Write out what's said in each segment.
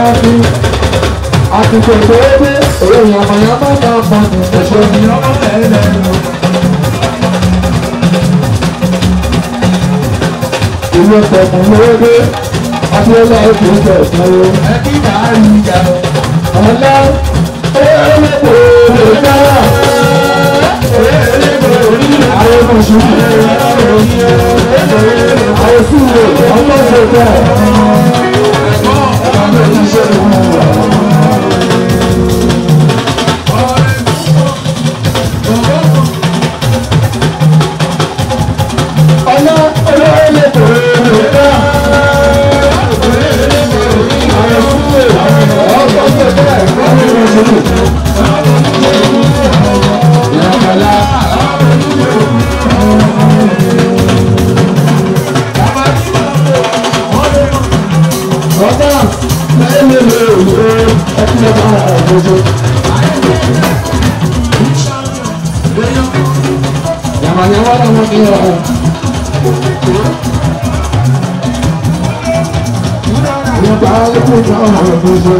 ní àtúntò tó dé òye yàmàyàmà náà mọ̀ ní ẹ̀ṣọ́ ní ọmọ ẹ̀ẹ́dẹ̀ẹ́dẹ̀. Ilé tẹ̀mú lóde, Abíọ́lá ètò ìjọba ẹbí máa ń yíga. Ọ̀la ẹ̀ẹ́dẹ̀gbò lè dára. Ẹ̀ẹ́dẹ̀gbò orí àwọn mọ̀ṣúlù. Àwọn sílẹ̀ ọmọ ìṣẹ̀dá. Ọmọ ìṣẹ̀dá. Ọlá ẹ̀ẹ́dẹ̀gbò lè dára. Yaman-yaman ang mga kaya. Yung tao po sa mga puso.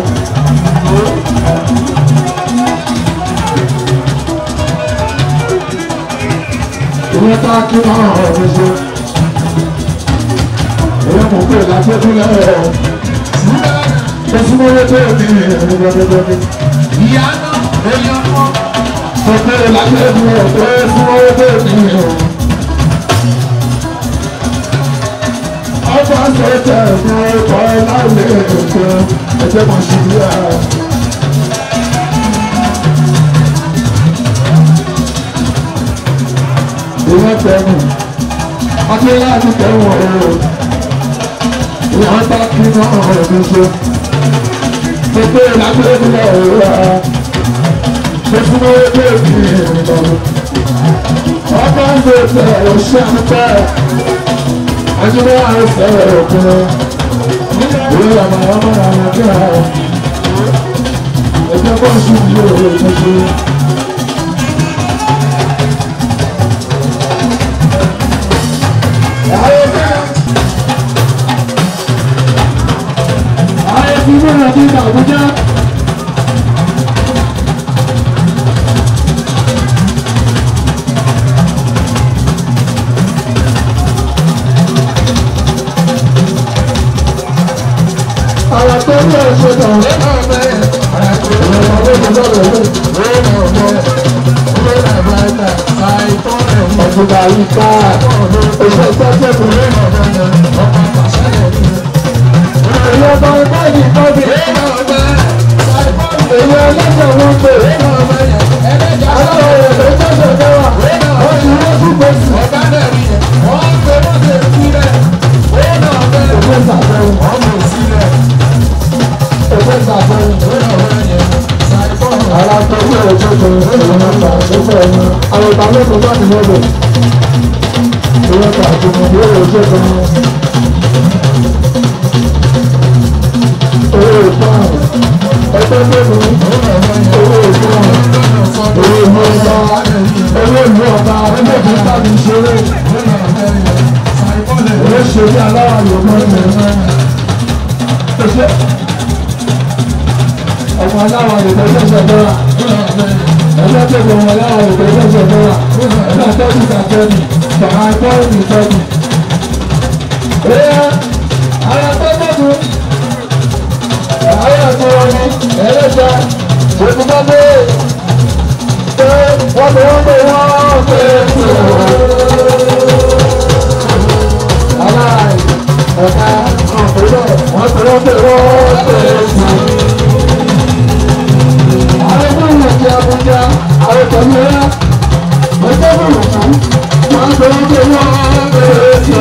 Yung tao po sa mga puso. Yung mo po láti ẹkún lẹ́rọ. Tẹ̀sí mo yẹ tó ní ẹ̀rọ Ìyá náà, èèyàn kan. Mo pé láti ẹkún lẹ́rọ tẹ̀sí mo yẹ tó ní ẹ̀rọ. Ọba sọ̀tẹ̀ ní ọkọ̀ láìlé ẹ̀kọ́ ẹ̀jẹ̀ kan ṣe bí i. Ìwọ́n tẹ̀wọ̀n, ọdún láti tẹ̀wọ̀n o. Ìwọ́n bá kí náà ọ̀rọ̀ ṣe. Mo pé láti ẹkún lẹ́rọ rà. Mo fún mi lé ní ìrìnà. Ọba sọ̀tẹ̀ òṣìṣẹ́ Ajúbọ̀ àìsàn òkun. Ìwé àmà ọmọ àwọn kíra. Ẹgbẹ́ bọ́ sí ìlú òwe tuntun. Ààrẹ ti mú ìrìn àti Àbújá. Àwọn tó ń lọ ṣe tàn. Ọ̀túnba Yíká oṣù Sọ́jẹ́bù. Èyí ọba ọba yìí kọ́bí. Èyí ọlọ́sẹ̀ wọn pè. Aláwọ̀ rẹ̀ tó tẹ̀sẹ̀ tẹ́wà. Wọ́n ti wọ́n tún pè sí. Òfin sàbẹ̀wò. Òfin sàbẹ̀wò. Ara tó ń lọ ojú kan èyí máa ń ta àkókò ẹni. Àwọn ìta lóko bá ti mọ́bẹ̀. Ìwọ́n ta àtúmọ̀ yóò lọ ojú kan. Owó ìpáàn. Ẹgbẹ́ gbẹ́nu. Owó ìpáàn. Owó ìlú ọba. Owó ìlú ọba. Ẹgbẹ́ ìlú tàbí ìṣeré. Owó ìṣeré aláwọ̀ yòókù ẹ̀mẹ́. Ẹgbẹ́ ọmọ aláwọ̀ yòókù ẹ̀ṣẹ̀ bẹ́ra. Ẹgbẹ́ tó gbọ́ ọmọ aláwọ̀ yòókù ẹ̀ṣẹ̀ bẹ́ra. Ẹgbẹ́ tọ́jú ìtàkẹ́ni. Bàbá ẹgbẹ́ ìtọ́jú. Ẹyẹ ara tó tọ́jú. Àwọn ẹ̀kọ́ wọn ni ẹlẹ́jà òkú bá dé pé wọ́n bẹ wọ́n bẹ wọ́n pé tó. Aláì ọ̀gá ọ̀pẹ̀lẹ̀ wọ́n bẹ wọ́n bẹ wọ́n pé tó. Àwọn ẹgbẹ́ ìwé ti Abuja àwọn ìtọ́jú ẹ̀yà ọjọ́ bọ̀rọ̀ fún wọ́n bẹ wọ́n bẹ wọ́n pé tó.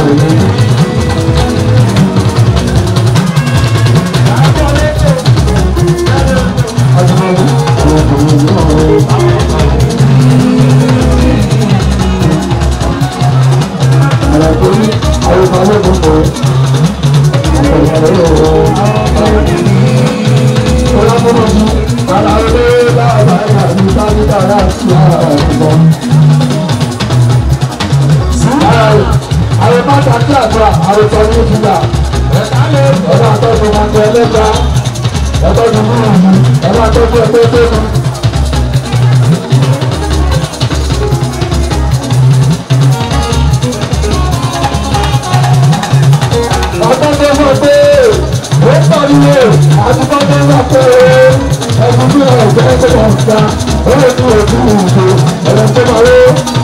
Thank Ọlọ́mọdé aláwọ̀dé bàbá ìyàwó sáré dára sí àgbọ̀. Àwọn bàtà tí àgbà àròsọ ní ìfúnra. Ọ̀dọ́ àtọ́jú máa ń tẹ ẹlẹ́ta. Ẹ̀tọ́jú máa ń mú. Ẹ̀rọ àtọ́jú ẹgbẹ́ tó mú. ọdún tó mọ̀ pé ó pariwo àdúgbò tó ń bá pé ẹkùn tó yẹ ọ̀gbẹ́ tó wọ̀ ká ó lè ní òkú ìwòsàn ẹ̀rọ tó máa wó.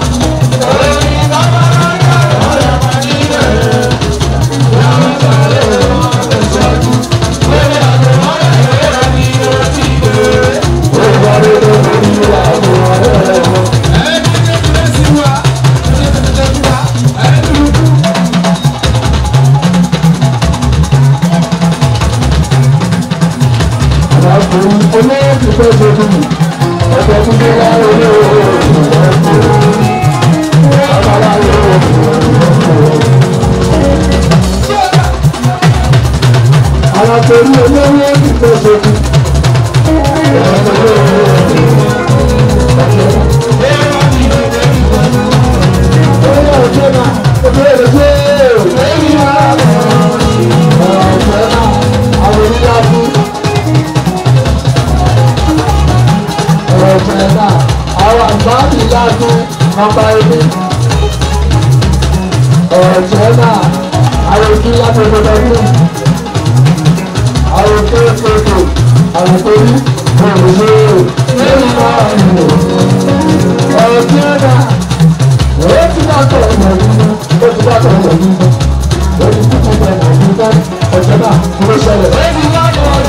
olóòtú tó ṣe fún mi ọjọ́ tó dé wá olóòtú àwọn torí olóòtú tó ṣe fún ọ̀gbẹ̀nà àwọn àgbáàbí láti nọ́mbà ẹbí ọ̀gbẹ̀nà àròkí láti ọdọọdún àròkí ètò àròkórí òrùlé lórí náà nìyó ọ̀gbẹ̀nà ó ti dàtọ̀ ìmọ̀lúmọ́ ó ti dàtọ̀ ìmọ̀lúmọ́ ó ti kúkú bẹ̀ nàìjíríà ọ̀gbẹ̀nà ló ṣẹlẹ̀.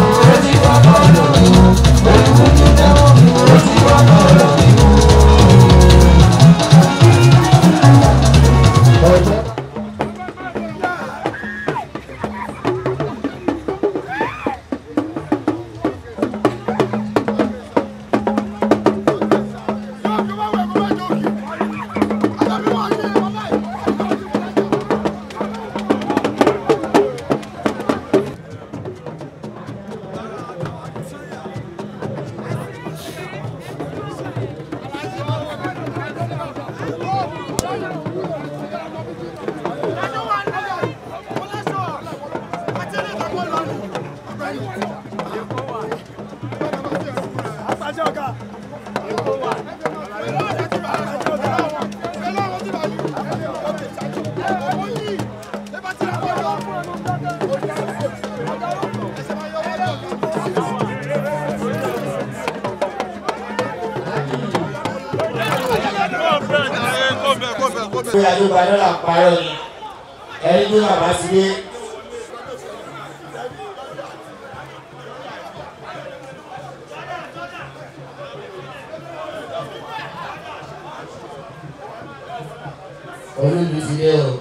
bóyá ló gba dọ́là parọ́ ni ẹni tó bàbá ti dé. olóòlù ti dé o.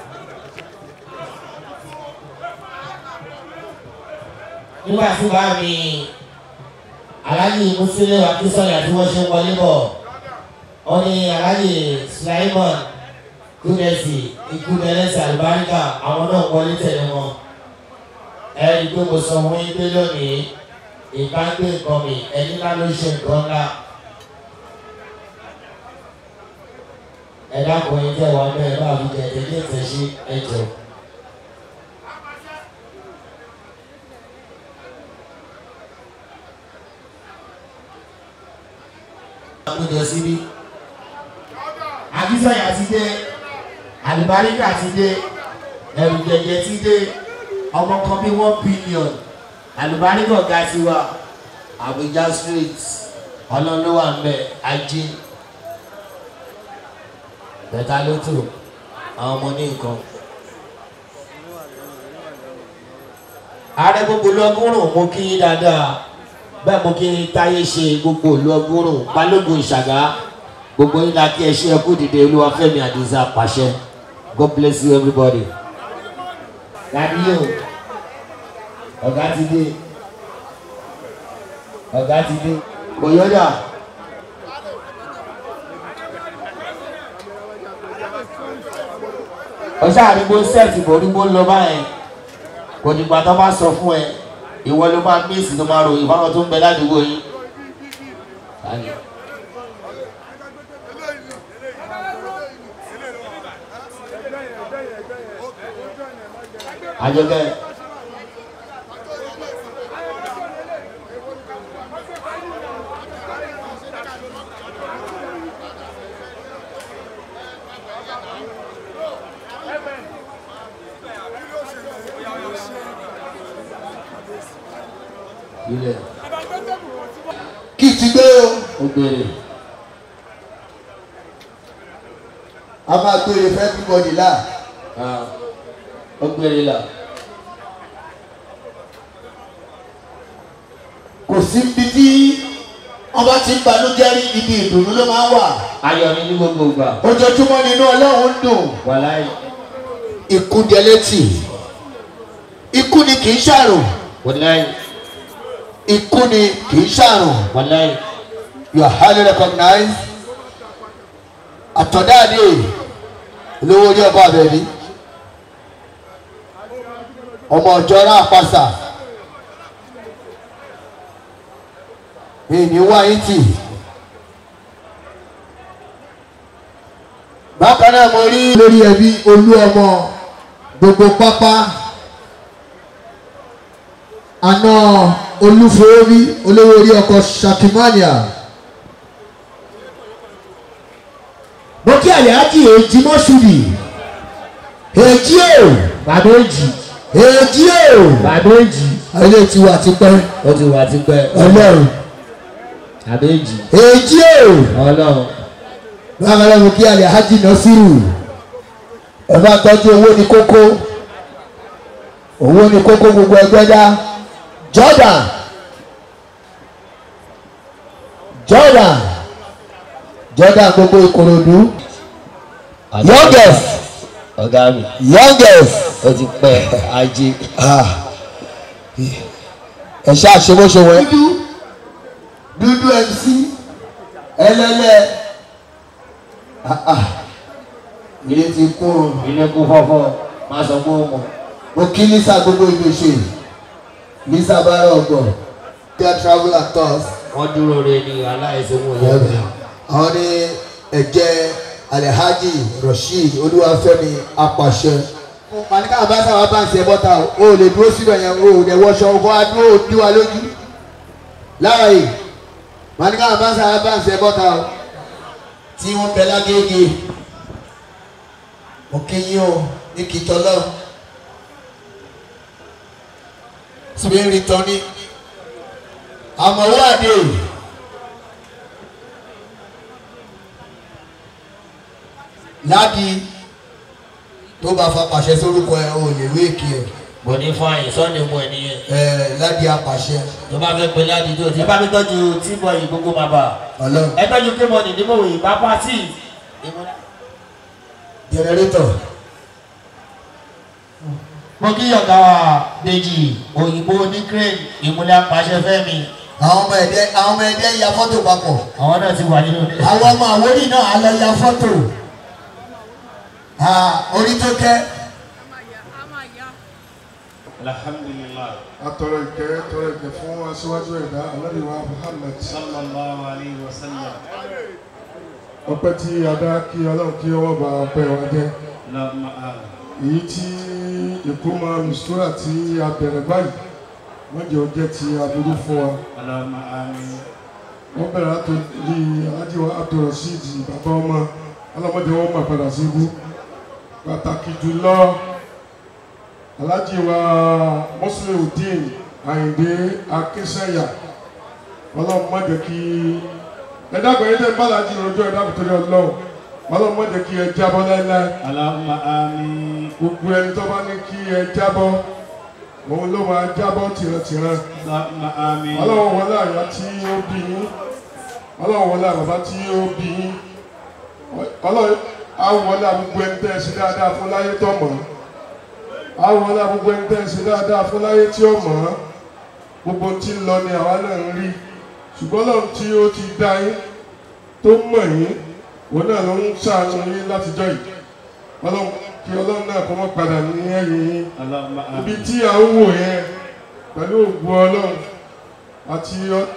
nígbà tí bá mi aláàjì mùsùlùmí akínsọ̀yà tí wọ́n ṣe ń wọlé bọ̀ wọ́n ní aláàjì sulaimon kúrẹ́sì ìkúrẹ́sì àlùbáríkà àwọn náà wọlé tẹ̀lé wọn. ẹni pé mo sọ fún yín pé lónìí ìbágbé nǹkan mi ẹni ńlá ló ṣe nǹkan ńlá. ẹ dákun yín tẹ̀ wá bẹ́ẹ̀ bá mi tẹ̀ tẹ̀lé ìtẹ̀sí ẹjọ́. àkójọ síbí àbísọ̀yà ti dé àlùbáríkà ti dé ẹ̀rù jẹ̀jẹ̀ ti dé ọmọ kan bí one billion àlùbáríkà ọ̀gá ti wà Abuja street ọlọ́lọ́wà ń bẹ ajé bẹ̀tà ló tò àwọn ọmọ ní nǹkan. ààrẹ gbogbo lọ́gọ́rùn-ún mo kí yín dáadáa bẹ́ẹ̀ mo kí táyé ṣe gbogbo lọ́gọ́rùn-ún balógun ìṣàgá gbogbo yín la kí ẹ ṣe ẹkú dìde olúwafẹ́mi àdìsá pàṣẹ god bless you everybody. dàbí yóò ọ̀gá ti dé ọ̀gá ti dé kò yọjà. ọ̀sẹ̀ àdúgbò sẹ́ẹ̀tì borígbó ń lọ báyẹn kò kò dìgbà tó bá sọ fún ẹ ìwọ ló máa míìsì tó máa ròyìn fáwọn tó ń bẹ ládùúgbò yín. Tani? àjọkẹ́ ilẹ̀ kí ti gbé o ó béèrè a máa gbére fẹ́ everybody là ah, ó béèrè là kò sí ibi tí wọ́n bá ti ń banújẹ́ rí ibi ìdùnnú ló máa ń wà ayọ̀ ni ní gbogbo ìgbà ojoojúmọ́ nínú ọlọ́run ń dùn wàláì ikú jẹlẹ́tì ikú ni kì í ṣàrùn wàláì ikú ni kì í ṣàrùn wàláì you are highly recognized àtọ̀dáàdé olówó orí ọba àbẹ̀rí ọmọ ọjọ́ rà pàṣà mi ní wáyé tì bákan náà mo rí lórí ẹbí olú ọmọ gbogbo pápá àná olúforí olówó orí ọkọ shakimania mo kí àyájí èjì mọ́ṣúrì èjì o bàbá èjì èjì o bàbá èjì ilé tiwa ti pẹ́ ó ti wà tipẹ́ ọlọ́run bàbá èjì èjì o ọlọ́run bákan náà mo kí àyájí nọ́sírù ẹ bá tọ́jú owó ní kókó owó ní kókó gbogbo ẹgbẹ́ dá Jordan Jordan Jordan gbogbo Ìkòròdú youngest ọ̀gá mi youngest ó ti pẹ́ ajé ah ẹ ṣáà ṣe bó ṣe wọ. dúdú dúdú mc ẹlẹ́lẹ́ ah ah ilé ti kún o ilé kún fọ́fọ́ máa sọ pé ó mọ̀ mo kí lisa gbogbo ìlú ṣe lisa bára ọgbọ their travel actors wọ́n dúró re ní aláìsàn wọn yẹn. àwọn ní ẹ̀jẹ̀ alhaji rasheed olúwafẹ́mi apàṣẹ. màníkà bá sábà bá ń ṣe bọ́tà o ò lè dúró síbẹ̀ yẹn o ò lè wọṣọ ọkọ̀ adúró òdi wa lójú. lára yìí màníkà bá sábà bá ń ṣe bọ́tà o tí wọ́n bẹ lágége mo kí yín o ní kìtọ́ lọ. síbi ń rí tán ní àmọ̀wọ́ àdé ládi tó bá fa pàṣẹ sórúkọ ẹ o lè wé èkì ẹ bọ̀ ní fáyìn sọ́ni mu ẹ̀ nìyẹn ẹ ládi apàṣẹ tó bá fẹ́ pe láti tó ti bá mi tọ́jú tí bọ̀ yìí gbogbo máa bà Ọlọ́run ẹ tọ́jú kí mo nì ní mòwò yìí bá pàtì. jẹnẹrétọ mo kí ọ̀gá wa Dèjì òyìnbó ní crane ìmúlẹ̀ apàṣẹ fẹ́mi àwọn ọmọ ẹdẹ àwọn ọmọ ẹdẹ ya fọ́tò papọ̀ àwọn náà ti wà nínú ilé. àwọn ọmọ àwórì náà á lọ ya fọ́tò Ah, orí tó kẹ alhamdulillah atọrọ ìkẹ́ tọrọ ìkẹ́ fún aṣíwájú ẹ̀dá aládìwá Muhammad sallallahu alayhi wa sallam ọpẹ́ tí a dá kí Ọlọ́run kí ọwọ́ bá ọpẹ́ wa jẹ́ lọ́mọ àlọ́ èyí tí ìkómọ nùsúrà tí a bẹ̀rẹ̀ báyìí wọ́n jẹ́ ọjẹ́ tí a dúró fún wa lọ́mọ àmì wọ́n bẹ̀rẹ̀ láti rí alájíwá Abdulrasheed bàbá ọmọ ọlọ́mọdé wọn mà padà sí ibú pàtàkì jùlọ alájíwá Musliudeen Àyìndé Akínsẹ́yà ọlọ́run má jẹ́ kí ẹ̀dá àgbẹ̀yẹ tẹ́ ń bá alájí rojọ́ ẹ̀dá àbùtọ́lẹ̀ ọlọ́run ọlọ́run má jẹ́ kí ẹ jábọ́ láéláé lọ́mọ àmì gbogbo ẹni tó bá ní kí ẹ jábọ́ òun ló máa jábọ́ tìrantìran lọ́mọ àmì ọlọ́run wọlé àyà tí ó bí yín ọlọ́run wọlé àbàbá tí ó bí yín ọlọ́run àwọlé àgbogbo ẹni tẹ́ ẹ ṣe dáadáa fún láyé tó mọ̀ àwọlé àgbogbo ẹni tẹ́ ẹ ṣe dáadáa fún láyé tí ó mọ̀ gbogbo tí ń lọ ni àwa náà ń rí ṣùgbọ́n ọlọ́run tí ó ti dá yín tó mọ̀ yín òun náà ló ń ṣàánú yín látijọ́ yìí ọlọ́run kí ọlọ́run náà kọ́ mọ́ padà ní ẹ̀yìn yín اللهم ibi آمين tí à ń wò yẹn pẹ̀lú ògùn ọlọ́run àti ọ-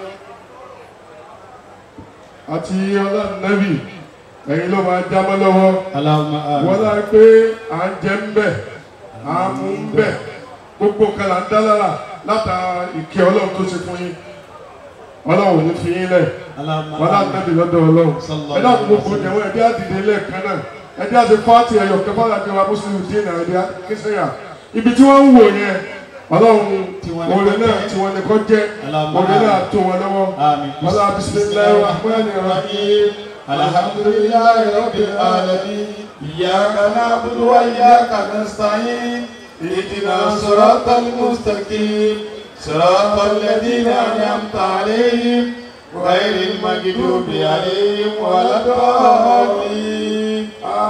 àti ọlọ́run nẹ́bì ẹ̀yin ló máa já mọ́ lọ́wọ́ اللهم wọ́n آمين lá pé à ń jẹ ń bẹ̀ à ń mú ń bẹ̀ gbogbo kan là ń dá lára látara ìkẹ́ ọlọ́run tó ṣe fún yín ọlọ́run ò ní fi yín lẹ̀ اللهم wọ́n lá آمين nẹ́bì lọ́dọ̀ ọlọ́run Sallallahu ẹ dákun gbogbo alaihi jẹ̀wọ́ ẹ̀dí àdìdè lẹ́ẹ̀kan náà ẹ̀dí àti fáàtì ẹ̀yọ̀ kẹfà láti wa mùsùlùmí dín náà ẹ̀dí kíṣẹ́yà ibi tí wọ́n ń wò yẹn ọlọ́run Tiwọn ni òrè kó náà jẹ́. tí wọ́n ní kọ́ jẹ́ Allahumma òrè náà amin. tó wọn lọ́wọ́ آمين ọlá bisimilayi rahmani rahim الحمد لله رب العالمين إياك نعبد وإياك نستعين اهدنا الصراط المستقيم صراط الذين أنعمت عليهم غير المغضوب عليهم ولا الضالين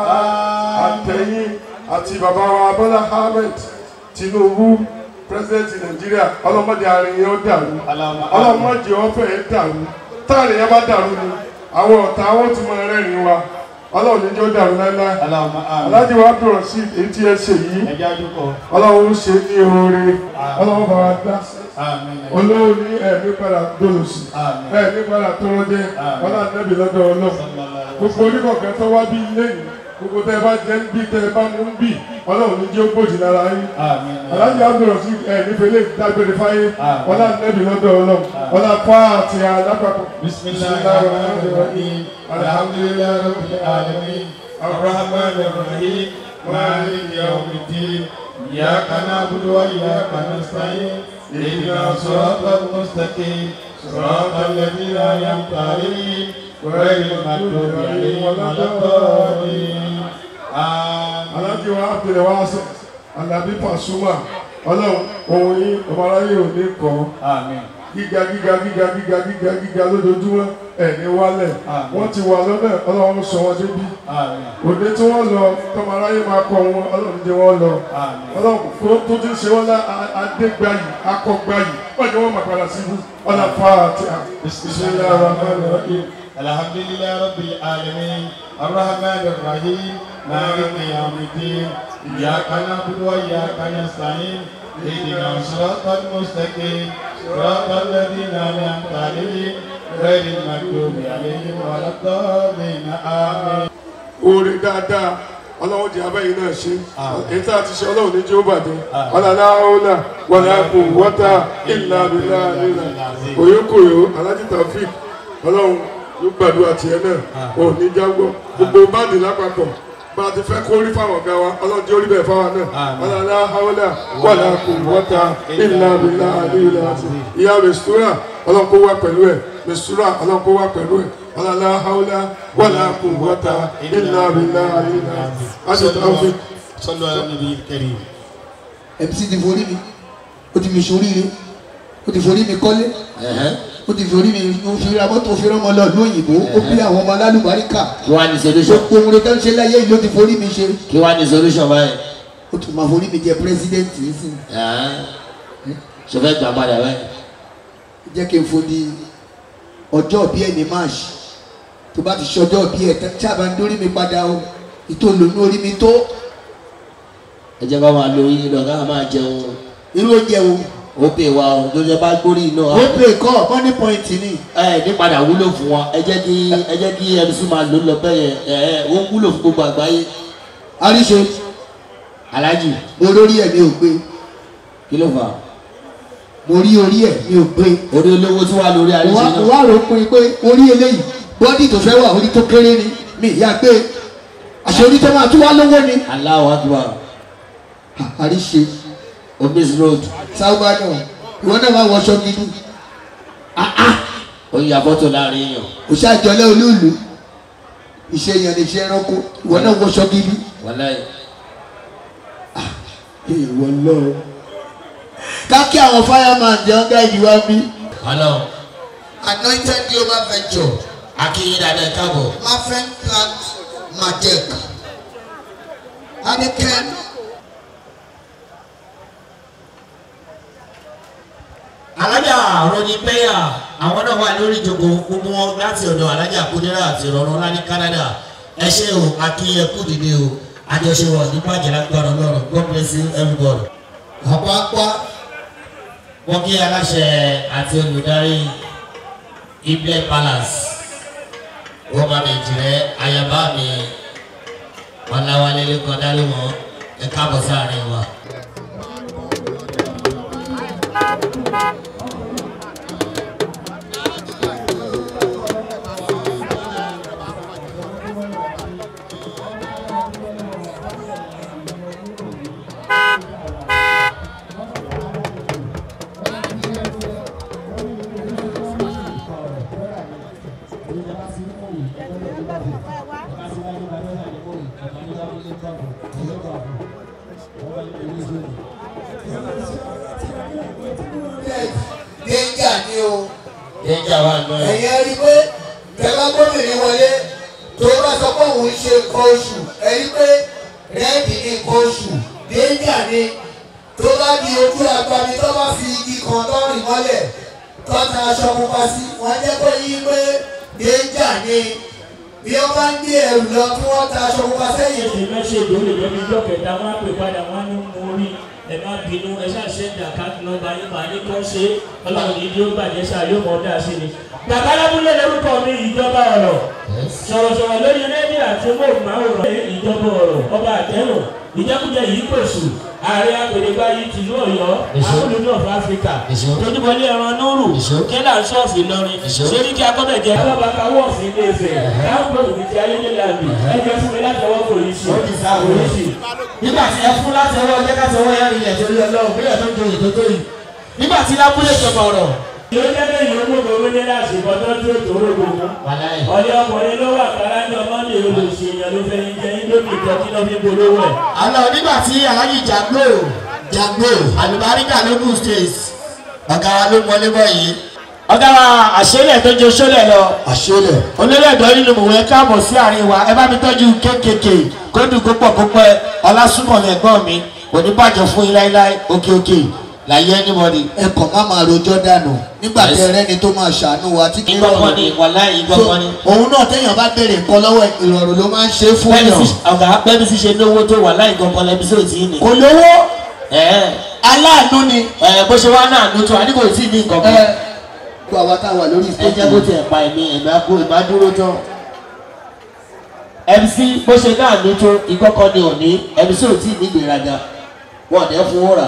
آمين àtẹ̀yìn àti bàbá wa Bọ́lá Ahmed Tinubu pírẹsidẹ́ntì Nàìjíríà ọlọ́mọdé àárín yẹn ó dàrú اللهم آمين ọlọ́mọdé ọ̀fẹ́ yẹn dàrú táàrin yẹn bá dàrú ni àwọn ọ̀tá wọn ti mọ ẹrẹ́rìn wa ọlọ́run níjọ́ dàrú láíláí اللهم آمين aláàjì wa bẹ̀rọ̀ sí èyí tí ẹ ṣe yìí ẹ jẹ́ àdúgbò ọlọ́run ṣe ní oore ọlọ́run bá wa dá sí àmín olówó ní ẹ̀mí padà dolo sí àmín ẹ̀mí padà tọrọ dé ọlọ́run nẹ́bí lọ́dọ̀ ọlọ́run gbogbo oníkọ̀ọ̀kan tó wá bí lẹ́yìn gbogbo tẹ́ ẹ bá jẹ́ ń bí tẹ́ ẹ bá mú ń bì ọlọ́run ní jẹ́ ó gbòdì lára yín àmín aláàjì abdul sí ẹ nífẹ̀lẹ́ dágbére fáyé Àmín. ọlá nẹ́bí lọ́dọ̀ ọlọ́run ọlá fáàtì alápapọ̀ بسم الله الرحمن الرحيم الحمد لله رب العالمين الرحمن الرحيم مالك يوم الدين إياك نعبد وإياك نستعين اهدنا الصراط المستقيم صراط الذين أنعمت عليهم غير المغضوب عليهم ولا الضالين آمين aláàjì wa abdul wa sọ alábí Pasuma ọlọ́run òun yín ọmọ aráyé ò ní kọ́ آمين gíga gíga gíga gíga gíga gíga lójoojúmọ́ ẹ̀ní wálẹ̀ Àmín. wọ́n ti wà lọ́nà ọlọ́run sọ wọn débi آمين òde tí wọ́n lọ tọmọ aráyé máa kọ wọn ọlọ́run jẹ́ wọ́n lọ آمين ọlọ́run kó tó ti ń ṣe wọ́n lá a- adégbáyì akọgbáyì wọ́n jẹ́ wọ́n máa padà síbú ọlá fàátì à بسم الله bismillahir rahmanir rahim الحمد لله رب العالمين الرحمن الرحيم مالك يوم الدين إياك نعبد وإياك نستعين اهدنا الصراط المستقيم صراط الذين أنعمت عليهم غير المغضوب عليهم ولا الضالين آمين oore dáadáa ọlọ́run jẹ́ abẹ́yìn náà ṣe Àmín. èyí tá a ti ṣe ọlọ́run ní jẹ́ ó bàjẹ́ Àmín. ọ̀làlá ọ̀là wàlá kù wọ́tà ìlà bìlà ìlà òyòkòyò alájí tàfíìk ọlọ́run yóò gbàdúrà tiẹ̀ náà ò ní jágbọ́ gbogbo báàdì lápapọ̀ bá a ti fẹ́ kó rí fáwọn ọ̀gá wa ọlọ́run jẹ́ orí bẹ́ẹ̀ fáwọn náà Àmín. ọ̀làlá ọ̀là wàlá kù wọ́tà ìlà bìlà ìlà ìyá mẹsùtúrà ọlọ́run kó wá pẹ̀lú ẹ̀ mẹsùtúrà ọlọ́run kó wá pẹ̀lú ẹ̀ ọ̀làlá ọ̀là wàlá kù wọ́tà ìlà bìlà ìlà àti tàfíìk. صلوا على النبي الكريم mc ti forí mi ó ti mi sóríire ó ti forí mi kọ́lé ó ti forí mi ó fi ra mọ́tò fi rán ọmọ lọ lóyìnbó ó bí àwọn ọmọ alálùbáríkà kí wàá ní solution gbogbo ohun tó ń ṣe láyé yìí ló ti forí mi ṣe kí wàá ní solution báyìí ó tún máa forí mi jẹ pírẹsidẹ́ǹtì nísìnyí ṣe fẹ́ gbà padà báyìí jẹ́ kí n fo di ọjọ́ bí ẹ̀ ní march tó bá ti ṣọjọ́ bí ẹ̀ tán sábà ń dórí mi padà o ìtò lónú orí mi tó ẹ jẹ́ ká máa lo yín lọ ká máa jẹun irú oúnjẹ wo ó pè wá o tó jẹ́ bá gbórí iná ó pè kọ́ money point ni ẹ ní padà wúlò fún wọn ẹ jẹ́ kí ẹ jẹ́ kí mc máa lò lọ bẹ́ẹ̀ yẹn ẹ ẹ ó wúlò fún gbogbo àgbáyé àríṣe alájì mo lórí ẹ̀ mi ò gbé kí ló fà á mo rí orí ẹ̀ mi ò gbé orí olówó tí wà lórí mo àríṣe wá mo náà wá rò ó pin pé orí eléyìí bọ́dì tó fẹ́ wà orí tó kéré ni mi ìyá gbé àṣẹ orí tó máa tún wá lówó ni aláwọ̀ àdúrà À- àríṣe obis road sáwùbá náà ìwọ náà máa wọṣọ gidi ó yà fọ́tò láàrin èèyàn òṣàjọlẹ̀ olóòlù iṣẹ́ yẹn ni iṣẹ́ ẹranko ìwọ náà wọṣọ gidi wàláì ìwọ lọ. kákí àwọn fireman jẹ́ ọ́n gáàdì wá bí. ọlọ́run anointed global venture akínyìn dáadáa ẹ káàbọ̀ mafen plant majek aniken alájà rọnyìn pẹ́yà àwọn náà wà lórí ìjókòó gbogbo wọn láti ọ̀dọ̀ alájà kúndínlá àti ìrọ̀rùn ńlá ní Canada ẹ ṣé o akínyẹ̀kú dìde o àjọṣewọ̀ ní bàjẹ́ lágbára ọlọ́run god bless you everybody. àpapọ̀ wọ́n kí aláṣẹ àti olùdarí iblẹ̀ palace wọ́n bá mi jìrẹ́ ayaba mi ọ̀làwálé lẹ́kọ̀ọ́ dárí wọn ẹ káàbọ̀ sáàrin wa. danger ni o Déjà wà nù ẹ̀. ẹ̀yin ẹ rí i pé tẹ́lá gómìnà wọlé tó bá sọ pé òun ṣe nǹkan oṣù ẹ rí i pé rẹ́ẹ̀dì ní nǹkan oṣù danger ni tó bá di ojú agbami tó bá fi igi kan tó rìn mọ́lẹ̀ tó ta aṣọ pupa sí wọ́n jẹ́ kó yí pé danger ni bí wọ́n bá ń gbé ẹrù lọ kí wọ́n ta aṣọ pupa sẹ́yìn ṣe mẹ́ṣẹ̀dì ó lè jẹ́ bí ijọ́ kẹta wọ́n á pè padà wọ́n á ní mo rí ẹ má bínú ẹ ṣáà ṣe ń dà káàkiri nọ́mbà yín máa ní kó ṣe é ọlọ́run ní bí ó bàjẹ́ ṣáà yóò mọ̀ ọ́ dà sí ni. bàbá lábúlé lórúkọ mi ìjọba ọ̀rọ̀ sọ̀rọ̀sọ̀rọ̀ lórí rédíò àti móhùnmáwòrán ìjọba ọ̀rọ̀ ọba àtẹ́rù ìjẹkújẹ yìí pèsè ààrẹ apèlégbá yìí tìlú ọ̀yọ́ Èso. akólú of africa Èso. tójúbọlé ẹran nóòrù Èso. kẹlà ṣọ́ọ̀fì lọrin Èso. sóríkì akọ́bẹ̀jẹ alábàáká wọ́ọ̀fì ilé ìfẹ́ káwọn gbọ́dọ̀ ti ayélujára mi ẹjọ́ fún mi láti ọwọ́ polisi Ó ti sá wọlé. polisi nígbà tí ẹ fún láti ọwọ́ ọjọ́ káṣí ọwọ́ yẹn rìn ẹ̀jẹ̀ lórí ọlọ́run bí ẹ̀tọ́ ń joyè tó tó yìí nígbà tí lábúlé ìjọba ọ̀rọ̀. yóò jẹ́ bẹ́ẹ̀ yóò gbogbo wílé láti bọ́tọ́ tó tòró gbogbo. wàláyé. ọ̀lẹ́ ọkùnrin ló wà kárájọ mọ́ndé olùsèyàn ló fẹ́ yín jẹ indomie ìtọ́jú náà fi polówó ẹ̀. àlọ́ nígbà tí alájì jagbo jagbo àlùbáríkà lógún state ọ̀gá wa ló wọlé bọ̀ yìí. ọ̀gá wa àṣẹlẹ̀ tó jẹ sólẹ̀ lọ àṣẹlẹ̀ olórí ẹ̀dọ́ nínú mòwe káàbọ̀ sí àárín wa ẹ bá mi tọ́jú kékèké kó dùn kó pọ̀ kó pẹ́ ọlásùmọ̀mí ẹ̀gbọ́n mi kò ní bàjẹ́ fún yín láíláí òkè òkè láyé anybody. ẹ kàn má máa rojọ́ dànù nígbà Yes. tẹ rẹ́ni tó máa ṣàánú wa tí kì í ìgbọ́kọ́ ni wàláyé ìgbọ́kọ́ ni. òun náà téèyàn bá béèrè nǹkan lọ́wọ́ ẹ̀, ìrọ̀rùn ló máa ń ṣe fún bẹ́ẹ̀ni yàn sì ọ̀gá bẹ́ẹ̀ni sì ṣe lówó tó wàláyé ìgbọ́kọ́ lẹ́bi sí òtí ni. kò lówó ẹ̀ẹ́ aláàánú ni ẹ̀ bó ṣe wá náà ló tó àdínkù tí ní nǹkan kan. gbogbo àwa tá a wà lórí ẹ jẹ́ bó tiẹ̀ pa ẹ̀mí ẹ̀mí akó ìbá dúró tán. mc bó ṣe náà ló tó ìgbọ́kọ́ ni òní mc ò tí ì ní ìgbéraga wọ́n dẹ́ fún wúrà.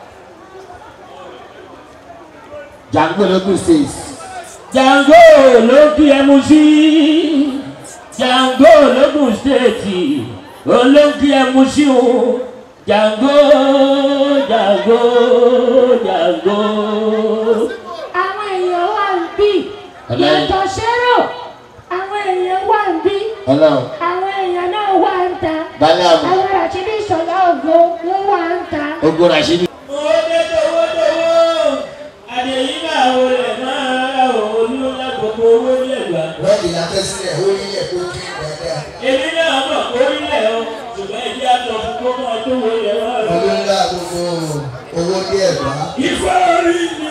jàǹgbé lógún states. Jango ló kí ẹ mú sí Jango lógún stéètì olóńkí ẹ mú sí o Jango Jango Jango. àwọn èèyàn wà ń bí Ọlọ́run. yàtọ̀ sẹ́rọ̀ àwọn èèyàn wà ń bí ọlọ́run àwọn èèyàn náà wà ń ta balẹ̀ àmì àwọn àṣírí ìṣọ̀lá ògo wọ́n wà ń ta. ogun rashidi. owó dé tówó tówó àdéhìí máa wọlé máa rà olú lágbègbè owó ní ẹ̀gbá. lọ́ọ̀dì la fẹ́ sílẹ̀ ó rí ilẹ̀ tó kí dáadáa èmi náà mọ̀ orílẹ̀ o ṣùgbọ́n ìdí àtọ̀ fún kó máa tó wọ ilẹ̀ wá rẹ̀. olóńgbà gbogbo owó dé ẹ̀gbá ìfẹ́ orí mi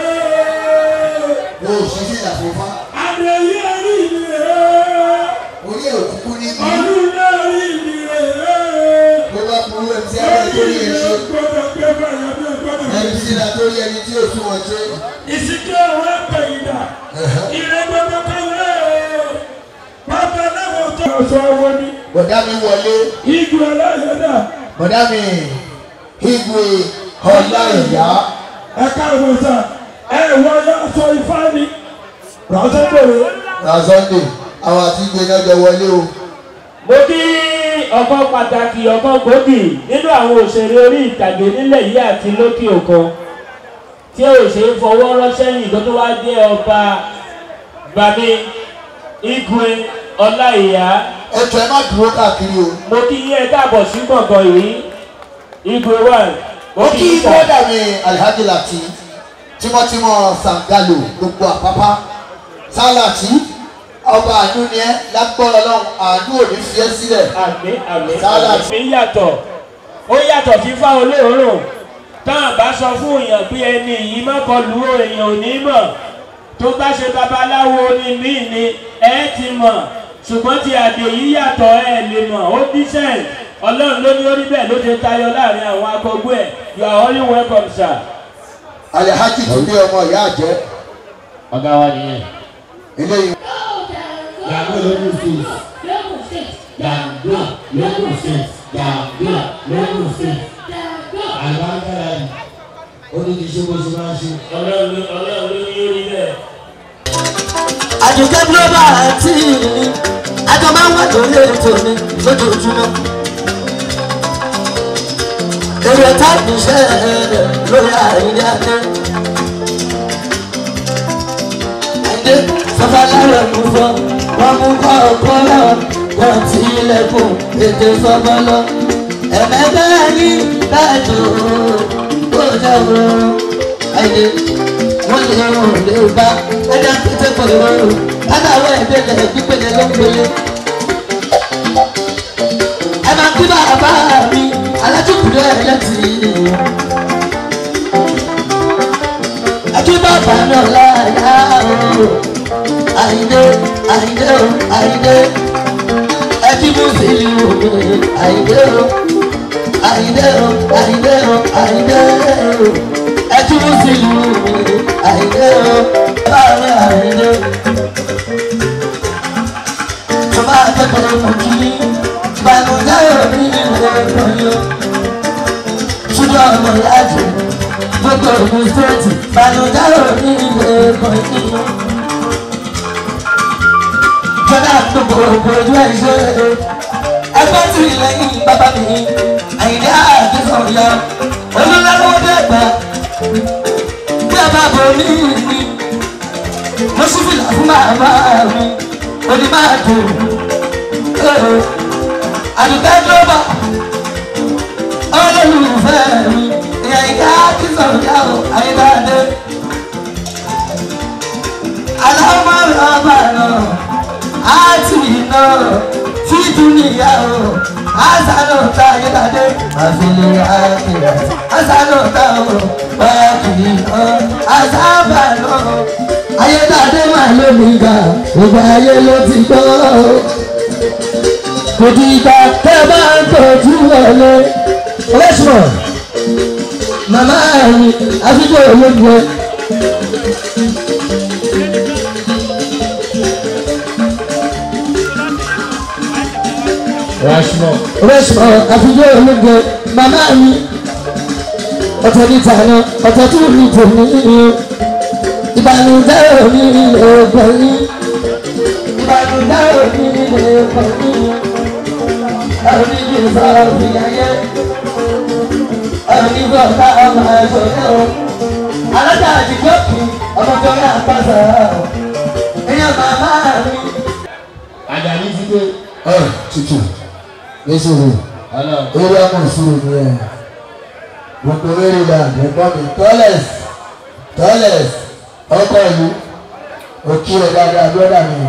rẹ̀ mo ò sí sí ìlàfífá àdéhìí orí mi rẹ̀ orí ẹ̀ òkúkú ní bí ọdún náà rí mi rẹ̀. bó bá burú ẹ̀ tí a bá tó rí ẹ̀ ṣe gbọ́dọ̀ gbé báyọ̀ bí gbọ́dọ̀. ẹni tí la tó rí ẹni tí ò tún wọn ṣe ìsìnkú ọ̀rọ̀ ẹ̀pẹ̀yìndà ìrẹ́ gbọ́dọ̀ kọ́lé bàbá náà tó. ọ̀sọ̀ owó ni bọ̀dá mi wọlé igun aláyọ̀dá bọ̀dá mi igwe ọlá ìyá ẹ̀ka ìwòsà ẹ̀ wọlé aṣọ ifá ni rọ́ṣẹ́gbòrò. ra sunday àwọn àti igwe náà jọ wọlé o mo kí ọ̀kan pàtàkì ọ̀kan gbòógì nínú àwọn òṣèré orí ìtàgé nílẹ̀ yìí àti lókè òkun tí ò ṣe é fọwọ́ ránṣẹ́ yìí tó tó wá jẹ́ ọba bàmí igwe ọláìyá ẹjọ ẹ má dúró káàkiri o mo kí yín ẹ káàbọ̀ sí gbọ̀ngàn yìí igwe one mo ó kí kí yín sà bọ́dà mi alhaji lati tímọ́tímọ́ sangalo gbogbo àpápá sálàtì ọba àánú ni ẹ lágbọ́rọ̀ lọ́hùn àánú ò ní fi ẹ́ sílẹ̀ àmì àmì Sálà. àmì yàtọ̀ ó yàtọ̀ fífá olóòórùn táwọn bá sọ fún èèyàn pé ẹni yìí má kọlu èèyàn ò ní mọ̀ tó bá ṣe babaláwo ni mí ni ẹ ti mọ̀ ṣùgbọ́n ti àdè yìí yàtọ̀ ẹ lè mọ̀ ó dísẹ̀ ọlọ́run ló ní orí bẹ́ẹ̀ ló ti tayọ láàrin àwọn akọgbó ẹ̀ you are only welcome sir. alihaji tún dé ọmọ ìyá àjẹ́ ọ̀gá wa nìyẹn. eléyìí yàgò lókun state yàgò lókun state yàgò lókun state àlùbáńkàrà yìí ó ní kí ṣe bó ṣe máa ń ṣe. ọlọ́run ló ọlọ́run ló ní orí bẹ́ẹ̀. àdùkẹ́ global àti àjọ máa ń wà lórí ètò mi lójoojúmọ́. èrè táàbù iṣẹ́ rẹ̀ lórí àìní adé. Adé sọ́fà lára mú fọ́, wọ́n mú kọ́ ọkọ́ lọ, wọ́n ti ilẹ̀kùn ètò sọ́fọ́ lọ. Ẹ̀mẹ́fẹ́ ní dájú kó jẹ́ òun. Adé wọ́n lè rún lè bá ẹja pété pọ̀ ìrọ̀rùn látàwọn ẹ̀dẹ́lẹ̀ gbígbélé ló ń gbélé. ẹ máa kí bàbá mi alájùkúrẹ́ ẹlẹ́tì. ẹ kí bàbá náà láyà o àyíndé àyíndé o àyíndé ẹ kí mùsùlùmí o àyíndé o àyíndé o àyíndé o àyíndé o ẹ kí mùsùlùmí àyíndé o láàrin àyíndé tó bá tẹ̀lé mọ̀ kí ìbànújẹ́ òní ilé ẹ̀kọ́ yó ṣùgbọ́n ọmọ ìyájú gbogbo ògùn stéètì ìbànújẹ́ òní ilé ẹ̀kọ́ yó jọdá gbogbo ògùn ojú ẹ̀ ṣe ẹgbẹ́ tí lẹ́yìn bàbá mi àyíndé àdéhùn yá olùlọ́wọ́ dẹ́gbà bí a bá bọ̀ mí ni mo sì fi là fún màmá mi òní máa dùn àdùkẹ́ global olólùfẹ́ mi ìyá ìyá kí sọ̀rọ̀ yá o àyíbáde aláwọ̀ ọba náà àti iná títú níyà o àṣàlò ta ayédáde àfihàn àkìlẹ̀ àṣàlò ta o wákìlì náà àṣàbà náà ayédáde máa ló mi ga gbogbo ayé ló ti gbọ́ kò di ìgbà tẹ́ bá ń tọ́jú wọlé ọlẹ́sùn màmá mi àfikún olóògbé. rashmo rẹ́sùn àfikún olóògbé màmá mi ọ̀tọ̀ ní tàná ọ̀tọ̀ tó ní tòmí ìbànújẹ́ òní ilé ọgbọ̀n yìí ìbànújẹ́ òní ilé ọgbọ̀n yìí ẹ̀rí kì í sọ̀rọ̀ ìyáyé ẹ̀rí kò ká ọmọ ẹ̀ṣọ́ ní o alájà àdìgbò kì ọmọ tó ní àpàṣẹ èèyàn màmá mi. àjàní ti dé ẹ tutù nísìnyí ọlọ́run eré ọmọ ìṣòro ni ẹ gbogbo eré la ẹ̀gbọ́n mi tọ́lẹ̀s tọ́lẹ̀s ọkọ ìlú òkè ẹ̀ dáadáa lọ́dà mi.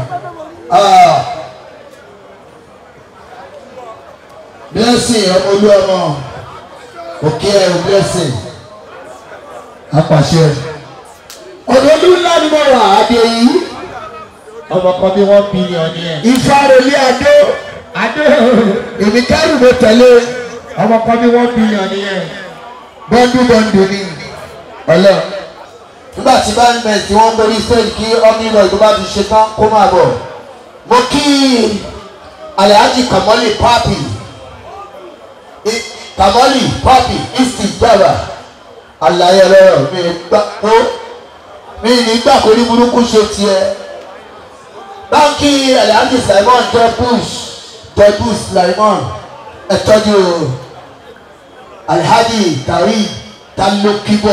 blessing ọmọ olú ọmọ òkè ẹ̀ blessing apàṣẹ. òdòdó ńlá ni mo wà adé yìí ọmọ kan bí wọ́n bílíọ̀n ní ẹ̀. ìfarolé adó adé èmi kẹ́rù mo tẹ̀lé ọmọ kan bí wọ́n bílíọ̀n ní ẹ̀. bọ́ndú bọ́ndú ni ọlọ́ nígbà tí bá ń bẹ̀ tí wọ́n borí stage kí omnibus tó bá ti ṣe tán kó máa bọ̀ mo kí alhaji kamali papi I- kamali papi isti jaba alaye lọ́rọ̀ mi gbà tó mi ní gbà kó ní burúkú ṣe tiẹ̀ báńkì alhaji simon jebus jebus simon ẹ tọ́jú alhaji tari talokibo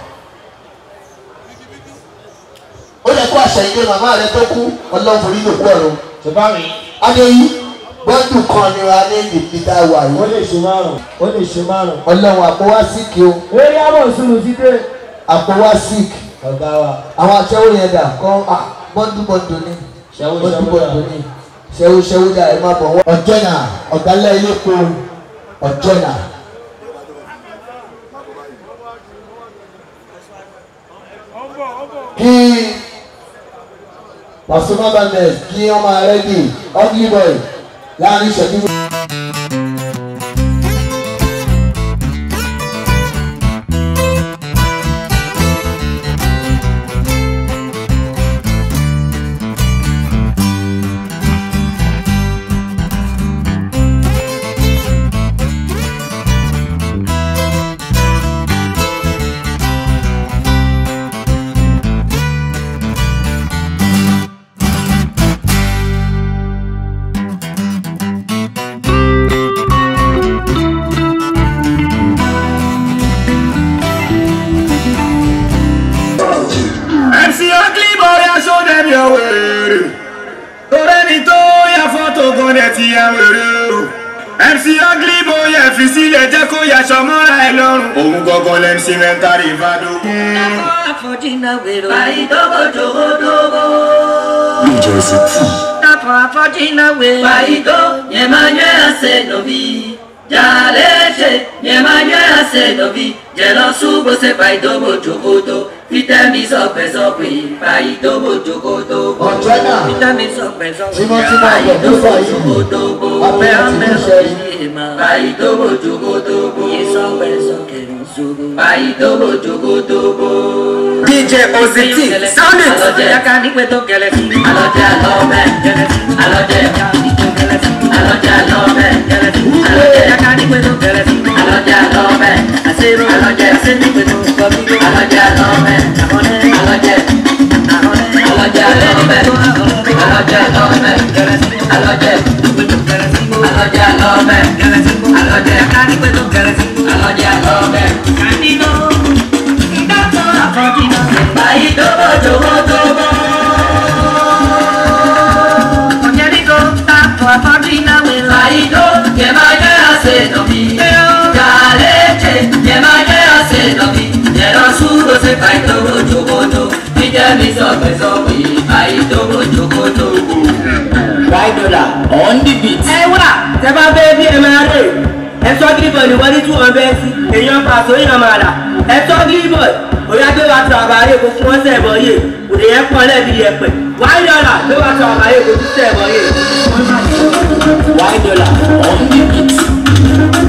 ó lè kó àṣà ìdè màmá rẹ tó kú ọlọ́run forí ló kú ọ̀run tó bá mi adéyí bọ́ọ̀dù kan ni ra ní ìdílé tá a wà ó yìí lè ṣe márùn ó lè ṣe márùn. ọlọ́run àpòwá síkì o eré àbọ̀ sùnù ti dé. àpòwá síkì ọ̀gá wa àwọn aṣẹ́wó yẹn dà kọ́ à bọ́ọ̀dù bọ́ọ̀dù ni ṣẹ́wó bọ́ọ̀dù ṣẹ́wó bọ́ọ̀dù dà. ni ṣẹ́wó ṣẹ́wó dà ẹ má bọ̀ wọ́n. ọ̀jọ́nà ọ̀gálẹ̀ ilé kó ọ̀jọ́nà. kí Pasuma Bandes kí ọmọ rẹ di ugly boy láàrin ìṣẹ́jú. wèrè torẹ́ni tó yà fọ́tò kan dẹ̀ ti ya wèrè o mc ugly boy ẹ̀ fi sílẹ̀ jẹ́ kó yàṣọ mọ́ra ẹ lọ́rùn òun gangan lẹ́mc mẹ́ntàrí ìfàdógún. Tapo afọdina we. Baido nyemanye ase nobi. Jaleche nyemanye ase nobi. Jẹlọ subo se baido bojogodo. Fitami sọpẹ sọpẹ. Baido bojogodo bo. Ọ̀jọ́nà. Fitami sọpẹ sọpẹ. Tímọ́tímọ́ Baido àgbẹ̀dúfà yìí. bojogodo bo. Abẹ́ Ọpẹ àti ọpẹ níṣẹ́ ọpẹ ìmọ̀. Baido bojogodo bo. Yisọpẹ sọpẹ nsogo. Baido bojogodo bo. dj ozeti sound it. Alọjẹ yaka nípe tó kẹlẹ sí. Alọjẹ alọbẹ kẹlẹ sí. Alọjẹ yaka nípe kẹlẹ sí. Alọjẹ alọbẹ kẹlẹ sí. Alọjẹ yaka nípe tó kẹlẹ sí. Alọjẹ alọbẹ àṣírò. Alọjẹ àṣẹ nípe tó kọbí. Alọjẹ alọbẹ àkọlẹ. Alọjẹ àkọlẹ. Alọjẹ alọbẹ. Alọjẹ alọbẹ kẹlẹ sí. Alọjẹ nípe tó kẹlẹ sí. Alọjẹ alọbẹ kẹlẹ sí. Alọjẹ yaka nípe tó kẹlẹ sí. Alọjẹ alọbẹ. Kandino. Ìdájọ́ àfọ̀jìnà. Báyìí tó bọ̀ jòwó tó bọ̀. Onyeriko tapo afọdina we laido Yemanye ase nobi Jaleche Yemanye ase nobi Yero sugo se paito bojogodo Ijemi sọpẹ sọpẹ paito bojogodo Báyìdọ́là on the beat. ẹ wà tẹ bá bẹ́ẹ̀ bí ẹ máa rè ẹ sọ gíríbọ̀ ní wọ́n ní two hundred sí èèyàn pàṣẹ èèyàn máa rà ẹ sọ gíríbọ̀ òyà tó bá tọ àbáyé kò fún ọ̀sẹ̀ ẹ̀bọ̀ yé òde yẹn pọ̀ lẹ́bi ẹ̀pẹ̀ wáyé dọ́là tó bá tọ àbáyé kò tún sẹ̀ ẹ̀bọ̀ yé. Báyìdọ́là on the beat.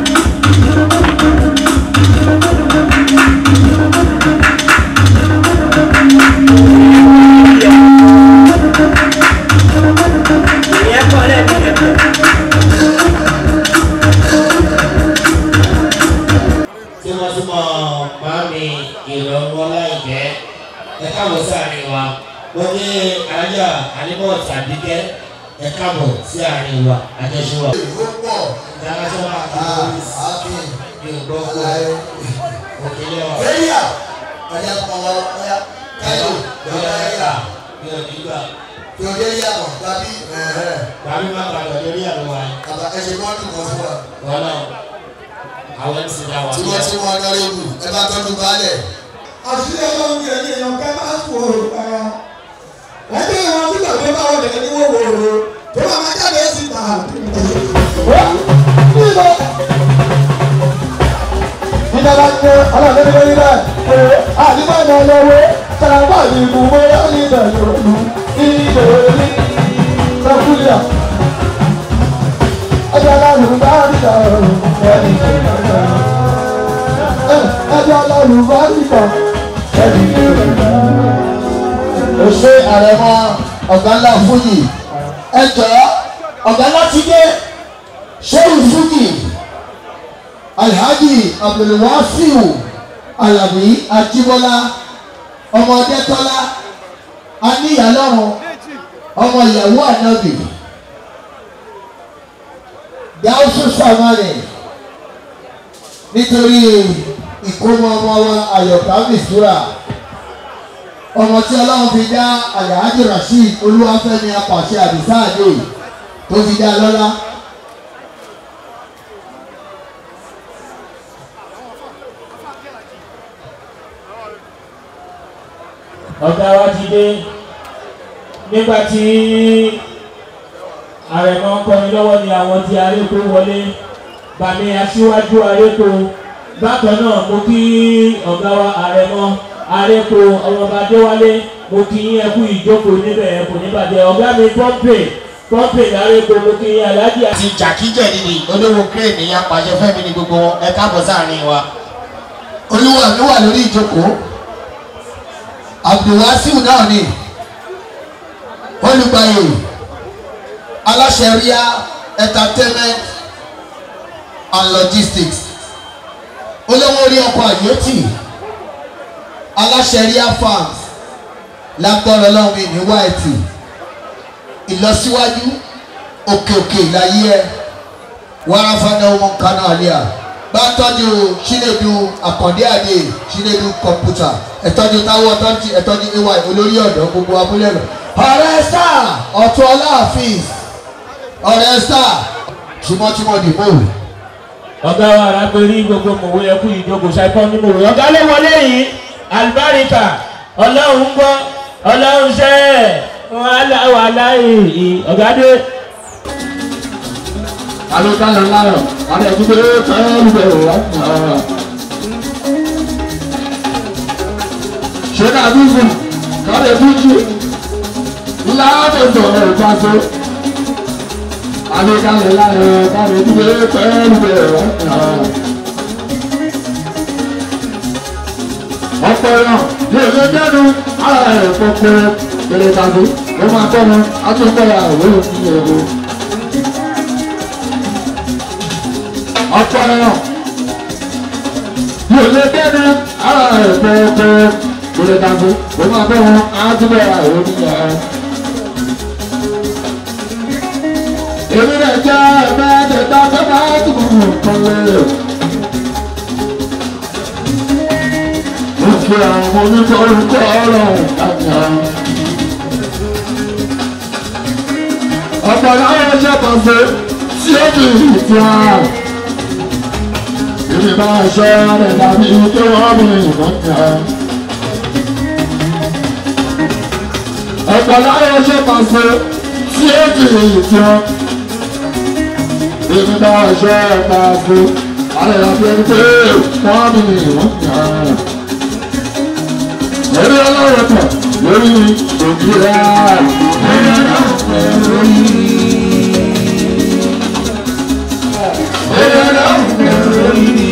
ìyẹn pọ̀ lẹ́bi ẹ̀pẹ̀. tímọ́tímọ́ màmí ìrọ̀rùn ọláìjẹ́ ẹ káàbọ̀ sí àárín wa wọ́n ní alájà àníbọ̀ tàbíkẹ́ ẹ káàbọ̀ sí àárín wa àjọṣe wa. international activities ní ògbọ́gbọ́ òkèlè wa. ọ̀yà kọ̀wọ́ ọ̀yà káyọ̀ lọ́yà ẹ̀ka ní òdìgbà tí o dé yà mọ̀ tàbí bàbí má gbàgbọ́ lórí àlọ́ wa àbá ẹ̀ṣẹ̀ bọ́ọ̀lù kan fún wa. wọn náà àwọn ti dá wa. tí wọ́n ti wọ́n lọ́rẹ́ wù ẹ bá tọ́jú baálẹ̀. àṣírí ọlọ́run ní ẹ̀yìn èèyàn ká máa fò ó rárá. ẹgbẹ́ ìwọ̀n tí gbàgbé bá wọlé ní wòwòrò tó bá máa jáde sí ta. ìjọba ń gbé ọlọ́run ní lórí bẹ́ẹ̀ pé àdìgbò ìmọ̀ ọlọ́wọ́ sàràbà ní ìbùwé oníbẹ̀ yòólù ìdòwélé sẹ́kúlíà. ẹjọ́ ọlọ́run bá dìjà ọ̀run ẹni tó ń bá ẹjọ́ ọlọ́run bá dìjà ẹni tó ń bá. ó ṣe àrẹ̀mọ ọ̀gá ńlá fújì ẹ jọ̀ọ́ ọ̀gá ńlá ti dé ṣéwù fújì alhaji abdulwasiu alabi ajibola ọmọ ọdẹtọlá aníyàlọrun ọmọ ìyàwó ànábì gáúsù sàmánì nítorí ìkómọ ọmọ wa ayọ̀ká mistura ọmọ tí ọlọ́run fi dá alhaji rasheed olúwafẹ́mi apàṣẹ àdìsá àdé tó fi dá lọ́lá. ọ̀gá wa ti dé nígbà tí àrẹ̀mọ ń kọrin lọ́wọ́ ni àwọn tí aréko wọlé bàmí aṣíwájú aréko bákan náà mo kí ọ̀gá wa àrẹ̀mọ aréko ọmọọba adéwálé mo kí yín ẹkú ìjókòó níbẹ̀ ẹkú níbàjẹ́ ọ̀gá mi pọ́ńpè pọ́ńpè láréko mo kí yín aláàjì ti jàkíjẹ̀ nìyí olówó kírèmì apàṣẹ fẹ́mi ní gbogbo wọn ẹ káàbọ̀ sáàrin wa. olúwa mi wà lórí ìjókòó abdulwasiu náà ni olùgbàyè aláṣẹ ríà entertainment and logistics olówó orí ọkọ̀ àyètì aláṣẹ ríà farms lágbọ́rọ̀ ọlọ́run mi ní wáìtì ìlọsíwájú òkè òkè láyé ẹ wàrà fana ọmọ nǹkan náà lé à bá tọ́jú chinedu àkàndé àdé chinedu kọ̀mpútà ẹ̀tọ́jú táwọn ọ̀tọ́jú ẹ̀tọ́jú ay olórí ọ̀dọ́ gbogbo abúlé rẹ̀ ọ̀rẹ́ star ọ̀tún ọláàfin ọ̀rẹ́ star tímọ́tímọ́ di mọ́wù. ọ̀gá wa arábẹ́rí gbogbo mòwe ẹkú ìjókòó ṣàìkọ́ ní mòwe ọ̀gá ló wọlé yìí alibarika ọlọ́run gbọ́ ọlọ́run ṣẹ́ ẹ̀ wàhálà wàhálà yìí ọ̀gá dé. alókàlà láyọ̀ àti ẹ̀dúgbò pẹ́ẹ́lú bẹ̀rù wá. ṣé ká dúdú kọ́lé dúdú láàbẹ̀tọ̀ ẹ̀fàṣọ. alókàlà láyọ̀ àti ẹ̀dúgbò pẹ́ẹ́lú bẹ̀rù wá. ọ̀pọ̀ ẹ̀rọ yóò lé dẹ́nu ara ẹ̀ pọ̀pọ̀ pẹ̀lẹ́ tàbí ó máa tọ́ wọn á tún kọ́ ya òwe òfin èrò. ọ̀pọ̀ ẹ̀rọ yóò lé dẹ́nu ara ẹ̀ pọ̀pọ̀ pẹ̀lẹ́ tàbí ó máa tọ́ wọn á tún kọ́ ya òwe òfin èrò. èmi rẹ̀ jẹ́ ẹ̀mẹ́tẹ̀ẹ̀ta fẹ́ máa tún mọ̀ nǹkan lẹ́yìn. Òfin àwọn oníkọ̀ọ́rùkọ ọ̀rọ̀ àgbà. Ọ̀pọ̀ láwọn ọjọ́ kan ṣe tí ó fi ìtì àrùn. Èmi máa ṣọ́ rẹ̀ dàbí tó wọ́n mi ìbọn jà. Ọ̀pọ̀ láwọn ọjọ́ kan ṣe tí ó fi ìtì àrùn. Èmi máa ṣọ́ rẹ̀ dàbí àrẹ̀ dàbí pé wọ́n mi ìbọn jà lórí ọlọ́run tán lórí òkúra lórí ọlọ́run tán lórí. lórí ọlọ́run tán lórí.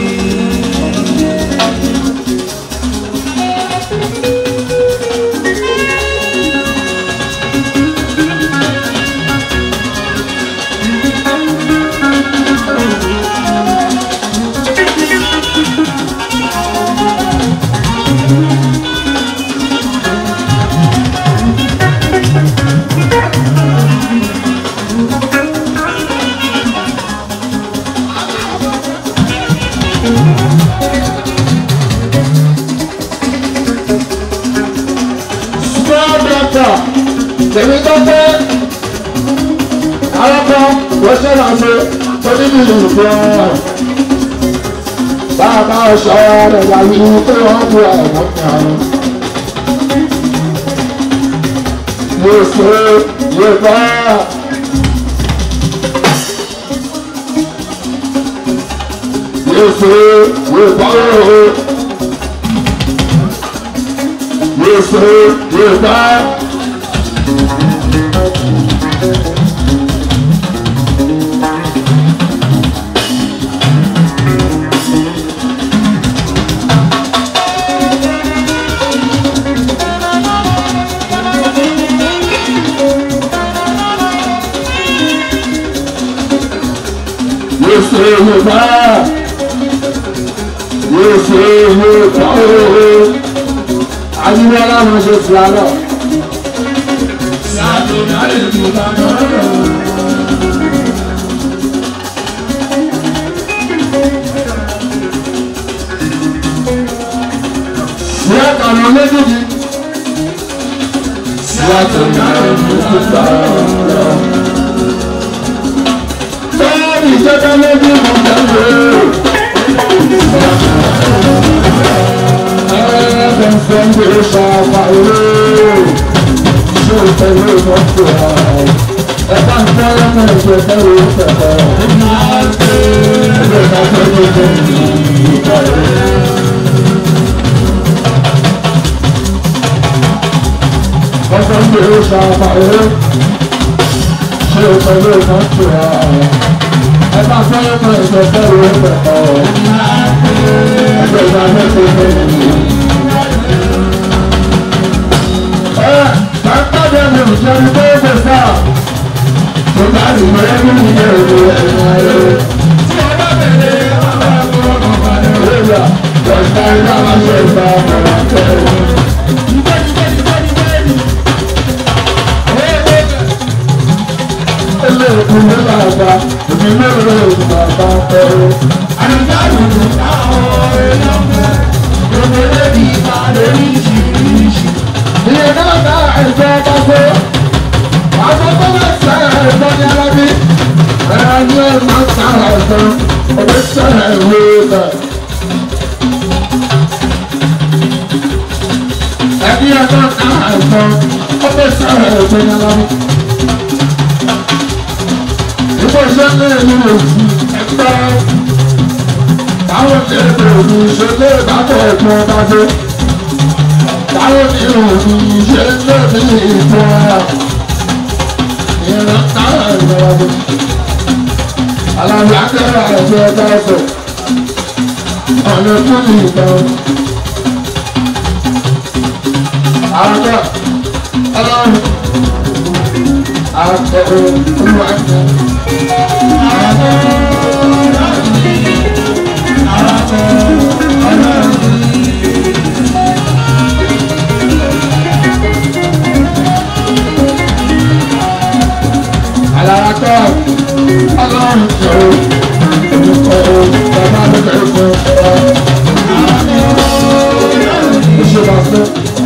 doctor tèmi tó pé alákọ̀ wọ́n ṣe máa ṣe oníbi ìgbọ́ bàbá ọ̀ṣọ́ rẹ̀ wà ní pé wọ́n bu ẹ̀wọ̀n kan. yóò ṣe yóò bá. yóò ṣe yóò bá yóò yóò bá. Yóò ṣe yóò bá. Yóò ṣe yóò bá ayíwá láwọn ṣe fìlà náà. Sàtúndà lè mú bàbá rẹ̀. Síyá kàná méjèèjì. Sàtúndà lè mú bàbá rẹ̀. Báyọ̀dì jẹ́ká méjì mọ̀ tẹ́lẹ̀. Sunday Shabbat Ṣé o tẹ̀lé mọ́tò ẹ̀? Ẹ bá ń tẹ́lẹ̀ mọ́ ẹ̀jẹ̀ tẹ́lẹ̀ ó tẹ̀lẹ̀. Ẹgbẹ́ ìta tẹ́lẹ̀ ó tẹ̀lẹ̀. Sunday Shabbat Ṣé o tẹ̀lé mọ́tò ẹ̀? Ẹ bá ń tẹ́lẹ̀ mọ́ ẹ̀jẹ̀ tẹ́lẹ̀ ó tẹ̀lẹ̀. Ẹgbẹ́ ìta tẹ́lẹ̀ ó tẹ̀lẹ̀. Bàtàdé mi ò jẹ́ ní bẹ́ẹ̀ sá. Mo bá rí mẹ́rin ní ẹ̀rọ ẹ̀rọ ẹ̀rọ. Tí o bá bẹ̀rẹ̀ àwọn ẹ̀kọ́ ọ̀nà balẹ̀. Lóyà, lọ́sà iná máa ṣe ìgbà ọ̀nà tẹ̀lé. Ilé ìkùn ní bàbá, èmi mélòó ìlú bàbá tẹ̀lé. Àyíká ìlú táwọn èèyàn fẹ́. Gbogbo ilé ìbàdàn ní ìṣìṣì ilé náà bá ẹ̀jẹ̀ bá gbé kan ọdún sẹ́yìn ìwé rẹ̀. ẹbí ẹ̀ka náà kan ọdún sẹ́yìn ìwé rẹ̀. ìbò iṣẹ́ ní ìlú òsì ẹgbẹ́ táwọn ní èdè òní ṣe lé ìbátọ̀ ẹ̀gbọ́n bá dé. táwọn ní òní ṣe lé ní ìfọ̀ ẹ̀ ìran náà ìrọ̀lẹ́ alábi akẹ́rẹ́ àti ẹ̀ka ẹ̀sọ̀ ọ̀nà fún ìtàn àgbà ọlọ́run àtọ̀rọ̀ olùwàjẹ́ alárakọ́ ọlọ́run jọ̀ọ́ olùkọ́ bàbá mi bẹ̀rẹ̀ fún ọ. ìṣèlú ọ̀sẹ̀.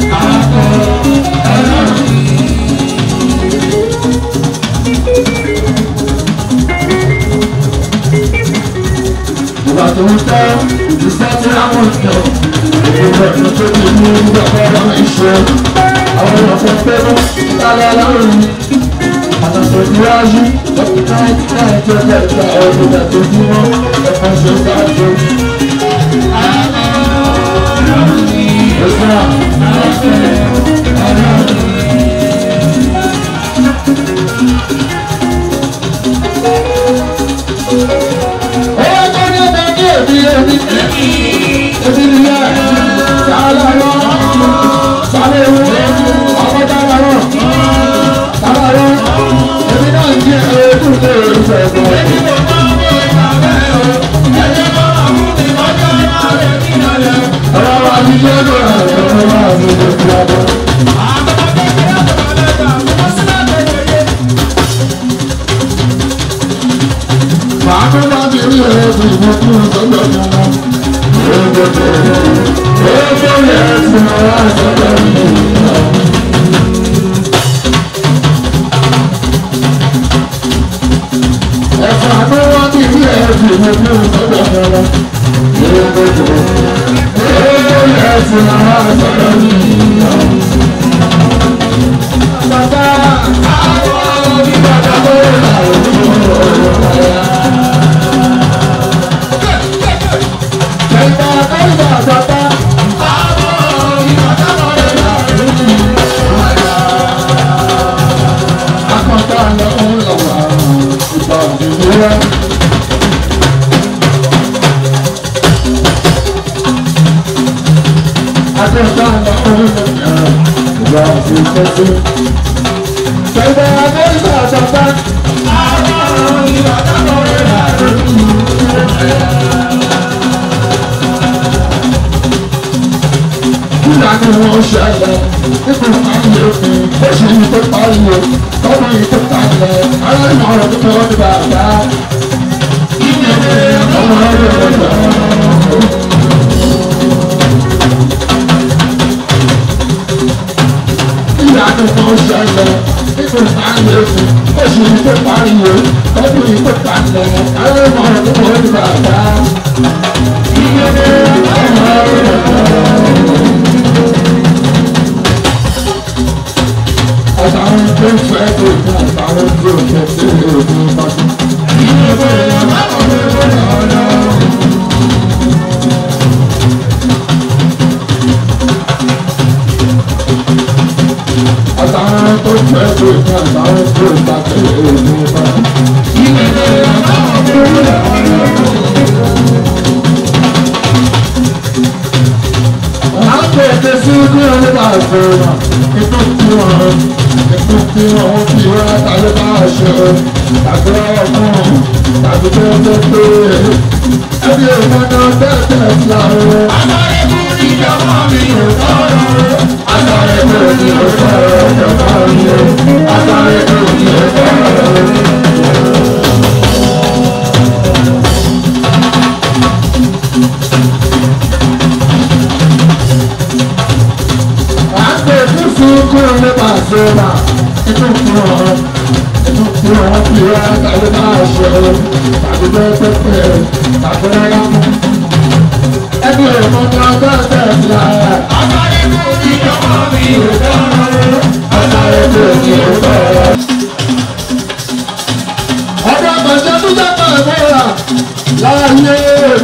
ìgbà tó ń tẹ́ ìṣẹ́ tí àwọn jọ ìgbà tó tó ti mú ìgbàgbọ́ ìṣe àwọn èèyàn fún pẹ́ẹ́rú lálẹ́ lọ́rùn mi àtàtò ìwájú dókítà ìtìlá ẹjọ́ kẹta ọdún tó bí wọn ẹ̀fọ́ ṣe ṣáájú. Owó tó ní ọ̀dà ní èdè èdè èdè nìyẹn sàálà lọ sàálà ewu ọkọ̀ dára lọ sàálà lọ èmi náà ń jẹ ojú tó rẹ̀ ń fẹ́ bọ̀. Ọ̀rọ̀ wa ti jẹ́ ọ̀rọ̀ ọ̀rọ̀ wa ti jẹ́ ọ̀rọ̀ Màá tó bá ti rí ẹ̀rọ tó ìwọ̀n tó ń sọ́dọ̀ ní ọmọ. Oúnjẹ tó ń bọ̀. Oúnjẹ yẹn ti máa wá sọ́dọ̀ ní ọmọ. Ẹ̀fọ́ àti wọ́n ti rí ẹ̀rọ tó ìwọ̀n tó ń sọ́dọ̀ ní ọmọ. Oúnjẹ tó ń bọ̀. Oúnjẹ yẹn ti máa wá sọ́dọ̀ ní ọmọ. Bàbá àwọn onígbàgbọ́ tó ń rà Nígbà tí wọ́n ṣẹlẹ̀, nípa ayé mi, ó ṣe ní tó pariwo, tọ́mọ yìí tó kalẹ̀, aláìmọ̀ ọ̀rọ̀ tó tọ́ ní bàbá. Ọmọ ọ̀rọ̀ rẹ̀ lọ. Nígbà tí wọ́n ṣẹlẹ̀, nípa ayé mi, ó ṣe ní tó pariwo, tọ́mọ yìí tó kalẹ̀, aláìmọ̀ ọ̀rọ̀ tó tọ́ ní bàbá. Ọmọ ọ̀rọ̀ rẹ̀ lọ. àtàwọn tó ń fẹ́ tó ní àtàwọn tó ń fẹ́ tó ní òkú pàṣẹ. àtàwọn tó ń fẹ́ tó ní àtàwọn tó ń bá tẹ̀lé òkú pàṣẹ. àwọn tó ń tẹ̀sí ní ọlọ́dà àfẹ́ràn ètò tí wọ́n ètò tí wọ́n fi wá tàbí bá ṣe àgbẹ̀ ọkùnrin tàbí tó ń tó pé ẹbí ìmọ̀nà tẹ́tẹ́ láàrú. Àtàrẹ kú ní ìjọba mi ò sọ̀rọ̀. Àtàrẹ kú ní ò sọ̀rọ̀ ìjọba mi ò. Àtàrẹ kú ní ò sọ̀rọ̀. Àgbẹ̀ fúnfún kúrò nípa àṣírà inú fún ọ. inú tí wọ́n fi wá tàbí máa ṣe tàbí pẹ́pẹ́pẹ́ tàbí rárá mú. ẹbí rẹ̀ mọ́ ní ọjọ́ tẹ̀sí ara. ọ̀sáré kò ní ọmọ mi ò tọ́rọ. ọ̀sáré kò ní ò tọ́rọ. ọ̀dọ́ àgbàṣẹ́ tó dábàá ìmúra láàyè.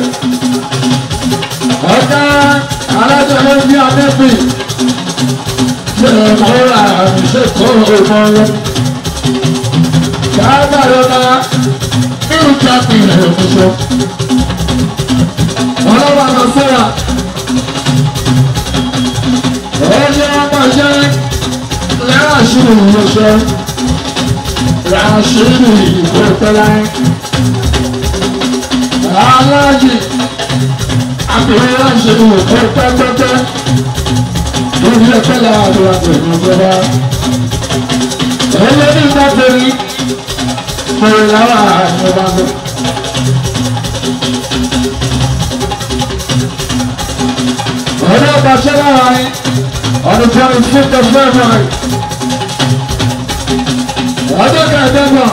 ọ̀gá alájọ ló ń bí adébí. ṣé ìmúra ṣe kó ìmọ̀ rẹ̀ dáadáa nínú jáde ìrìn òṣìṣẹ́ ọlọ́wọ́ àná sọ́ra ẹni ọmọ jẹ́ lẹ́rọ àṣírí ìrìnṣẹ́ ràṣírí ìgbò tẹ́lá aláàjì àbẹ̀rẹ̀ ràṣírí ìgbò pẹ́pẹ́pẹ́ lórí ẹ̀kẹ́ láàrin àgbẹ̀rẹ̀ ìjọba ẹlẹ́ni bá bẹ̀rẹ̀ bẹ̀rẹ̀ lára ìjọba lọ. ọ̀rẹ́ ọba ṣẹlẹ̀ ráyé ọdún twenty fifth of february ọjọ́ kẹẹ̀ẹ́dẹ́gbọ̀n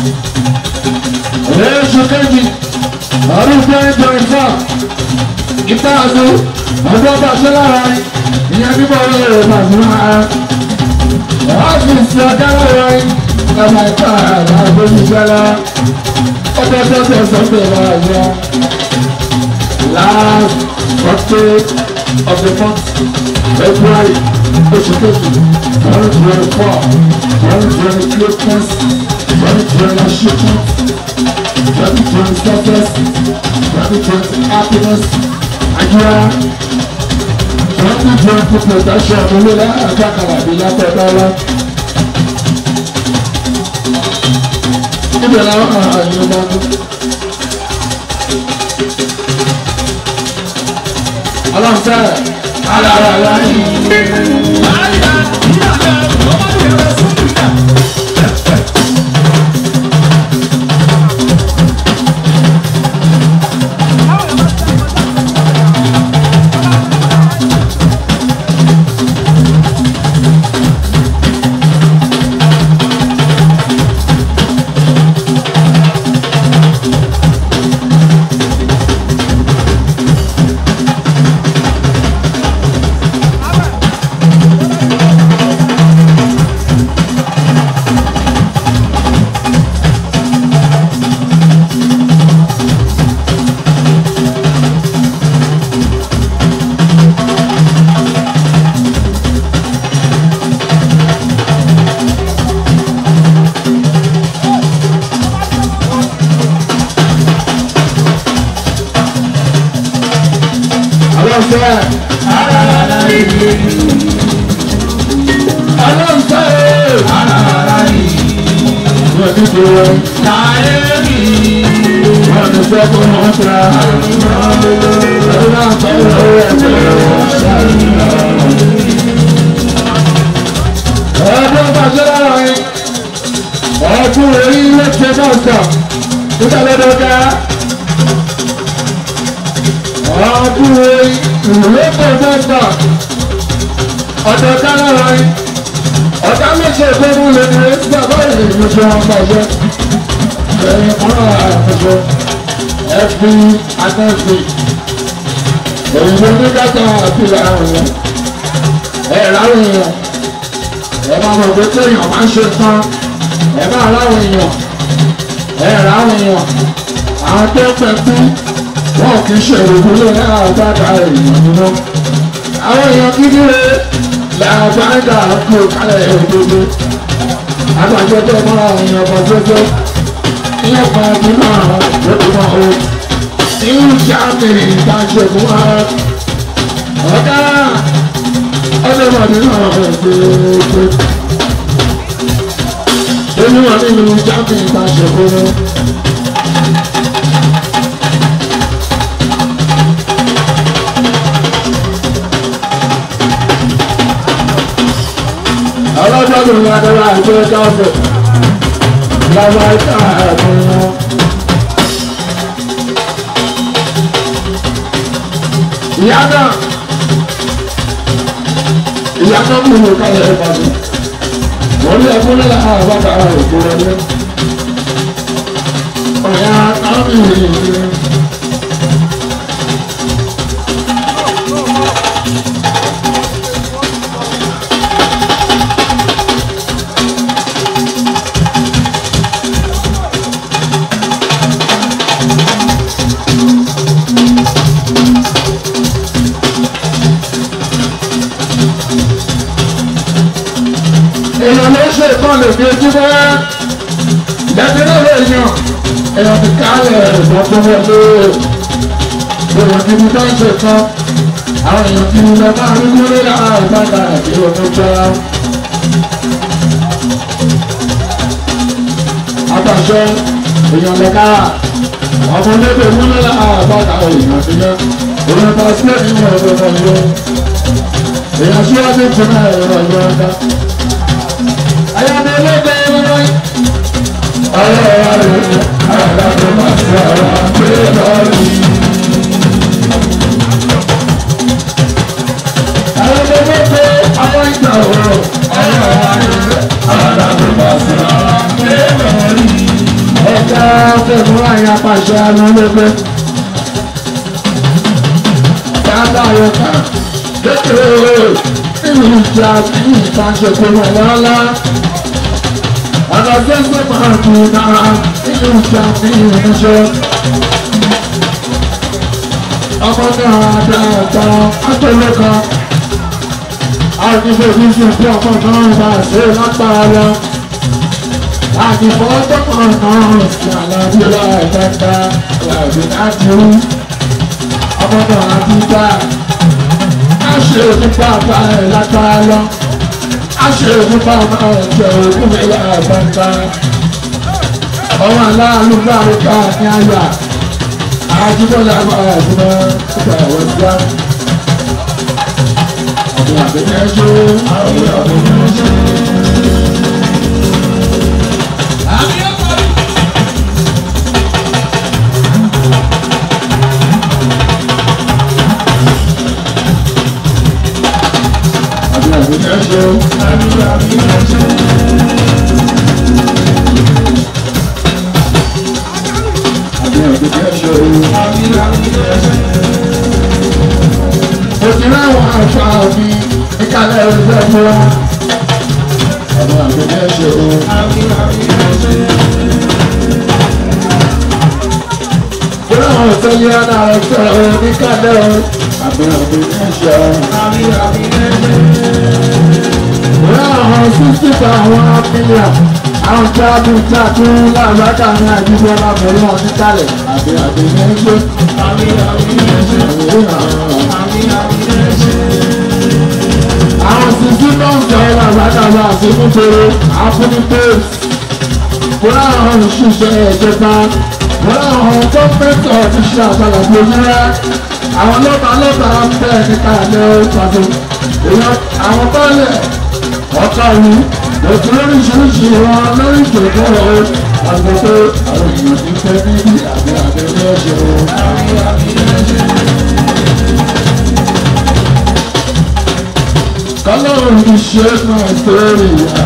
ọ̀rẹ́ oṣù kejì ọdún twenty twenty four ìta àdó ọjọ́ ọba ṣẹlẹ̀ ráyé ìyẹn bíbọ̀ ọ̀rẹ́ rẹ̀ bàbá máa ọ́fíìsì ọ̀dáwọ̀ rẹ̀ ọmọ ẹ̀ka àgbẹ̀yìnjẹ́lá ọjọ́ tọ́tọ̀ sọ́tọ̀ ọ̀rọ̀ last Thursday of the month February oṣù kejì twenty twenty four twenty twenty Christmas twenty twenty achievement twenty twenty success twenty twenty happiness Nigeria twenty twenty protection olórí àjàkálà bí látọ̀dọ́lá. Ibẹ̀ làwọn àyè bá dún. Ọlọ́sẹ̀ alára láyé. Ọlọ́sẹ̀ alára láyé. Ọlọ́sẹ̀ alára láyé. Wọ́n ti tó wọ́n. Láyé mi. Wọ́n ti fẹ́ kó wọ́n tra. Ọlọ́sẹ̀ àtọ̀wọ̀ ẹ̀jẹ̀ wọ́n ṣàlùyọ̀. Ọdún bàjẹ́ lára yín. Ọdún orí ilé ṣe náà sọ. Nígbà lọ́dọ̀ ká ọdún ìwé pọ̀fẹ́sà ọ̀dọ̀ kálọ̀rọ̀ ọ̀dá méjì ìgbógun lè ní ẹ̀sì bàbá ìlú tí wọ́n pàṣẹ ẹ̀yìn fúnra àpẹjọ ẹ̀fí anẹ́sì òyìnbó ní kàtà àti àwọn èèyàn ẹ̀ láwọn èèyàn ẹ̀ máa mọ̀ pé téèyàn máa ń ṣe tán ẹ̀ máa láwọn èèyàn ẹ̀ láwọn èèyàn àwọn tó pẹ̀ kú wọn kì í ṣe òògùn lé ní àgbàdà èèyàn nínú àwọn èèyàn kíkiri làbàdà kú kálẹ̀ òdodo agbàjọjọ mọ́ra àwọn èèyàn kan jọjọ ìyẹn kan ọdún náà lórí wọn o irú jáde ìdájọba wa ọ̀gá ọlọ́mọdé náà gbogbo olúwa nínú jáde ìdájọba wa. ọlọ́jọ́ tó ń gbàdúrà àti ọjọ́ ọ̀fẹ́ lọ́wọ́ ìta ẹ̀kún wọn. ìyá náà ìyá náà mú mi kálẹ̀ ìpàdé orí ẹkún nílà àbáta òkú wọlé ọ̀yà kámi ìrìn. èèyàn ló ṣe ìkan lè fi ojú bọ́ ìdájọ́ náà lè yàn èèyàn ti kálẹ̀ ẹ̀gbọ́n tó wọlé èèyàn ti fi tó ń ṣe kan àwọn èèyàn ti lọ máa rí wọlé lára ìbáta àti omi jọra. àtàṣe èèyàn lè ká ọmọ lébè wọlé lára ìbáta èèyàn ti yẹ èèyàn ta sílẹ̀ nínú ọ̀dọ́ náà yẹ èèyàn síwájú tó náà ẹ̀rọ ìjọba dá ayọ̀dẹ lẹ́gbẹ̀ ẹ̀rọ ọ̀rọ̀ rẹ̀ àdàbọ̀ máa ṣe àwọn àgbẹ̀ lọ́rí. ayọ̀dẹ lẹ́gbẹ̀ àwọn ìgbà ọ̀rọ̀ ọ̀rọ̀ rẹ̀ àdàbọ̀ máa ṣe àwọn àgbẹ̀ lọ́rí. ẹ̀ka fẹ̀mú àyà pàṣẹ àná lẹ́gbẹ̀. dáadáa yọ ká kékeré nínú ìjà tí ìtàn ṣe kó wọn lọ́lá àgbàgbẹ́sẹ̀ máa kú náà nínú ìjà ní ìrìnàṣẹ́. ọmọ náà dáadáa àtẹ̀lé kan àdìbò ìṣe tí ọmọ náà bá ṣe lágbára lọ. àdìbò ọjọ́ náà sí àlàyé láìpẹ́ta làbí láti rú. ọmọ náà ti gbà á ṣe nípa bá ẹ̀ lágbára lọ aṣe nípa máa jẹ òkú mi lára gbangba ọmọ aláàlú báwo ká ní àyà àjíbọ̀lá máa gbọ́ nípa ẹ̀wọ̀n síá ọ̀gbìn àbẹ̀yẹ ṣe àwọn àbẹ̀yẹ ṣe. àbí àbẹ̀yẹ ṣe àbí àbẹ̀yẹ ṣe. àbí àbẹ̀yẹ ṣe àbí àbẹ̀yẹ ṣe. òjìlá àwọn àṣà mi ìkàlẹ̀ ẹ̀rọ mọ́ àbí àbẹ̀yẹ ṣe àbí àbẹ̀yẹ ṣe. Ìjọba àwọn ìfẹ́lẹ́ ọ̀nà rẹ̀ sọ̀rọ̀ oníkàlẹ̀ o. Àbí àbẹ̀yẹ ṣe àbí àbẹ̀yẹ ṣe àwọn sísítà àwọn amílíà àwọn jáde jáde láàbàkà ní àdúgbò lábẹ́rẹ́ wọn níkàlẹ̀ àbí àbí méjì. àbí àbí méjì. àbí àbí méjì. àwọn sísí náà ń jẹ́ láàbàkà ní àdúgbò tèrè àfúnipéèsì. wọ́n àwọn òṣìṣẹ́ ìjọba wọ́n àwọn gọ́ọ̀mẹ̀ntì ọ̀ṣiṣẹ́ àgbàlá gbòmìnira àwọn lọ́ba lọ́ba bẹ́ẹ̀ níkàlẹ̀ pàtó. àwọn bọ́ọ̀lẹ̀ ọ̀tá yìí òtún lóríṣiríṣi wọn lórí ìjòkó ọ̀hún àgbẹ̀tẹ̀ àwọn èèyàn ti fẹ́ níbi àbí àbẹ̀lẹ̀ ọ̀ṣẹ̀ o. kọ́lọ́run ti ṣe é náà sórí ìyá.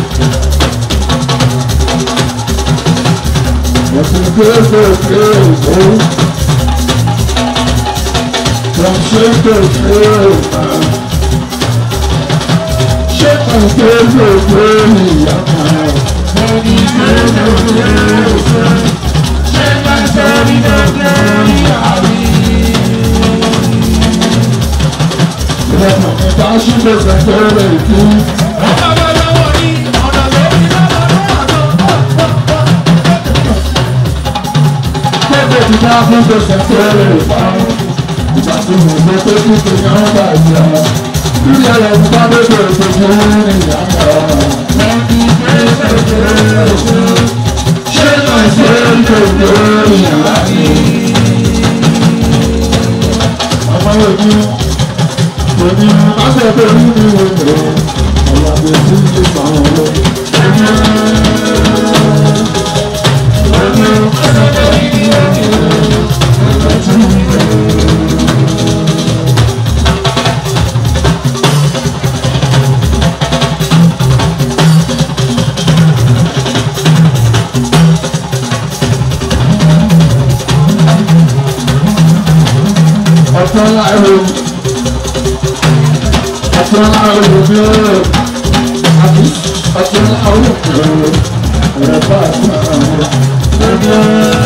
Wọ́n ti gbé sókè òkú. Wọ́n ṣe é sókè òkú ṣé kò gbé gbogbo ìyàwó ẹni gbé gbogbo ìyàwó ṣé kò sórí gbogbo ìyàwó. Ìrọ̀lẹ́ mi bá ṣílẹ̀ sẹ́kẹ̀ rẹ̀ kú. Ọ̀pọ̀ lọ́wọ́ ní ọ̀nà lórí Gbogbo ti bá fún gbèsè kéré pa. Ìgbà tí mo gbé pé kíkì ní ọ̀gá ìyá. Ilé ẹ̀rọ bá bẹ̀rẹ̀ ìgbésẹ̀ ní ìyàtọ̀. Ṣé náà ṣe ń tètè ìyàrá ni? Ọmọ òbí òbí akẹ́kọ̀ọ́ nínú ìwé ọ̀la bẹ̀rẹ̀ sí ìgbà wọn lọ. àti ọlá ẹ̀rọ àti ọlá ẹ̀rọ mi ó àti àti ọlá ẹ̀rọ ẹ̀rọ bá àti ọlá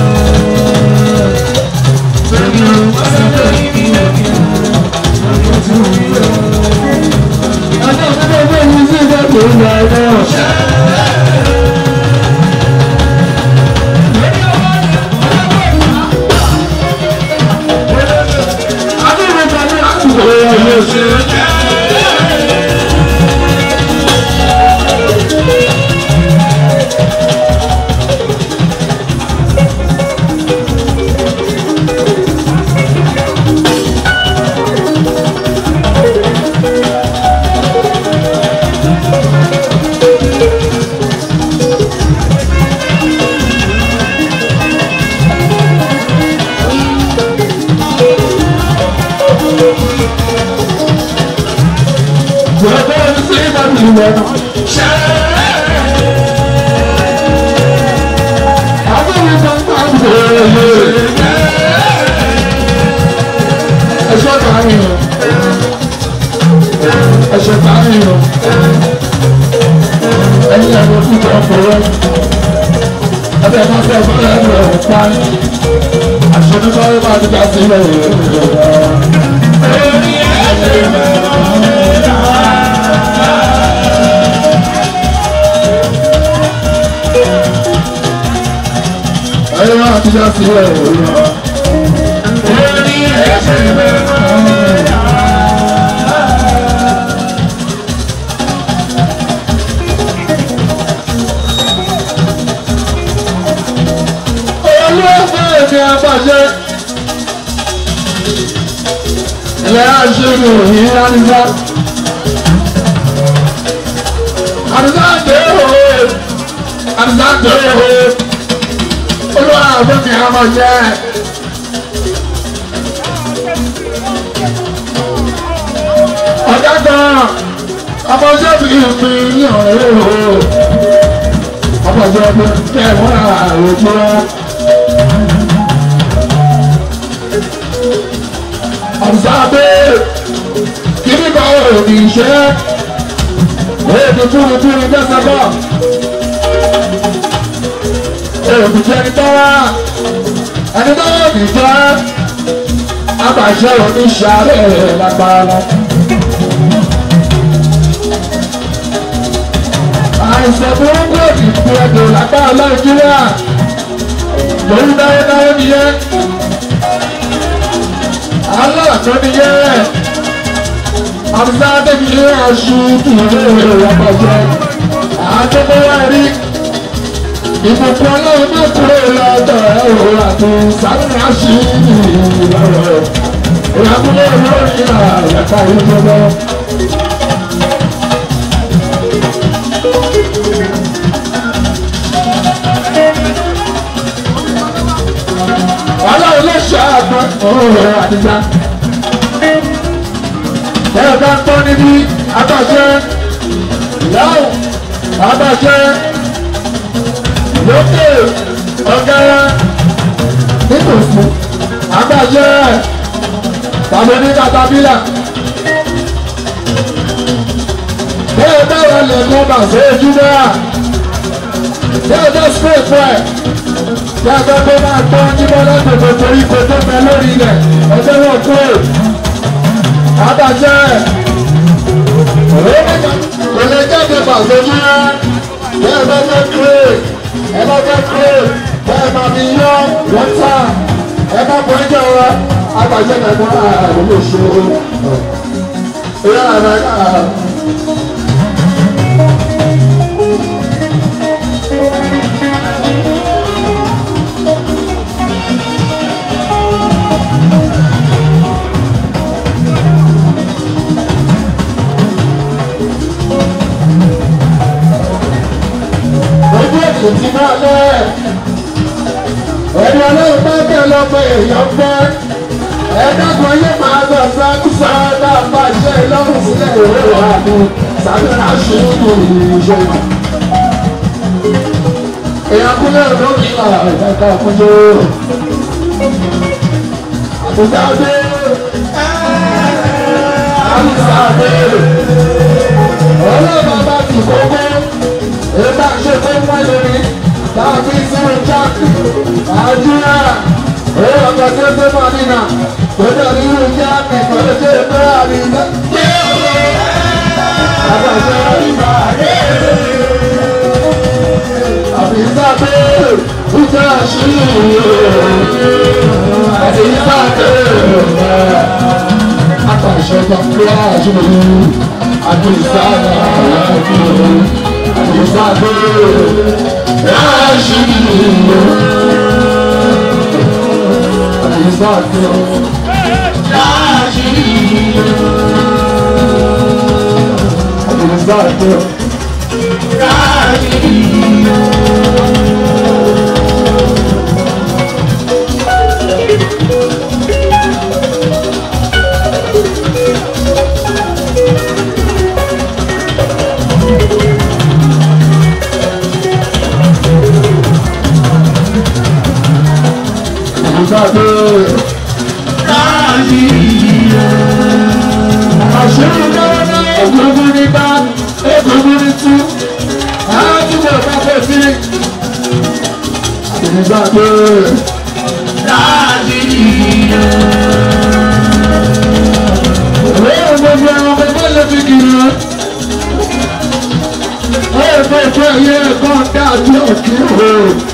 Ọjọ́ ìgbẹ́ ìgbẹ́ yìí sí ìgbẹ́ tó ń lọ ẹ̀rọ. Ẹ̀ṣọ́ kàáyìn o. Ẹ̀ṣọ́ kàáyìn o. Ẹ̀yin ẹ̀rọ fún ọkùnrin. Ẹgbẹ́ máa fẹ́ fún ẹ̀rọ ẹ̀rọ pa. Àṣọ nípa ẹ̀rọ máa ti dá sí ilẹ̀ ìrọ̀lẹ́. Ẹ̀rọ máa ti dá sí ilẹ̀ ìrọ̀lẹ́. olóògbé èmi àbàjẹ́ ilẹ̀ àṣírí òyìn àríwá àríwá dé òwe àríwá dé òwe olóògbé mi àbàjẹ́ ọ̀gá kan ọmọdé mi mi ní ọ̀rẹ́ o ọmọdé mi kẹwọ́n àròjọ. ọ̀sáàbẹ̀ kìíní kan ò ní ṣe èdè túnitúni dẹ́sẹ̀ bọ̀ èdè jẹni tọ́wá ẹni tọ́wá ní jẹ́ abàṣẹ oníṣàlẹ̀ lágbára. àìsàn burúkú òdì fún ẹgbẹ̀ lágbára nàìjíríà lórí náwó náwó nìyẹn aláàtọ́ nìyẹn àbúrò ní aṣọ ìwé ìrọ̀pọ̀jẹ́ àtọ́kọ́wá rí ìbùkún ọlọ́run ní kúrò lọ́dọ̀ ẹ̀rọ àti sáré aṣọ ìrọ̀rọ̀ ìyàgbọ́n lórí àyàká ìjọba. ọlọ́run ló ṣe àgbọn ọ̀rọ̀ àdìgbà. Bẹ́ẹ̀ bá gbọ́ níbi abájẹ́ ìyáwó abájẹ́ lókè ọ̀gẹ́rẹ́ nítòsí abájẹ́ tàbí ní katabílà. Bẹ́ẹ̀ bá wà lẹ́kọ̀ọ́ bà sí ojú náà. Bẹ́ẹ̀ bá spray fún ẹ̀ yàtọ̀ tó máa tọ́ níbọ̀ lọ́gbọ̀gbọ̀ torí kò tó fẹ́ lórí rẹ̀ ọjọ́ wọn kú ò àbàjẹ́ kò lè jáde pàṣẹ mọ́ bẹ́ẹ̀ bá fẹ́ kúrè ẹ bá fẹ́ kúrè bẹ́ẹ̀ máa fi yọ wọ́tà ẹ bá bọ́ ẹjọ́ wa àbàjẹ́ mẹ́mọ́ ààrùn lè ṣe o. ìyá àrà káà. ojú ètò ti máa lẹ́ ẹni ọlọ́run bá bẹ̀ lọ́pọ̀ èèyàn fẹ́ ẹ̀ẹ́dẹ́gbọ̀n yóò máa lọ sákúsá náà bá ṣe lọ́rùn sílẹ̀ ìwé wa ni sàbẹ̀rẹ̀ aṣèlú ìṣe. èèyàn kúlẹ̀ lórí ẹ̀ka ọ̀kúnjó àbújá dé ẹ̀ àwùjọ àbẹ̀rẹ̀ ọlọ́ọ̀bá bá ti kókó èébà ṣe tó ń wáyé mi tàbí sínú jáàkì àdúrà owó ọkọ̀ tó tó mọ̀ nínà tó dẹ̀ nínú jáàkì pẹ̀lú tó tó àríyá. Àbàjẹ́ ìgbà àbí sábẹ́ ìjà àṣírí àti sábẹ́ àtàṣe tó ń lọ àṣírí àti sábẹ́ àṣírí àti sábẹ́ àṣírí àti sábẹ́ àṣírí àti sábẹ́. Àṣírí lọ́wọ́ náà egungun ní bá egungun ní tú. Àádúgbò bá fẹ́ sí. Ìgbà pé òwe gbogbo ẹran gbogbo lè fi kiri. Ó yẹ kó fẹ́ yẹ ẹ̀kọ́ dájú ọ̀kí o.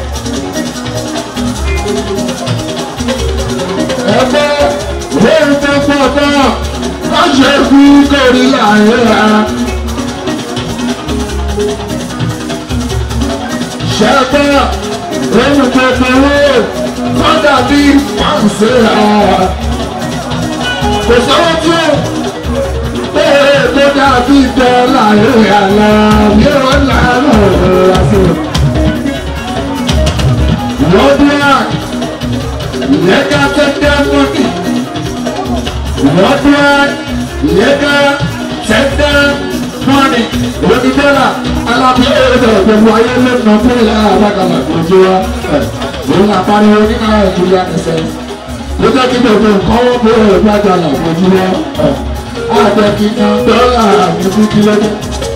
Ẹgbẹ́ òwe ìfẹ́ pọ̀ náà má ṣe kú kórì láàyè rárá. Ṣẹ́gbẹ́ ohun kékeré kọ́dà bí pàǹsẹ̀ rárá. Kò sọ́wọ́ tí ó bẹ́ẹ̀ tó dàbí dọ́là ìrìn àlá yóò lánà lásì. Lọ́dún à, ìyẹ́ká tẹ́tẹ́ mọ́tì. Lọ́dún à, ìyẹ́ká tẹ́tẹ́ mọ́nì. Onídọ́là alábíyẹ̀ ẹ̀rọ gbogbo ayé lẹ́nu fún ìlà àbákalà tó jó wa. Òun àpariwo ní Nàìjíríà nìṣẹ́. Ló jẹ́ kí gbogbo nǹkan wọ́n bó ẹ̀rọ gbàgbà fojú wa àjẹkìkan dọ́là àbíkú kílódé.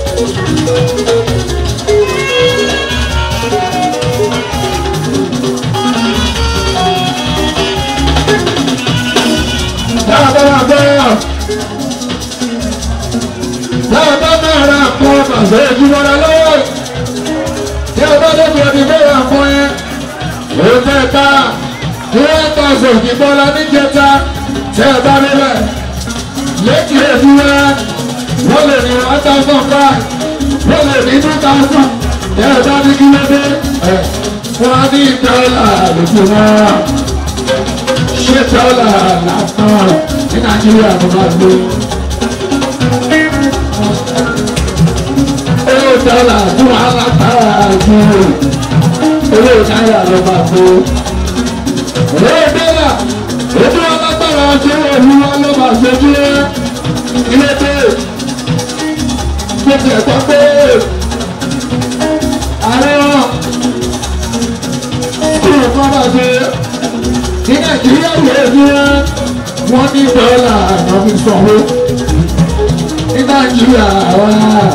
Dáadáa bẹ́ẹ̀ dáadáa náà ra kọ́ bàbá ìjúmọ́ra lọ́wọ́. Tí a bá dẹ́kun ẹni bẹ́ẹ̀ àpọ̀ yẹn, ó tẹ̀ ká tí wọ́n ta sòkì bọ́lá níjẹta tí a bá nílẹ̀ lẹ́kì ẹ̀dúrà wọ́n lè ní one thousand five wọ́n lè ní two thousand ẹ̀ bá ní kí ló dé ẹ̀ wọ́n á ní dọ́là lójú wọn ṣé dọ́là lásán ní nàìjíríà ló máa gbé. owó dọ́là tí wọ́n á látara ju owó náírà ló máa gbé. owó dọ́là ojú alágbára ṣé olúwa ló máa ṣe bí ilé dé gbèsè ẹ̀kọ́ pé ààrẹ wọn kúrò kọ́ máa ṣe ní nàìjíríà yóò ní wọ́n ní dọ́là àná fi sanwó ní nàìjíríà wá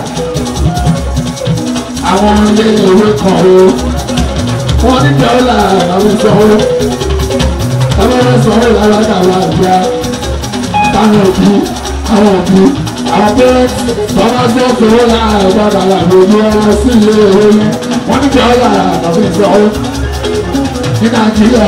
àwọn ilé ìwé kan o wọ́n ní dọ́là àná fi sanwó ọlọ́run sanwó lára dàwọn àgbà táwọn òbí àwọn òbí àwọn parents bàbá gbọ́ sanwó lára ẹ̀gbọ́n dàwọn àgbòjú ọmọ sí ilé ìwé yẹn wọ́n ní dọ́là àná fi sanwó ní nàìjíríà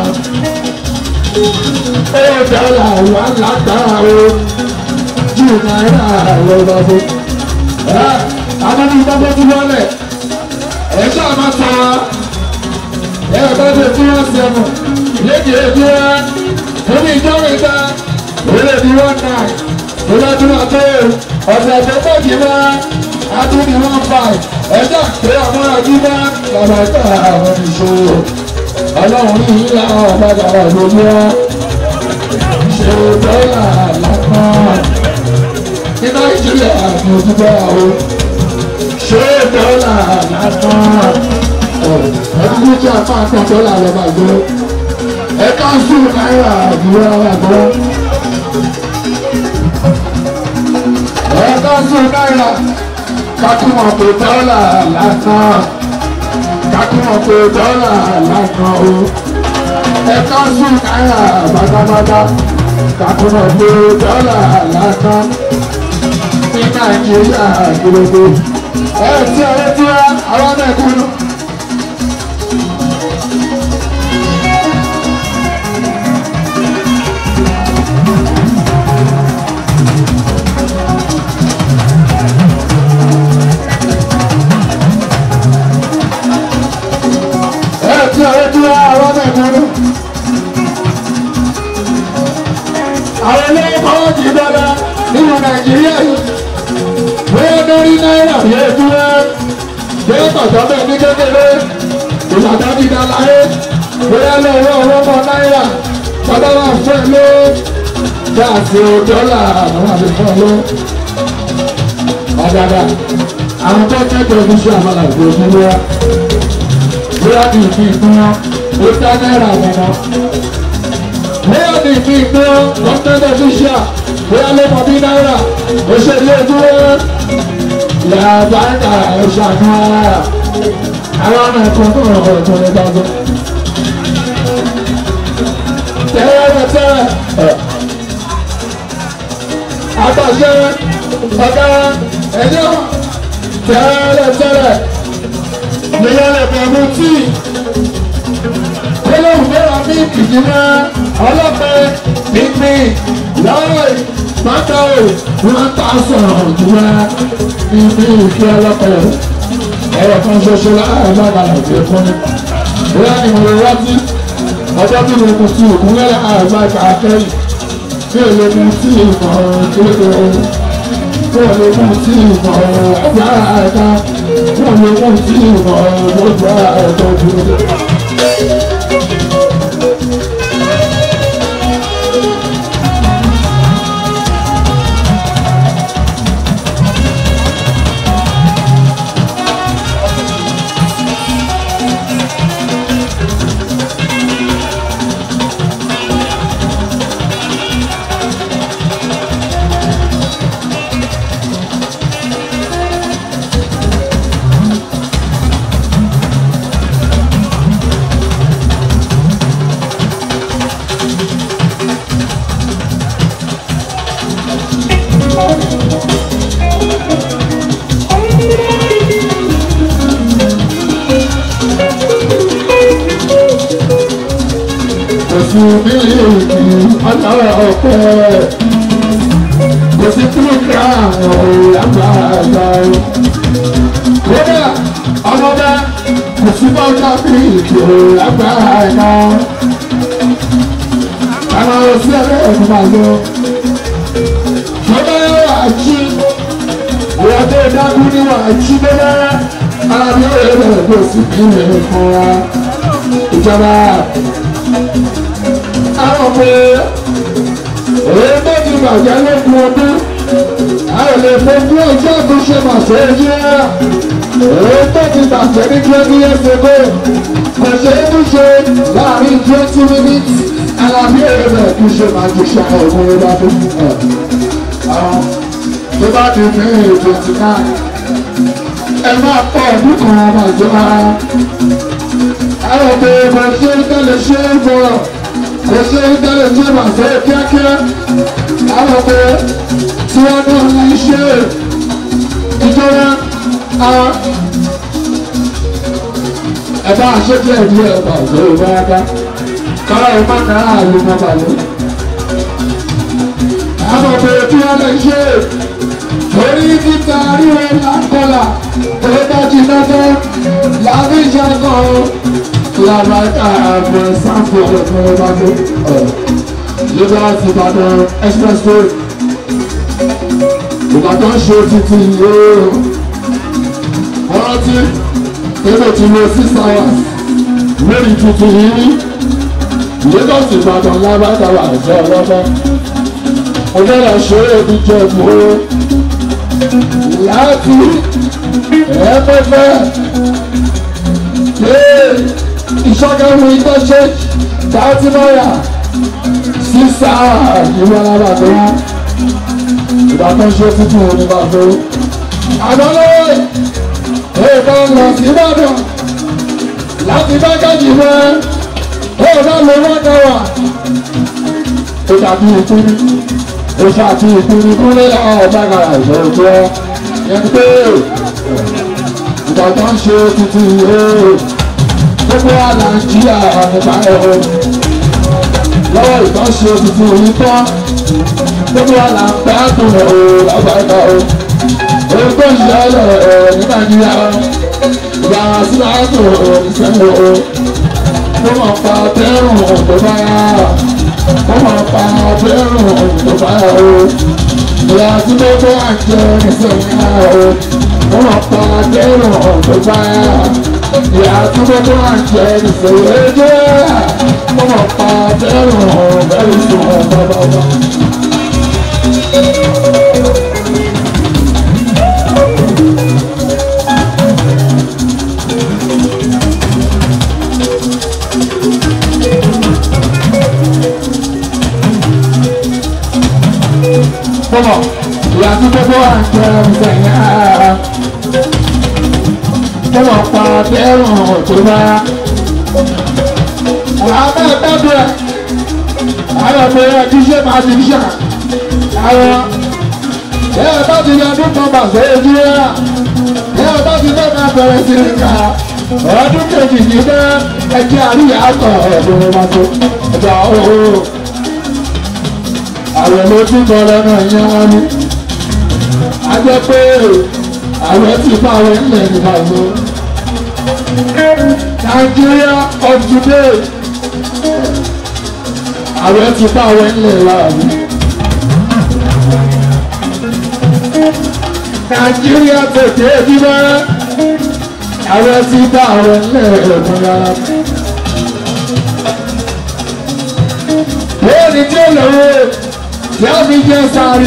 owó dọ́là wà lágbára o ju náírà lọ bá fún. àwọn ní ìgbàgbọ́ tí wọ́n lẹ̀ ẹ̀ ṣáà máa tọ́ wa ẹ̀ bá ṣe tí wọ́n ṣe mọ̀ lédi èdè wa omi ìjọba ìta òun di one nine òun àti wọn tó ọ̀sẹ̀ tó pọ̀ jù wá àtúndì one five ẹ̀jẹ̀ pé ọmọ àdúgbò bàbá ìta àwọn ìṣòro ọlọ́run ní ìlà ọ̀padà lójú wa ṣe dọ́là lápán ní nàìjíríà ní ojúbọ àwọn ṣe dọ́là lápán ẹni tí a máa tán dọ́là lọ́ba gbó ẹ̀ka sùn náírà ìwé ara gbọ́. ẹ̀ka sùn náírà kakúmọ̀ pé dọ́là lásán kakúmọ̀ pé dọ́là lásán o ẹ̀ka sùn náírà pátápátá kakúmọ̀ pé dọ́là lásán ní nàìjíríà gbogbo ẹ̀ tí ọ̀rẹ́ tí wá àwọn mẹ́kúnnù. ẹ̀ tí ọ̀rẹ́ tí wá àwọn mẹ́kúnnù. àwọn ilé ìfọwọ́ ti dára nínú nàìjíríà yìí bóyá lórí náírà bí ojú ẹ bóyá tọ̀tọ̀ bẹ́ẹ̀ ní kékeré ìlànà ti dá láyé bóyá lọ́wọ́ ọlọ́mọ náírà bàbá wa fẹ́ ló gáàsì dọ́là àwọn àbíkọ́ ló ọ̀dàdà àwọn tó kẹ́kọ̀ọ́ ní sí àmàlà ìgbòho wa bóyá ní ìpín ìpín wọn ó dá náírà wọn wọn bóyá ní ìpín ìpín wọn gọ́ọ̀mẹ́ntì ọ̀fíṣà bóyá ló mọ bí náírà ó ṣe ilé ojú làbáńkà ẹ̀ṣánú ara àwọn ọmọ ẹ̀kọ́ tó rọ̀ ọ̀tún ní dájọ́. tẹ́lẹ̀ tẹ́lẹ̀ àtàṣe ọ̀gá ẹ̀jọ́ tẹ́lẹ̀ tẹ́lẹ̀ nìyẹn lè bẹ̀rù tí olóhùn mẹ́ra ní ìdílé ọlọ́pẹ́ pínpín lọ́wọ́ pátá o wọ́n ta sọ̀rọ̀ jùlọ níbi ìfẹ́ ọlọ́pẹ́ ẹ̀rọ kan ṣoṣo láàrin lágbàlá ìfẹ́ fún mi. bóyá ni mo lè rántí ọjọ́ tí mo kù sí òkú lẹ́la àgbà kàkẹ́yìn tí ò lè mú sí ìmọ̀ kéde tí ò lè mú sí ìmọ̀ ọgbà ẹ̀ka tí ò lè mú sí ìmọ̀ gbogbo ẹ̀ka dúró. Oṣù mílíọ̀nù ọlọ́rọ̀ ọ̀pẹ. Kò sí kílógíráàmù lágbàgbà. Kódà ọmọdé kò sí bọ́ọ̀dà bíìkì lágbàgbà. Àwọn ọ̀sí ẹ̀rẹ́ ẹ̀kọ́ máa lọ. Kódà wà á jí. Ìwọ́n tó dákú ní wà á jí bẹ́ẹ̀. Alábí ó yẹ bẹ̀rẹ̀ kó sí kí ni ẹ̀kọ́ wa. Ìjọba àwọn pé èyí tó ti bàjẹ́ lókun ọdún a ò lè fojú ọjọ́ tó ṣe màṣẹ yé èyí tó ti bàjẹ́ ní twenty years ago kò ṣe é tún ṣe láàrin twenty minutes alábí èrè rẹ̀ kí ṣe máa ju ṣe àwọn ọmọ bá tó àwọn tó bá di ní twenty nine ẹ máa pọ̀ ọdún kan ọmọ ìjọba àwọn pé mo ṣe ń tẹ́lẹ̀ ṣe é bọ̀ kò ṣe ń tẹ́lẹ̀ tí mà fẹ́ kíákíá àwọn pé tí wọ́n ní ní ṣe ìjọba àwọn ẹ̀bá àṣetí ẹ̀dí ẹ̀bà òṣèré báyáká kára ìmá náà àlè mọ́ balẹ̀. àwọn pé tí wọ́n lè ṣe orí títa ríro lákọlà tó bá jiná tán lábí ìṣàkọ́ làbàtà àgbẹ̀ sáfù ọ̀pọ̀ ọba tó Lagos Ìbàdàn expressway Ìbàdàn ṣe títí yóò wọ́n rántí ebe tí lo six hours lórí tuntun yìí Lagos Ìbàdàn lábàtà wà jẹ́ ọlọ́mọ ọjọ́ ṣe é bí jẹ́ ìgbòho láti ẹ̀ẹ́fẹ́fẹ́ ìṣọ́gẹ́rù ìgbẹ́ church thirty naira six hours ìwọ alábà tó wá ìgbà tó ń ṣe títí òní bá tó. àná lọ́wọ́ èyí tó ń lọ sí ìbàdàn láti bá kájì mọ́ èyí tó ń lọ wọ́n dáwà. ó dàbí ìpínlẹ̀ ó ṣàti ìpínlẹ̀ kúnlẹ̀ láwọn ọ̀gá àgbà ìṣòro tó yẹn pé ìgbà tó ń ṣe títí yìí gbogbo wa nàìjíríà nípa ẹ̀rọ lọ́wọ́ ìtọ́ṣe tuntun yìí tán gbogbo wa là ń pẹ́ àtún ẹ̀rọ lágbàdá o èyí tó ń ṣẹlẹ̀ ẹ̀ ní nàìjíríà ìyá sílẹ̀ àtún ẹ̀rọ ìṣẹ̀lẹ̀ o tó mọ̀ pa tẹ́rùn tó bá yá tó mọ̀ pa tẹ́rùn tó bá yá o ìyá tí gbogbo wa ń jẹ ìṣẹ̀lẹ̀ o tó mọ̀ pa tẹ́rùn tó bá yá ìyá tí gbogbo wa ń jẹ ìṣẹ̀lẹ̀ o tó mọ̀ pa tẹ́rùn bẹ́ẹ̀ sùn bàbá wa. Bọ́lọ̀, ìyá tí gbogbo wa ń jẹ ìsẹ̀yìn ara. Bọ́lọ̀ pa dẹ́rùn tó bá. Àwọn ẹgbẹ́ ẹ̀ àwọn ọmọ ẹ̀ kí ṣe máa ti ṣà. Àwọn ẹ̀ bá ti yọ ọdún kan bàṣẹ ojú rẹ̀. Ẹ̀ bá ti fẹ́ máa bẹ̀rẹ̀ sí ní ká. Ọdún kejì ní bẹ́ ẹjẹ́ àríyá àtọ̀ ẹ̀dùn máa tó. Ẹ̀dọ̀ ọ̀hún àwọn ló tún bọ lọ́nà yẹn wọ́n ní. a jẹ́ pé àwọn tí bá wọn ń lẹ̀ nípa ìlú. Nigeria of today àwọn tí bá wọn ń lẹ̀ láàbù. Nigeria tètè bímọ àwọn tí bá wọn ń lẹ̀ ẹ̀kún rárá. Bóyá ni tí ó lọ́wọ́ tí a fi jẹ sáré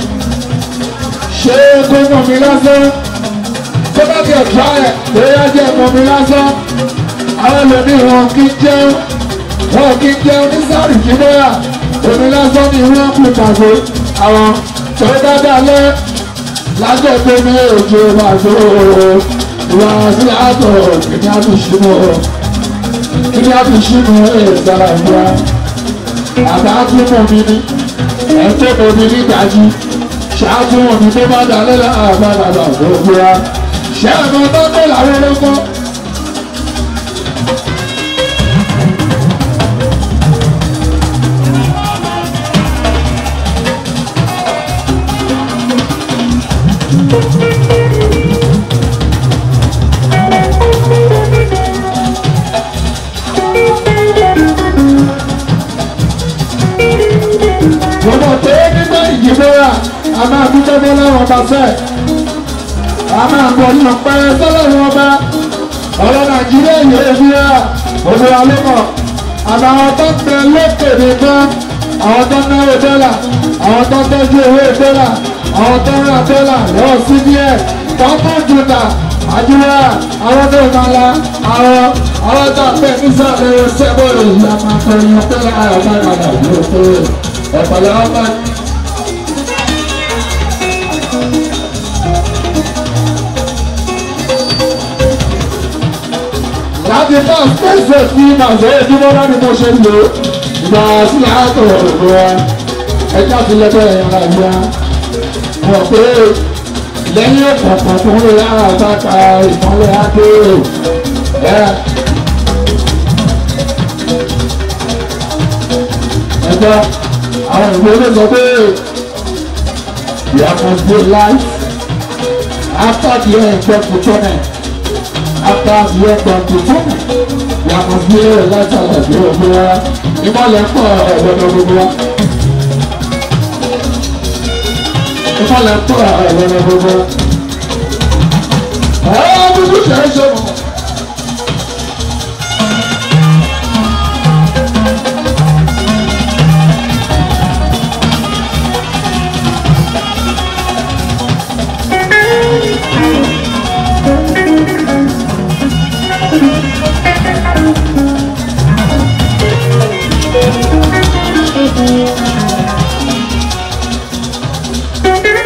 ṣé kó mọ̀ mí lásán tó bá kẹ̀ fà ẹ̀ bóyá jẹ́ mọ̀ mí lásán àwọn ẹlòmíì wọn kì í jẹun wọn kì í jẹun ní sáré kí bóyá omi lásán ni wọ́n kú pàṣẹ àwọn tó bá dalẹ̀ lájọ pé ní òjò pàṣẹ ìwà sí àtọ̀ kìíní àtúnṣe kìíní àtúnṣe ẹ̀ sára ìwà àbá tún mọ̀ mí ní ẹ̀ńtẹ́ omi nígbàjú ṣáájú omi tó bá dalẹ́ láàbàdàbà gbogbo wa ṣé ẹ̀mọ́ tó tó làwọn olóko. gbogbo pé nígbà ìjìbóra a máa dúpẹ́ bọ́ lọ́wọ́ ọba fẹ́ a máa bọ̀ ní ọ̀pẹ́ sọ́lọ́run ọba ọ̀rọ̀ nàìjíríà yóò fi rà gbogbo wa ló mọ̀ àtàwọn tó ń bẹ lókè nìkan àwọn tó ń náwó dọ́là àwọn tó ń tọ́jú owó dọ́là àwọn tó ń ra dọ́là lọ́wọ́ sí díẹ̀ tó ń mú jùlọ àjùlọ àwọn tó ń kala àwọn àwọn tó ń bẹ nísàlẹ̀ sẹ́bọ̀lù ìyá máa tẹ̀yìn tẹ́lẹ̀ àyàbá ìrànà yóò tó ọ̀pọ̀lọpọ̀ ọmọ láti bá ṣẹ̀ṣẹ̀ sí màṣẹ́ ìdúró láti mo ṣe lò ìgbà sílẹ̀ àtọ̀ òkú wa ẹjọ́ ti lẹ́gbẹ́ ẹ̀yàn àgbà mọ̀ pé lẹ́yìn ọ̀pọ̀pọ̀ tó ń lè lára àtàkà ìmọ̀lẹ̀ adé ẹ̀ ẹjọ́ àwọn ìwé ló sọ pé there must be life after the end of the tunnel after the end of the tunnel there must be a light at the end of the wa ìmọ̀lẹ̀ pọ̀ ọ̀gbọ̀dọ̀ gbogbo wa ìmọ̀lẹ̀ pọ̀ ọ̀gbọ̀dọ̀ gbogbo wa. ọ̀ọ́ dúdú ṣe é ṣe mọ̀. Thank you.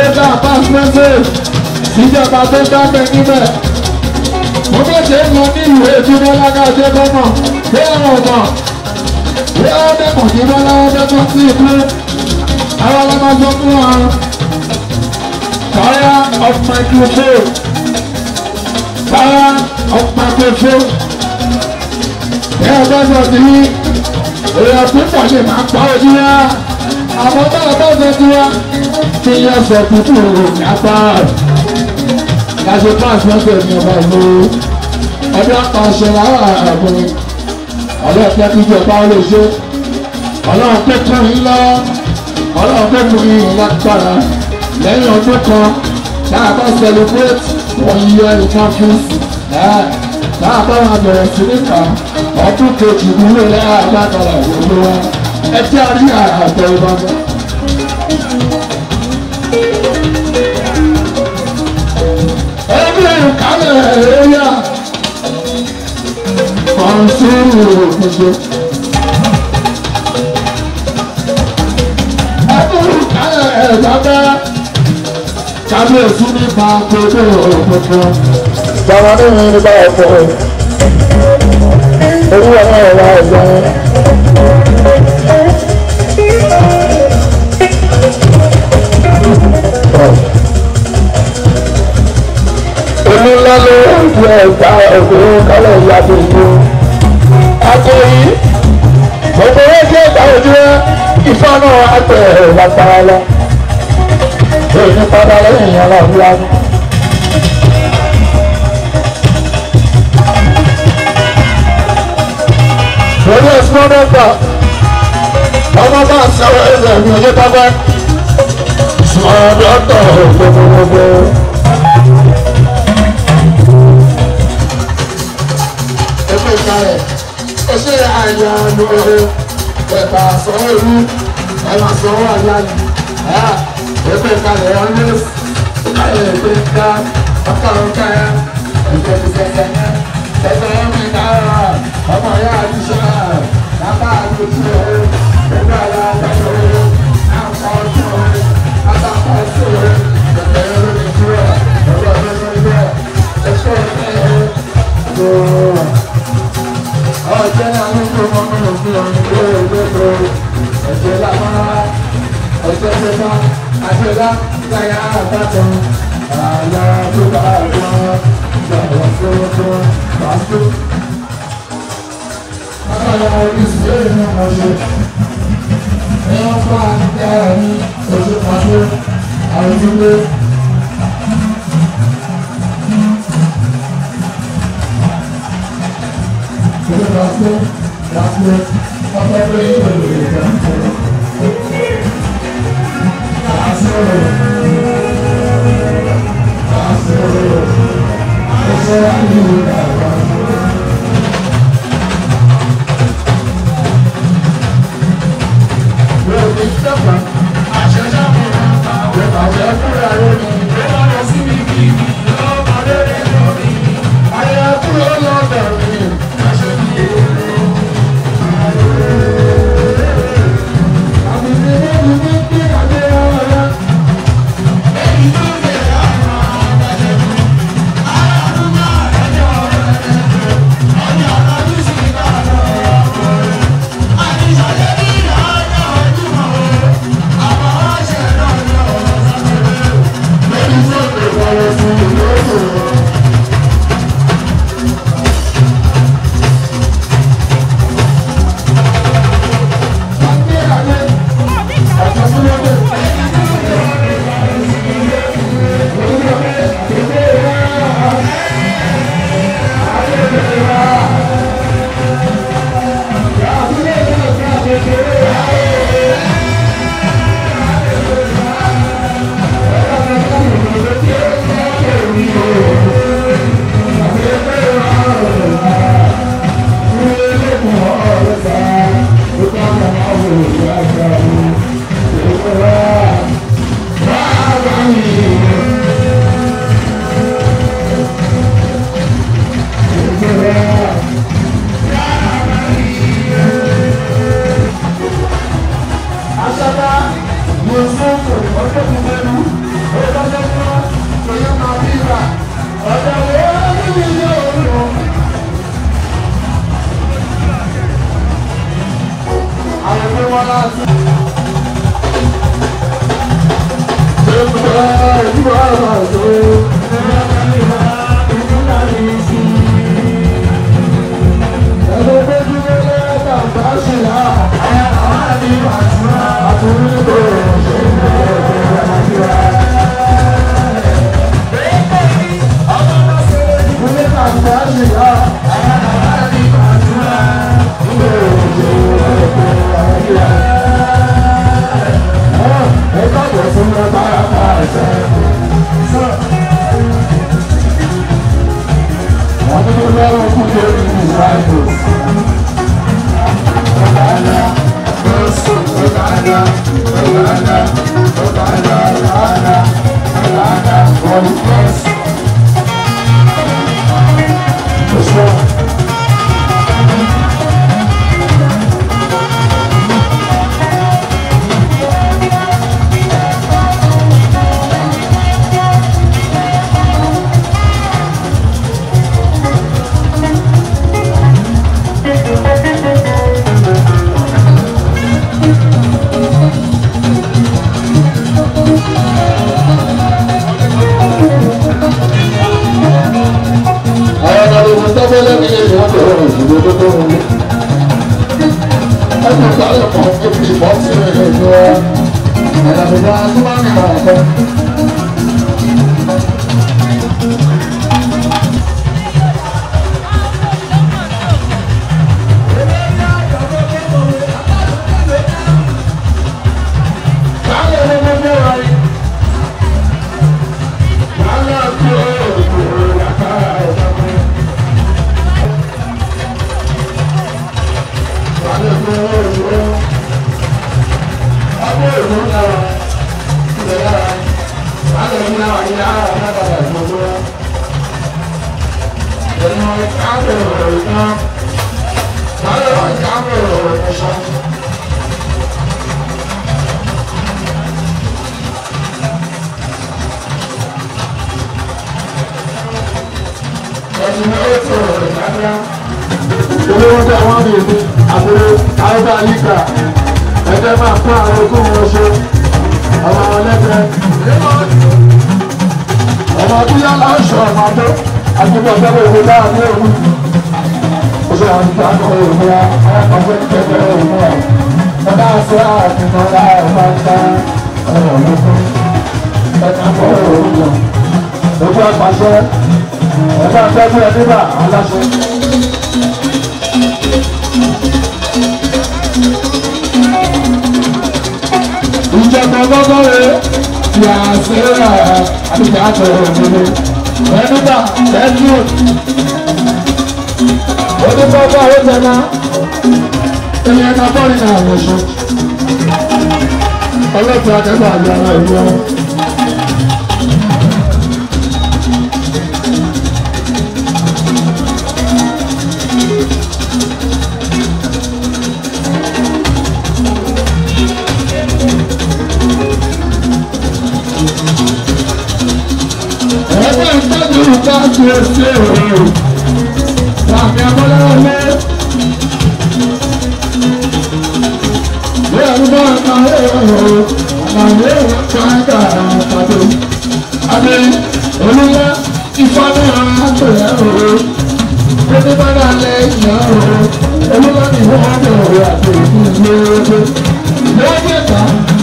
dá pass message ìjọba tó dábẹ́ níbẹ̀. mo bá ṣe ń lọ ní ìwé ìtura lágàjẹ gọ́nà bí àwọn ọmọ bí àwọn dẹ́kun ní bọ́lá wọn dẹ́kun sí ìlú àwọn ọlọ́mọ sọ fún wa. fire of microphone fire of microphone ẹ ẹ bá sọ sí èèyàn púpọ̀ lè máa pa ojú wa àmọ́ bá a bá sọ sí wa kí yẹ sọ tuntun òní apá láti pass message ní ọba ìlú ọdún apàṣẹ làwọn àgbẹ̀ ọlọ́ọ̀pẹ́ kíjọba ó lè ṣe ọlọ́run tó kún yín lọ ọlọ́run tó kún yín lágbára lẹ́yìn ọdún kan náà bá celebrate one year in campus náà bá wọn bẹ̀rẹ̀ sí níta ọdún kejì nílò lẹ́yìn àgbàkọ̀lá ìwòlò wa ẹ jẹ́ àrí àtẹ ìbámu. ẹgbẹ́ ìkálẹ̀ ẹ̀yà kan sórí òkùnjẹ. ẹgbẹ́ ìkálẹ̀ ẹ̀yà bẹ́ẹ̀ kábíyèsí nípa gbogbo òkùnkùn. Bàbá mi ní nípa ọ̀pọ̀ owó ọmọ ẹ̀rọ ẹ̀gbọ́n. Olúńlá ló ń fi ẹ̀ka òkúrú kálẹ̀ ìyá gbogbo. Akọ̀yí, gbogbo owó tí ẹ̀ka ojú ẹ̀ ìfọ́ náà á tẹ̀ ẹ̀ lágbára lọ. Èyí ní padà lẹ́yìn ìyá náà fúlá ní. lórí ẹ̀sùn mẹ́fà ọmọ bá sọ̀rọ̀ ẹ̀rọ mi ọjọ́ pápá sọ̀rọ̀ dọ́tọ̀ gbogbogbò. ẹgbẹ́ ìkàlẹ̀ ó ṣe àyà lóore ẹ̀bà sọ̀rọ̀ ìlú ẹ̀bà sọ̀rọ̀ àyà ni ẹgbẹ́ ìkàlẹ̀ ọ̀nẹ́sì ìkàlẹ̀ ẹgbẹ́ ìka ọkàlọ́kà ẹgbẹ́ ìkẹsẹ̀ ẹgbẹ́ ìkà ọmọ ya àdúṣe lábá àdúṣe ẹgbẹ́ ara àdáṣe àpá ọ̀ṣọ́ àtàkọ́ ọ̀ṣọ́ ẹgbẹ́ ẹ̀rọ ìṣúra ẹgbẹ́ ẹ̀rọ ìṣúra ẹ̀ṣọ́ ẹ̀ṣọ́ ọ̀jẹ̀ náà ló ń gbọ́ ọmọ òfin ọ̀run tó ẹgbẹ́ tó ẹ̀jẹ̀ lámọ́ra ẹ̀jẹ̀ tẹ̀ta àṣẹlá láyà àbátan àyà tó bá àgbọn ìgbà wọ́n tó tó pàṣẹ. Agora o espelho não morreu. É um paterno, hoje eu faço ajuda. Eu faço, faço, faço a frente do Faço, faço, eu sou a minha Thank olówó tí àwọn àmì ìlú àbúrò àrùbá yíká ẹgbẹ́ máa fún àwọn ogún wọn ṣe ọmọ àwọn lẹ́gbẹ̀ẹ́ ọmọ abúlé aláṣọ ọmọ abẹ́ àgbẹ̀bọ̀ ọ̀gbẹ́bọ̀ ìwé dáa ní òru oṣù àwọn ìgbà kan òru wa ọgbẹ́ kẹfẹ́ òru wa ọba àṣẹ àtìmọ́ ọba ọba ńlá ọ̀rọ̀ lókun ẹ̀ka kọ́ òru wọn ojú àpàṣẹ ẹ̀ka tẹ́jú ẹ̀ nígbà aláṣẹ. ìjọba gbọ́gbọ́rẹ́ ti àṣírà àti àtọ̀ òmìnir ẹnìgbà tẹ́jú onígbọ́gbọ́ ó jẹná ilé ẹ̀ka bọ́ọ̀lì náà lọ́sọ ọlọ́pàá akẹ́kọ̀ọ́ àgbà ara ìlú ọ̀hún. ẹgbẹ́ ìtọ́jú ká tu ẹsẹ̀ òòrùn láàfin abọ́lẹ́wọ́ lé. bí àdúgbò ẹ̀ka ẹ̀rọ àlàyé ẹ̀ka ẹ̀ka àpàdé. àbí olúwa ìfọ́nù àgbẹ̀rẹ̀ òòrùn. Pété bá dà lẹ́yìn òòrùn. olúwa ní wọ́n bẹ̀rẹ̀ àti ìdílé ọdún. lọ́wọ́ ẹ̀ka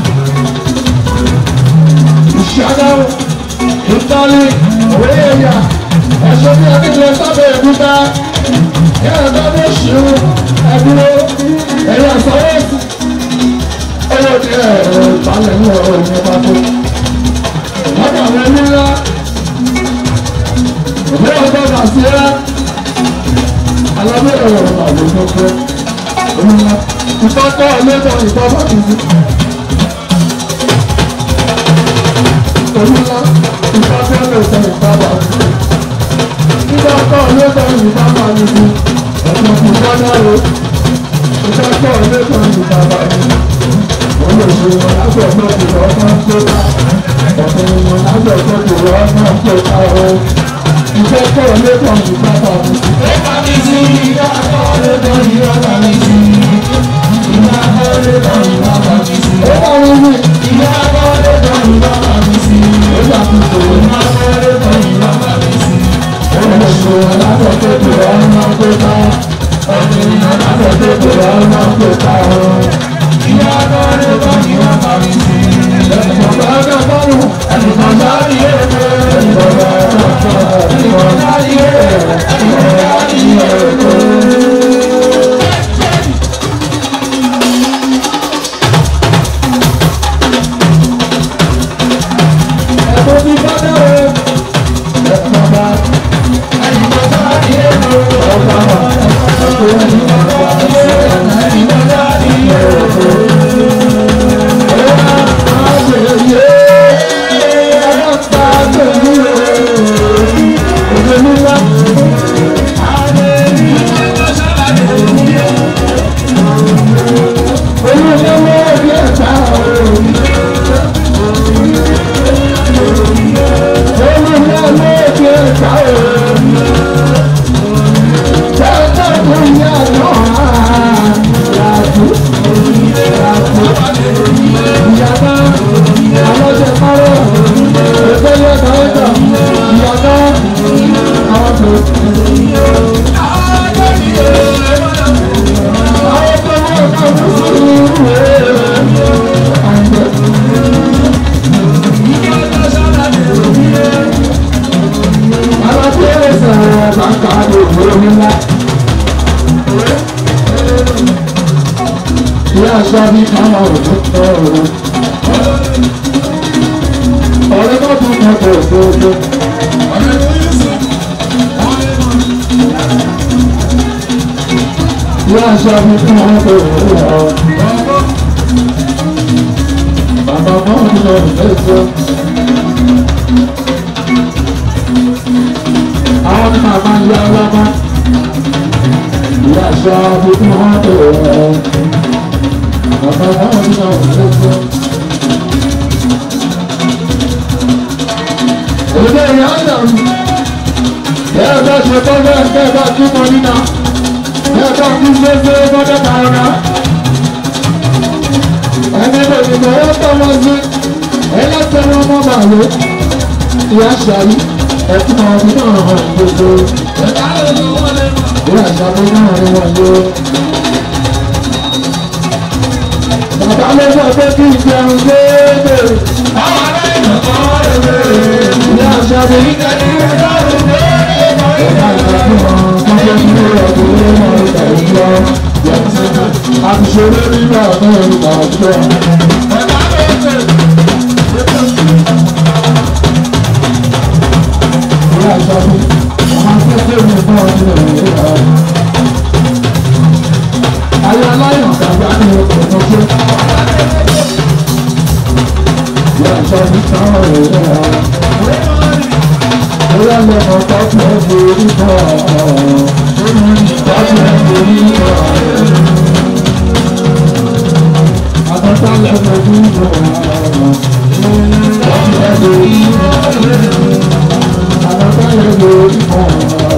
ìṣàdáwò ìtọ́lé òwe ẹ̀yà ẹ̀ṣọ́ bí akéde sábẹ́ ìbúta yàrá tó ní ṣù ẹ̀dúró ẹ̀yà sọ́wọ́sì owó ní ẹ̀rọ ìbálẹ̀ ní ọ̀rọ̀ ìyẹn bá tó. lọ́dọ̀ àwọn ẹni ńlá òwe ọgbọ́n kà sí ẹ́ alábẹ́ ẹ̀rọ ìbàlẹ̀ tó tó òmìnira ìtọ́kọ̀ ọ̀lẹ́dọ̀ ìtọ́ bá ti sí. Olúwa ìfọ́fẹ́ lè sọ ìpamọ́. Nígbà tó ló sọ ìpamọ́ mi sí, ẹ̀sùn kò gbọ́dọ̀ ro. Nígbà tó ló sọ ìpamọ́ mi sí, mo lè ṣe wọn lábẹ́ ọ̀gbọ́n tó lọ́ máa ń tó ká. Ọ̀pọ̀ èèyàn lábẹ́ ọ̀gbọ́n tó lọ́ máa ń tó ká o. Nígbà tó ló sọ ìpamọ́ mi sí. Ó bá mi sí ìyá tó ló sọ ìpamọ́ mi sí. Ìyá tó ló sọ ìpamọ́ mi sí. Ó bá mi sí ìyá tó ló sọ ìpamọ́ mi sí. àtúntò iná lórí lẹ́yìn lọ́wọ́ mi sí. Oṣù aláṣẹ tó kù ọmọ tó ká. Ọdún aláṣẹ tó kù ọmọ tó ká o. Ìyá lórí lẹ́yìn lọ́wọ́ mi sí. Ẹ̀sùn bá dá bọ́ọ̀lù, ẹ̀sùn bá rí èkó. Ẹ̀sùn bá dá bọ́ọ̀lù, ẹ̀sùn bá rí èkó. Ẹ̀sùn bá rí èkó. Ẹ̀sùn ti bá dá o. Ẹ̀sùn bá ẹ̀sùn bá rí èkó. Ẹ̀sùn bá ẹ̀sùn bá rí èkó. Ọ̀rẹ́ bá tún kọ́ tó tó tó. Yá aṣọ mi fún wọn tó rẹ̀ ọ́. Bàbá mọ́ mi lọ lẹ́sọ̀. Àwọn ní màmá yá lábá. Yá aṣọ mi fún wọn tó rẹ̀ ọ́. Bàbá mọ́ mi lọ lẹ́sọ̀. Òde ìyá àdàrú. Bẹ́ẹ̀ bá ṣe tọ́ bẹ́ẹ̀ bẹ́ẹ̀ bá túmọ̀ nínà ẹ̀ka kú gbégbé gbọ́dọ̀ tààrà. ẹni lè ní bọ̀ wọ́n tọ́ wọn sí ẹlẹ́sẹ̀ wọn mọ́ bàálù. ìyá ṣàyí ẹ̀kún ọdún náà hàn gbogbo. ìyá ṣàyí náà rí wọn yó. bàbá ló sọ pé kí n jẹun déédéé. àwọn aláìní kan rẹ̀ rẹ̀. ìyá ṣàyí ìkànnì rẹ̀ lọ́rùn déédéé. ìyá ṣàyí Àbùsọ̀rọ̀ nígbà náà ń bá jọ. Ìyá àṣàbí, àwọn akẹ́kọ̀ọ́ mi bọ́ ọdún ẹ̀rọ ìyá. Ayé aláyọ̀ kàgbá ní ọkọ̀ ọjọ́. Ìyá àṣàbí táwọn ẹ̀rọ ìyá. Bóyá lọ́mọ tọ́jú ẹ̀ borí bọ̀ tọ́jú ẹ̀ borí bọ̀ Àtọ́tọ́ lẹ́nu borí bọ̀ tọ́jú ẹ̀ borí bọ̀ Àtọ́tọ́ lẹ́nu borí bọ̀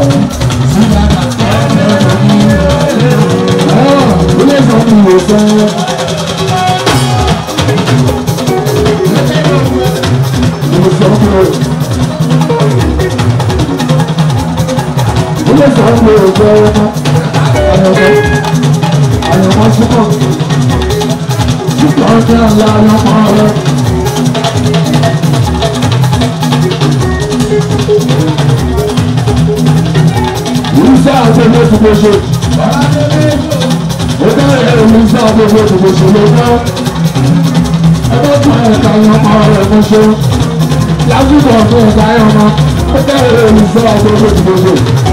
Ilé ìsọ̀kù wò sẹ́. Ìsọ̀kù wò sẹ́. ilé ìsọ̀rọ̀ òjò ọmọ àyọ̀mọ́ àyọ̀mọ́ súnmọ́ ṣùgbọ́n jẹ́ ọ̀la àyọ̀mọ́ rẹ̀. Ìrísí àti ilé ìdìbò ṣe. Ó bẹ̀rẹ̀ ìrísí àti ilé ìdìbò ṣe ló gbọ́. Ẹgbẹ́ tó ẹ̀ka àyọ̀mọ́ rẹ̀ mú ṣe. Lásìkò ọ̀gbìn ẹ̀ka àyọ̀mọ́. Ó bẹ̀rẹ̀ ìrísí àti ilé ìdìbò ṣe.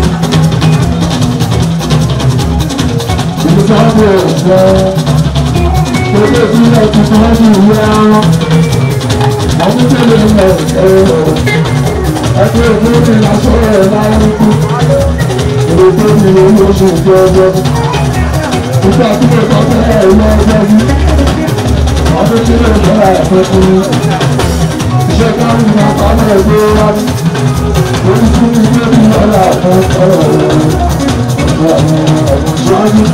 ìsáàbò ọ̀fẹ́ gbogbo ìpínlẹ̀ tuntun wọn ní ìwé arán àwọn tẹ́lẹ̀ ń lọ ẹ̀rọ ẹgbẹ́ òkúrò lásọ̀rọ̀ ẹ̀ lára ikú èrò tó ní owó oṣù ìjọ ọjọ́ nígbà tí mo kọ́ fẹ́ ẹ̀ lọ ọjọ́ bí ọdún tí mo kọ́ ẹ̀ fẹ́ fún iṣẹ́ káwọn ìgbà kan náà gbé wá ní orí fún mi ní ìlú ọ̀la fún ọ̀rọ̀ ọ̀rọ̀ ọ̀rọ̀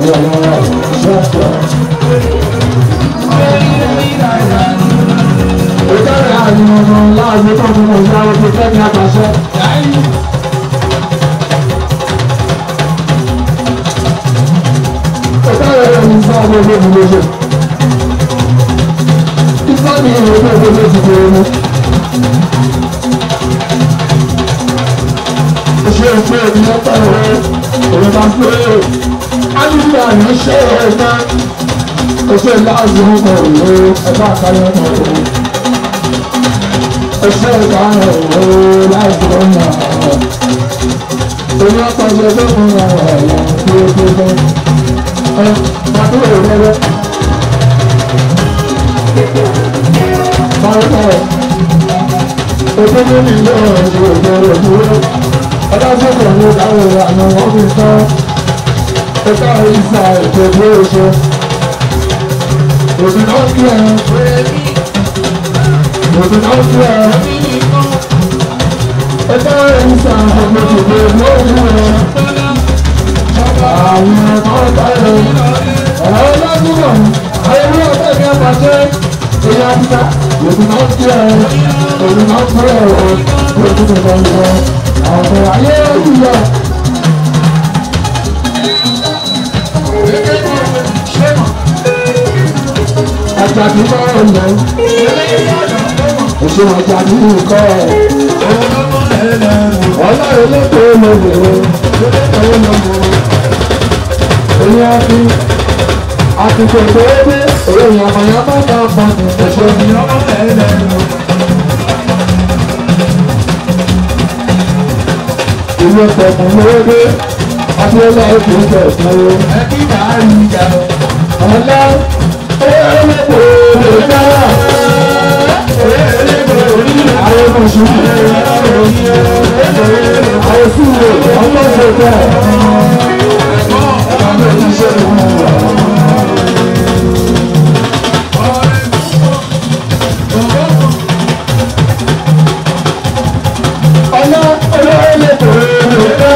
Ìjọba àyìnbó láàbí tó ń mọ̀ ìyá ọdún fẹ́mi àgbàṣẹ. Ìjọba ẹ̀rọ ní sáà ló lé mi lóṣù. Ìjọba mi ìwé tó gbé lóṣù tó ronú. Oṣù èso ènìyàn pẹ̀lú òun bá pé ánìyàn àyàn ṣe é náà. Oṣù láàbí ń bọ̀ òwe ẹ̀fọ́ àkàrẹ̀ ọ̀nà òun ẹsẹ̀ ìdáhùn òwò láìpẹ́ ọ̀nà orí ọkọ̀ ṣe tó fún ọ̀rọ̀ ẹ̀yà tí ó tó fẹ́ ẹ pàtó èrò lẹ́wọ́ pàrọ̀pọ̀ ètò ní ìlú ọ̀rọ̀ ìṣòro ìdúró ọlọ́sọ̀kọ̀ ní ìdáhùn àná wọn fi tán ẹ̀ka ìsà ètò ìdúró ṣe òsì náà kí ẹ̀ òsì náà kí ẹ̀ ẹ̀ka ìsà ètò ìdúró lórí ẹ̀ àwọn ẹ̀kọ́ ìbáyọ̀ ọ̀rọ̀ ọlọ́dúnrún ayẹyẹ ọ̀tẹ̀ ní apàṣẹ ìyá títà òsì náà kí ẹ̀ òsì náà kí ẹ̀ òsì náà kí ẹ̀ àwọn ayé ìyá. Àjàdí máa ń lọ. Èso àjàdí nǹkan ẹ̀. Ọlọ́run ló tó lọ bẹ̀rẹ̀. Èyí á fi àtìkò tó dé. Èyí àmàyàn bá bá bá ní ẹ̀ṣọ́ ní ọmọ ẹ̀ẹ́dẹ̀. Ìlú ọ̀pọ̀ mú lówó dé. Abíọ́lá ètò ìjọ ìsanwó. Ẹ kí bàá rí ìjà lọ. Ọ̀la àwọn ọmọ ṣubú àwọn sílẹ̀ ọmọ ṣẹ̀dá ọ̀nà olóòlè tó rẹ̀ ká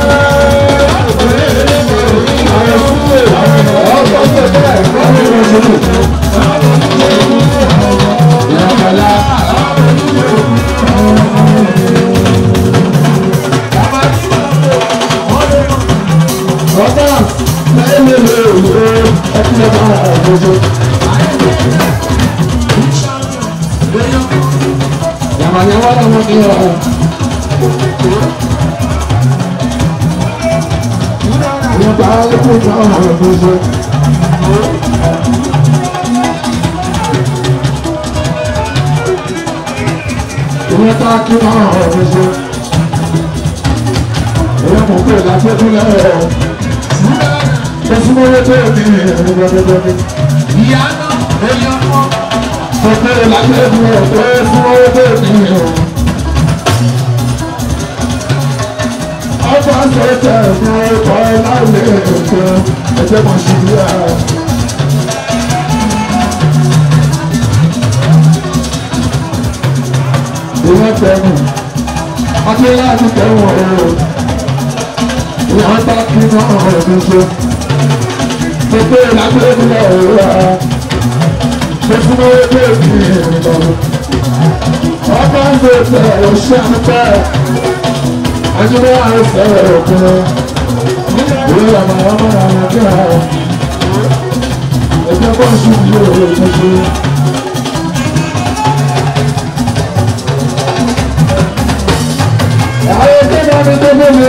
àwọn sílẹ̀ ọmọ ṣẹ̀dá ọmọ ṣubú. Yàmàyàmà làwọn ní ọ̀hún. Ìgbà ikú náà wọ̀ gbogbo. Ìwé tá a kí náà wọ̀ gbogbo. Ìwé mọ̀ pé láti ẹkún lẹ́rọ̀. Ẹ̀sùn owó tó ní ẹ̀rọ gbọdọgbọdọ. Ìyá náà èyí ọkọ. Sọ pé láti ẹkún lẹ́rọ̀ pé ẹ̀sùn owó tó ní ẹ̀rọ. Ọba ṣẹ̀ṣẹ̀ ní ọkọ̀ láìlé ẹ̀kọ́ ẹ̀jẹ̀ mọ̀ sí i rà. Ìwọ́n tẹ̀mù, ọdún láti tẹ̀wọ̀n ọ̀rọ̀. Ìwọ́n bá kí náà ọ̀rọ̀ mi ṣe. Gbogbo ìlàgbé mi lọ ọ̀rọ̀ rà. Gbogbo owó tó ní ìrìn lọ. Ọba ṣẹ̀ṣẹ̀ ọ̀ṣẹ́ àpẹ́ ajúbọ àìsẹ òkun ìwé àmàlà mọ́ra àwọn kí a ẹgbẹ́ bọ́ọ̀sì yìí ò lè ṣe. àwọn ẹgbẹ́ bá mi tó gbé mi.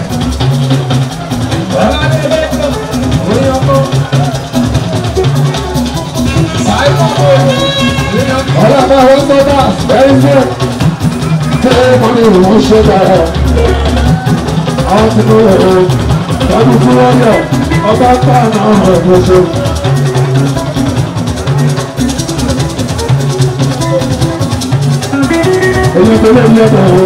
ọlọ́pàá wọn tó bá ẹ̀rí fún ẹ̀ wọ́n ní ìwọ̀n ṣe dára àwọn tí mo rẹ̀ o lọ́dún tí wọ́n yọ ọba pa àwọn ọ̀rọ̀ ìgbésẹ̀. èyí tó lè yẹ bẹ̀rẹ̀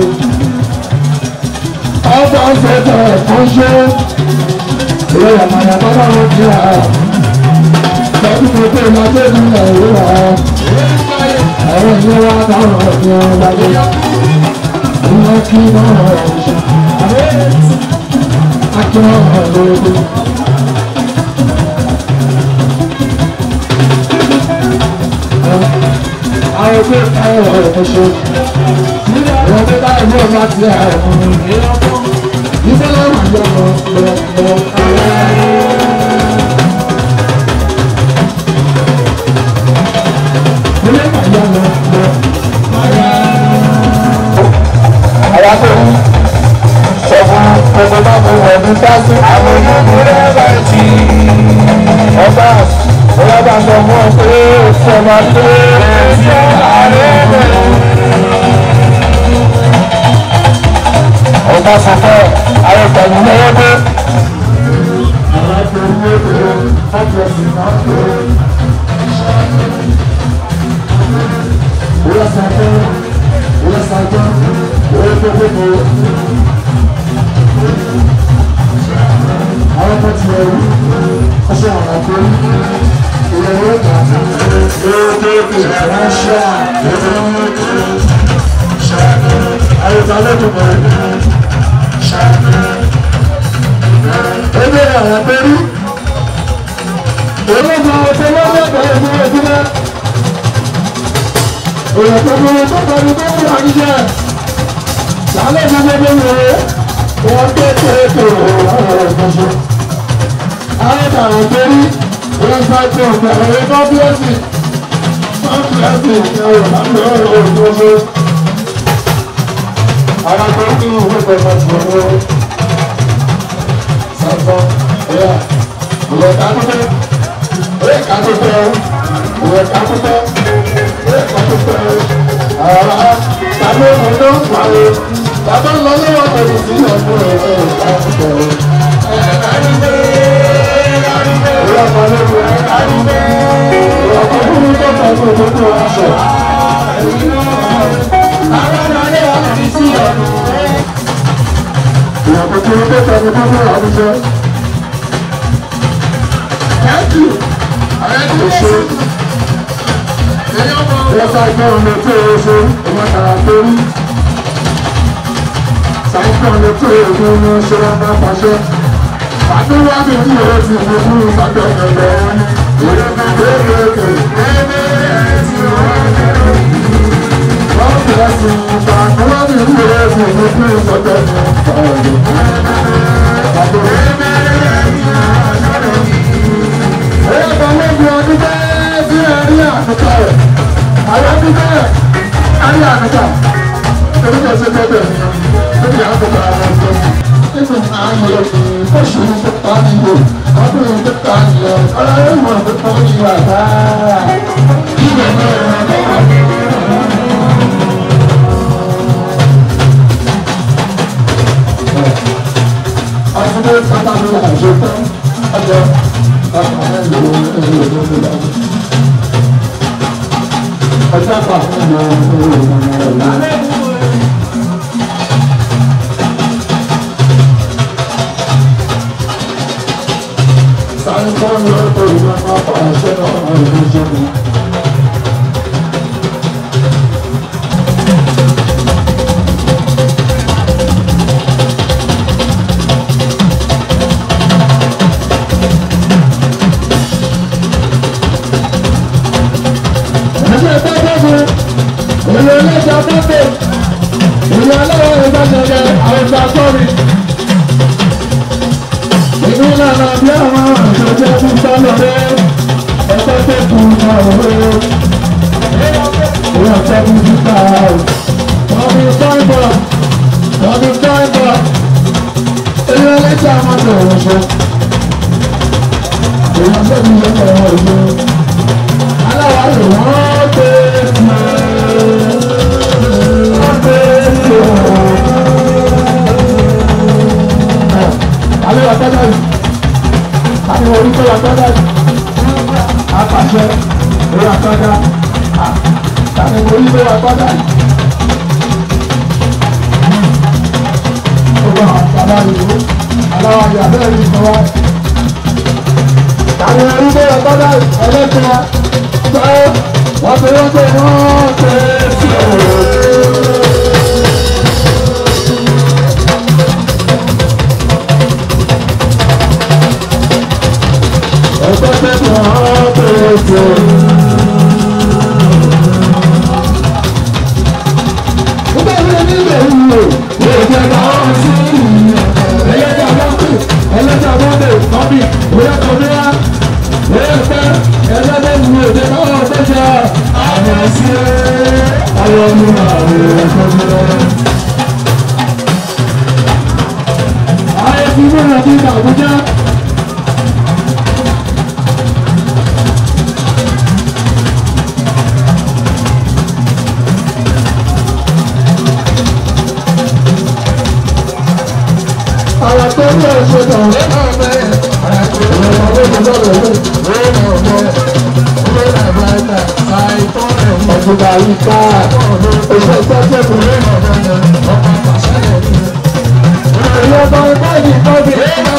o ọba ṣẹ̀dá ẹ̀kọ́ ṣe ìwé àmàlà bàbá wọn kí a lọ́dún tó pé ìlàjẹ́ ìlú ìlú àwọn ìyẹn wá táwọn ọ̀gbìn ọ̀gbìn wọ́n kí náà ṣe akíwọ́n ọ̀lọ́dún ẹgbẹ́ káyọ̀ ẹ̀ṣọ́. Ìwọ̀n tó bá ẹgbẹ́ ọba ti àrùn ìrọ́pọ̀. Ìfẹ́ lọ́wọ́ àjọ lọ lọ lọ. Ilé ìpàdé lọ lọ. Àwa tó ń sọ fún gbogbo bá mo wọ̀ ní sáàsì. Àwọn olóògùn rẹ̀ bá ti ọba ọlọ́ba sọ fún ọ pé òkú ọmọ tó ṣe ààrẹ rẹ̀. Ọba sọ fún àwọn ìpàdé lọ́wọ́ pé. Àwọn tó ń wé pé ọjọ́ sì máa ń pè é. Wọ́n sọ fún wọ́n sọ fún wọ́n tó gbogbo. Àwọn ọmọ ti rẹ̀ wí ọṣẹ àwọn ọkọ ìyẹ̀wò ìgbà ránṣẹ́ àyùbálẹ́dùn mọ̀ ẹgbẹ́ àwọn abẹ́rú olóògùn ọ̀sẹ̀ lọ́wọ́ ẹgbẹ́ ẹgbẹ́ ẹgbẹ́ òyìnbó tó kọlu tó kú àníjẹ lálẹ́ gbogbo wọ̀nyẹ wọ́n gbé kéèké ọ̀rọ̀ ìfọ̀ṣọ́ ayéta ògbérí wẹ́sáìtì ọ̀gbà ẹ̀rẹ́ kọ́píẹ́sì kọ́píẹ́sì ọ̀rọ̀ láti ọ̀rọ̀ òṣòṣò alágbó kí ní ìwé pẹ̀lú ọ̀sán ọ̀rọ̀ sàtọ̀ ẹ̀yà ìwẹ̀ kápútẹ́ ìwẹ̀ kápútẹ́ ìwẹ̀ kápútẹ́ ìwẹ̀ kápútẹ́ àrà tàbí ọ̀dọ́ pàrọ̀ tàbí lọ́lọ́wọ́ pẹ̀lú sí ọ̀dọ́ ẹ̀rọ kápútẹ́ Àdúrà mi ní ọ̀rọ̀ ti mú fún ìsàgbẹ̀ ẹ̀rọ wọn ni. ọdún àwọn ẹ̀kọ́ lọ́wọ́. Ayé ti múra ní Àbújá. Àwọn tó ń lọ ṣe tàn ó náà bẹ́ẹ̀. Àwọn ọmọdé ti lọ́dọ̀ lé. Ó náà bẹ́ẹ̀. Ó náà bẹ́ẹ̀. Àìtọ́ ẹ̀ mọ̀. Ọ̀gbùgbà yìí ká. Oṣù ìtọ́jú ẹ̀kọ́ lé náà bẹ́ẹ̀. Ọkọ̀ àpàṣẹ ẹ̀ ní. Èyí ọba ọba yìí tọ́jú.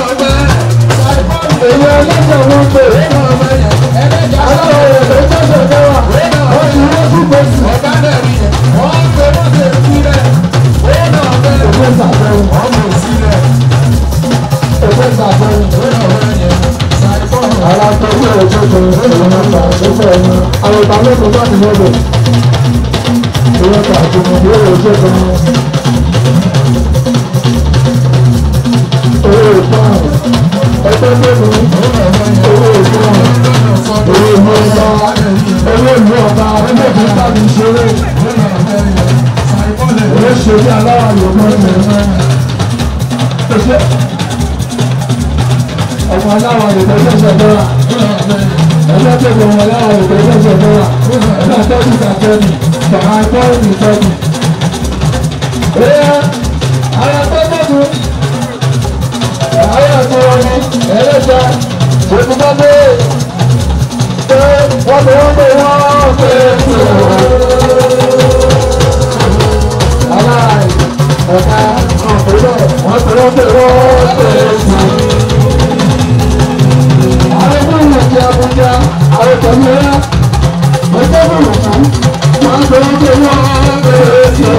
Èyí ọlọ́sẹ̀ wọn pè. Aláwọ̀ rẹ̀ ló tẹ̀sẹ̀ dáwà. Wọ́n ti wọ́n sí gbèsè. Ọ̀gá náà rí yẹn. Wọ́n ń gbé wọ́n ṣe sílẹ̀. Ó náà bẹ́ẹ̀. Òwe sàbẹ̀wò. Ọmọ ìsílẹ̀. Òwe sàbẹ̀wò. Ó náà bẹ́ẹ̀ yẹn. Ara tó ń bẹ̀rẹ̀ tó tó ń bẹ̀rẹ̀ wọn gbà tó bẹ̀rẹ̀ wọn. Àwọn ìgbà mẹ́kọ̀ọ́ bá ti lọ́dọ̀. Ìwọ́n kà tó mọ̀ bí ó lè ṣe tó wọn. owó ìfọ̀n ẹgbẹ́ gbẹ̀mí owó ìfọ̀n owó ìlú ọba owó ìlú ọba ẹgbẹ́ tó bá mi ṣeré owó ṣe bí aláwọ̀ yorùbá ẹ̀ ẹ̀ṣẹ̀ ọmọ aláwọ̀ yorùbá ṣẹ̀ṣẹ̀ dọ́là ẹgbẹ́ tó bọ̀ ọmọ aláwọ̀ yorùbá ṣẹ̀ṣẹ̀ dọ́là ẹgbẹ́ tó ti sàkẹ́ni bàbá ẹgbẹ́ ìtọ́jú. Ẹ̀yà ara tó gbọ́dọ̀ àwọn àtọwọ́ ni ẹlẹ́ta òkúta-dé pé wọ́n tó wọ́n pé wọ́n pé tó. aláì ọ̀tá ọ̀pẹ̀lẹ̀ wọ́n tó wọ́n pé wọ́n pé tó. àwọn tó ń lòdì Àbújá àwọn tẹ̀lé rẹ̀ ọjọ́ bùrù fún wọ́n tó wọ́n pé wọ́n pé tó.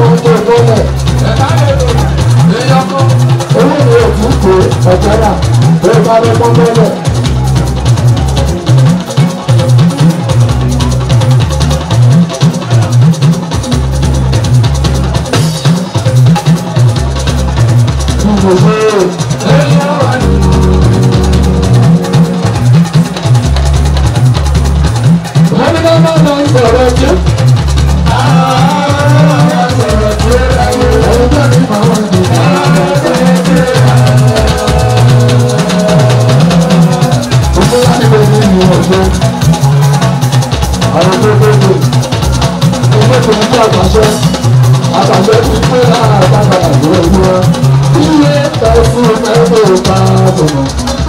ọ̀jọ́dà pọ́npọ́npọ́. Wọ́n ní ká máa ma ń sọ̀rọ̀ jù. Àtàgbẹ́ ti pé láàbàbà ìwé ìwé iye tẹ̀sí ẹgbẹ́ òkà tòmọ̀.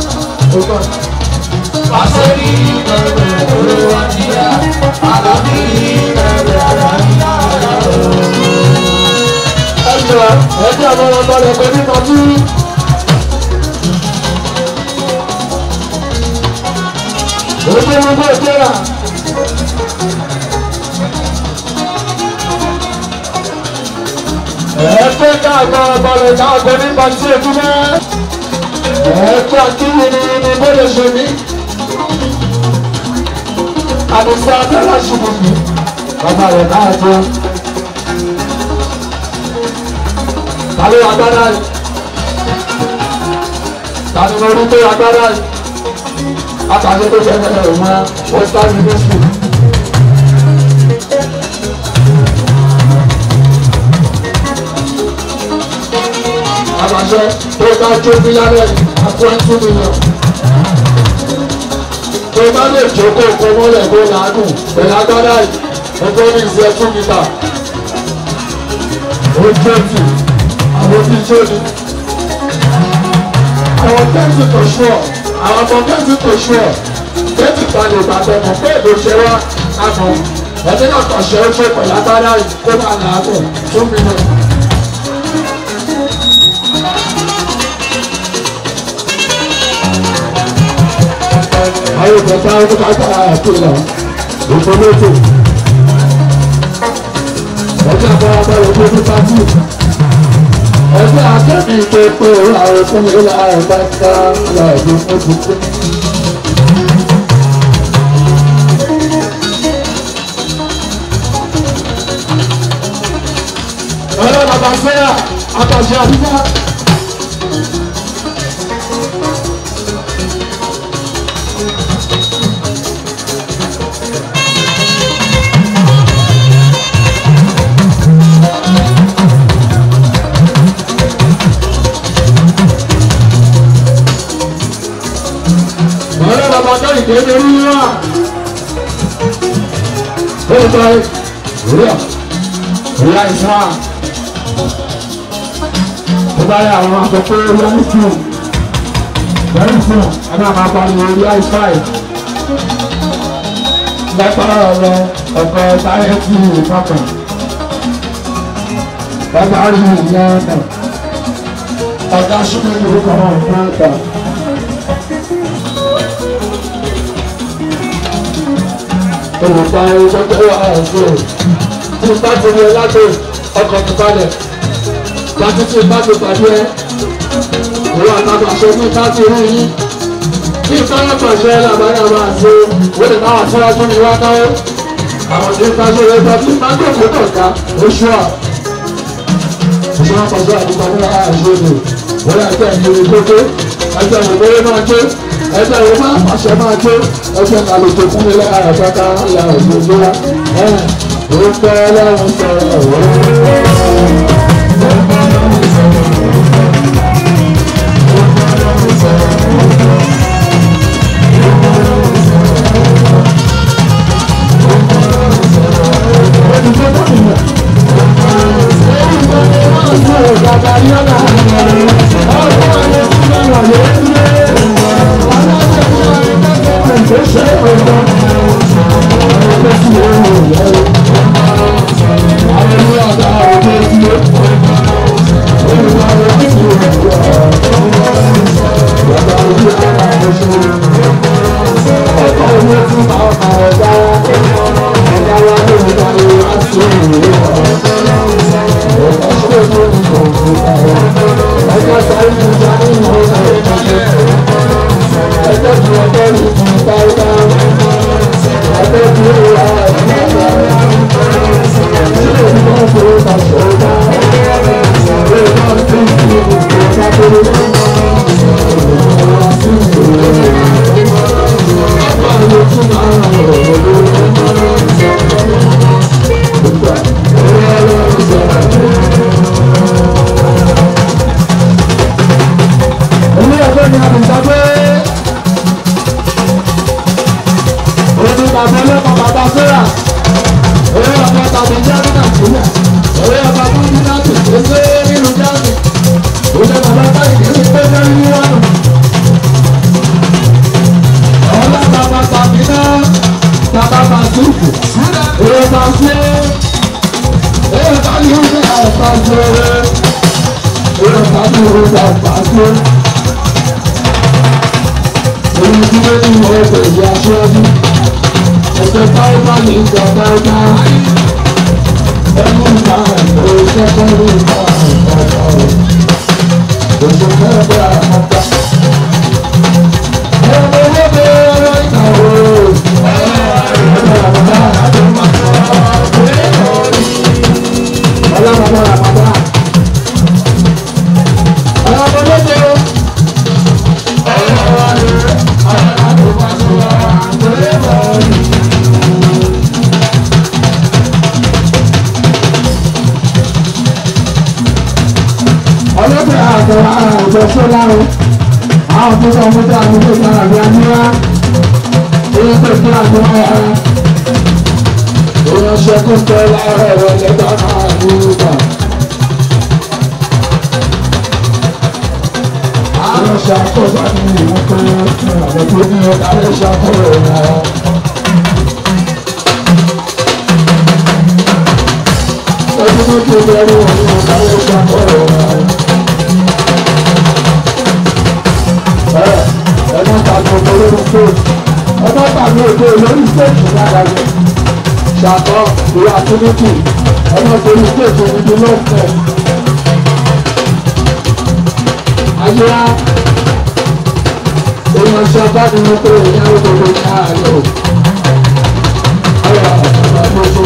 Àṣírí bẹ̀rẹ̀ olówó àjíyá, àlàbí bẹ̀rẹ̀ àlàyé ẹjọ́ ẹjọ́ àwọn ọmọ rẹ̀ pẹ̀lú ìtọ́jú. Ojú gbogbo ìjọra. Ẹ̀ẹ́dẹ́ káàkọ́ ọmọ rẹ̀ káàkọ́ nípa tí èkú mọ́. Ẹ̀ẹ́dẹ́ akíwì ni ni bóyá ṣe mí. Àdìsá Abẹ́lá ṣubú mi. Bàbá rẹ̀ náà jẹ́. tàbí agbára yìí tàbí mo rí pé agbára yìí àtàṣe tó jẹ́ ẹgbẹ́ rẹ̀ mọ́ western university. àtàṣe tó bá jó bílálẹ̀ twenty million tó bá lè jókòó kó mọ́lẹ̀ kó làágùn pẹ̀lú agbára yìí ọgbọ́n ní ìṣẹ́ two meter ó twenty àwọn tí tó ní. àwọn tẹ́sí tó ṣọ́ àwọn ọmọ tẹ́sí tó ṣọ́ tẹ́sí balẹ̀ ìbàdàn mọ̀ pé èdè ṣe wá àmọ́ ẹni náà kàn ṣe é ṣe pẹ̀lú agbára kó máa là á bọ̀ fún mi náà. àwọn ìgbọ̀ta ọdún kápá àkùnà ìfọlọ́tò ọjọ́ àbọ̀wọ̀ ọ̀gbọ́n ní pátì ẹgbẹ́ akẹ́bí tó pé àwọn fún mi láàrin bá ń dá láàrin fún tuntun. ọ̀rẹ́ bàbá sẹ́yà àtàṣe àdúgbò. ọ̀rẹ́ bàbá náà ìdè lórí wá. ó ń bá ìrírà ìrírà ìsá. ó bá yà àwọn akọ̀kọ̀ orí àìsàn. bẹ́ẹ̀ fún ẹ máa máa pariwo orí àìsàn yìí. lẹ́pàá ọ̀rọ̀ ọ̀kọ̀ sáyẹ́ǹsì ìfọ̀kàn. bàbá rí ìyá náà. ọ̀gá ṣúgbọ́n ìlú kan náà fún àgbà. olùkọ́ ẹjọ́ tó wà ẹ̀sìn tí n bá ti rí ẹ lágbo ọkọ̀ mi balẹ̀ láti tí n bá ti pàdé ẹ ìwọ àtàkùn àṣẹ ní ká ti rí yín bí ìfẹ́rẹ́ pàṣẹ làbáyà máa ṣe ó lè máa síwájú mi wá náwó àwọn tí ń bá ṣe lẹ́gbẹ́ tí n bá tó kó kọ̀ọ̀ká oṣù à ìṣẹ́ pàṣẹ àdúgbò ní àṣẹ lò wọ́n yà kẹ́ ẹ̀yìn orí kókó ẹgbẹ́ ìwé máa ké ẹgbẹ́ ìwé máa pàṣẹ máa ké ẹgbẹ́ àlejò fún mi lára àtàkà ìyá òṣèlú wa ẹ̀ ó pẹ́ lọ́run sọ̀rọ̀ wọ́n. Thank you. ọ̀tá tó ń gbà pàṣẹ. Èyí tí wọ́n ní wọ́n pè é aṣọ́jú. Ẹ̀jẹ̀ táwọn bá ní ìgbà dáadáa. Ẹnu ìgbà ẹ̀rọ ìṣẹ́kọ̀ọ́ ní ìgbà ìgbà Òṣù fẹ́rẹ̀ bẹ́ẹ̀ àmọ́ta. Ẹ̀rọ owó bẹ́ẹ̀ ọ̀rọ̀ ìgbà wo. Ẹ̀rọ àmọ́ta àti mọ́tò. Ọlọ́mọdé àmọ́ta. ọlọ́pàá àtọ̀rọ̀ ara ọ̀jọ̀ sọ́láro àwọn tó sọ fún táwọn tó sọ àbí aníwá èyí tó kí àjọ ara èèyàn ṣẹkùn tẹ láàárọ̀ ẹ̀rọ ẹ̀lẹ́gbà náà ní ìgbà. àwọn ṣàkóso ní ìlú pé àwọn tó ní ọ̀dà lè ṣàkóso ìrìnàjò. Ọdún tó ti bẹ̀rù òun ọ̀dà lè ṣàkóso ìrìnàjò. ẹ̀mọ́ tàbí ọkọ̀ lórí stage ẹ̀mọ́ tàbí òde lórí stage lágbàgbé ṣàtọ̀ ìwà àtúntì ẹ̀mọ́ torí stage ìdí lọ́pọ̀ ayélujára èèyàn ṣe bá ní wọn pé èèyàn ó gbogbo ní àárẹ̀ o ọ̀rọ̀ ọ̀rọ̀ gbogbo.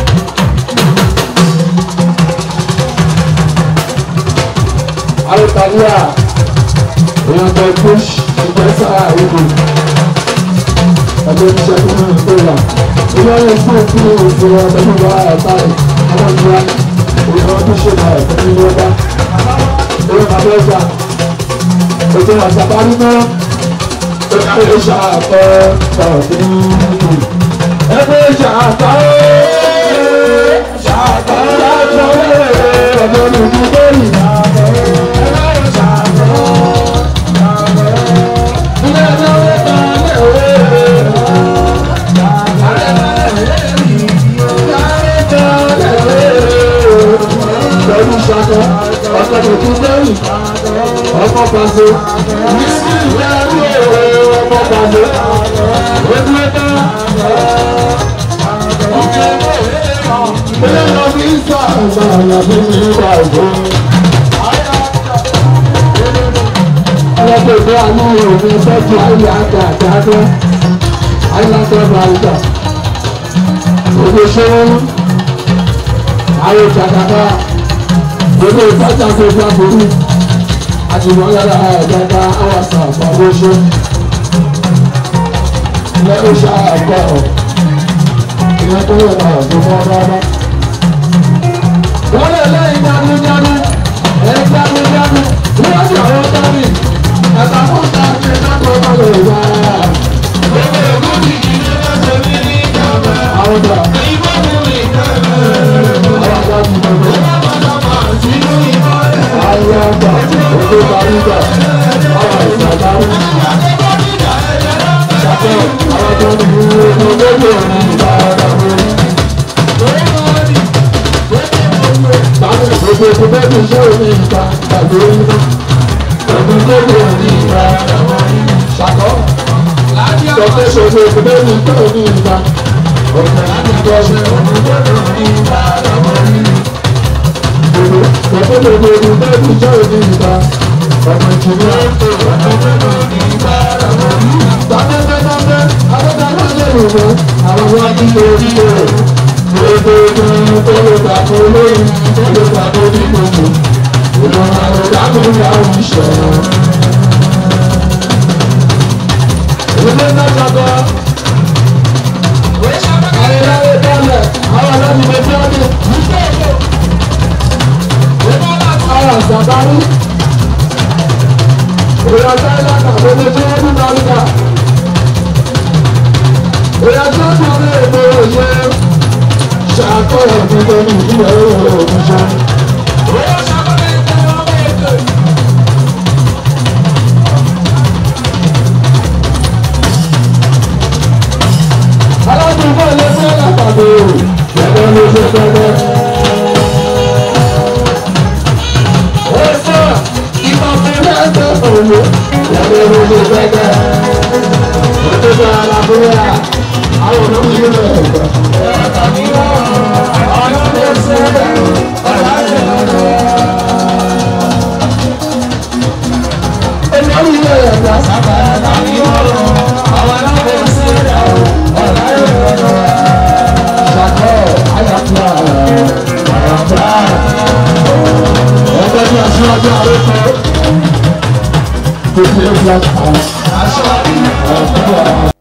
Alitalia èèyàn bẹ push ìgbésà ìlú ẹgbẹ́ iṣẹ́ tó ní ìgbéra ilé ayé fún òkú òkú ọdún wa ẹ̀ka àwọn ìgbà èèyàn tó ṣe náà ẹ̀kọ́ ní ilé ọba èèyàn bàbá ẹ̀ka ètò àṣàbárí náà ẹgbẹ́ iṣẹ́ àtọ́ ọ̀dún ìlú ẹgbẹ́ iṣẹ́ àtọ́ ṣàtọ́ ṣàtọ́ ọ̀dún ìlú bẹ́ẹ̀ni pẹ̀lú ṣakọ ọkọ̀ tòkú lẹ́yìn ọkọ̀ pàṣẹ nísì lẹ́rú èrè ọkọ̀ pàṣẹ ojú ẹ̀dá ilé lọ bí sọ àgbà àyàfi ní ìwà ìbò. ọlọ́pàá ìgbé àánú òní sẹ́jú ayé àgbà àjáde ayélujára bàrúdà òde ṣẹ́wọ́n ayé jàdàbà gbogbo ìtajà tó gba borí àjùmọ̀ yàrá ẹ̀ẹ́dẹ́gbà àwàsà àfọwọ́ṣe ilé iṣẹ́ àkọ́ ìyẹn tó yẹ náà tó mọ́ rárá. wọ́n lè lẹ́yìn jáde-jáde ẹ̀yìn jáde-jáde níwájú àwọn tọ́lì ẹ̀ka fún tàbí ẹ̀ka tó bá lè wá. gbogbo èkó ti di ilé ẹsẹ̀ mi ní ìjàmbá. àwọn ọ̀dà. ìbọn mi ní ìjàmbá. àwọn ọ̀dà ti bẹ̀rẹ̀ ayọ̀gbà òkè balùwà àwọn ìsàdáwò. Ṣàtọ̀ àwọn tó ń bu ojú lójú òní ìgbà ọ̀dà lórí. Báwo gbogbo ojú bẹ́ẹ̀ ní iṣẹ́ òní ìgbà tàbí onímọ̀? Ojú lójú òní ìgbà ọ̀dà lórí. Ṣàtọ̀ sọ̀tẹ̀ ṣoṣo ojú bẹ́ẹ̀ ní iṣẹ́ òní ìgbà. Ọ̀pẹ̀ láti gbọ́ ṣe ojú lójú òní ìgbà ọ̀dà lórí ọ̀pọ̀ gbogbo ogun bẹ́ẹ̀ ní ìjọ òní ìta ọmọ ìjìnlẹ̀ ọ̀pọ̀ ní ìta ọmọ yìí. Tàbẹ́tẹ́tàbẹ́ abẹ́tàbẹ́ lè rò wọ́n àwọn wọn ní orí rẹ̀. Gbogbo ogun tó lè gbàgbọ́ lórí tó lè gbàgbọ́ ní gbogbo. Ìlànà àròdàgbò ní àwọn ìṣẹ̀lẹ̀. Ilé náà ṣàkọ́. Ayélujára dálẹ̀ àwọn ọlọ́run lè fi ọdún. Ara sàbárí. Ìyàtọ̀ ìlànà gbogbo tí wọ́n dún lárúkà. Ìyàtọ̀ tó ní èdè òye. Ṣàkóyọ̀ gbogbo ní ìdílé òògùn ṣá. Aládùúgbò ilé fẹ́ lápapọ̀ gẹ́gẹ́ ló ṣe fẹ́rẹ́. Ó sọ gbẹgbẹ òtútù alábúrẹ́ àwọn olóyún rẹ̀ olóyún rẹ̀ gbà sábà láti wọ́n àwọn aláwọ̀ sílẹ̀ ọ̀la ìrọ̀lẹ́ ṣàkọ́ àyàfà àyàfà ẹgbẹ́ ní aṣáájú àrékọ́ tó ṣe é fún àṣà àṣà àṣà.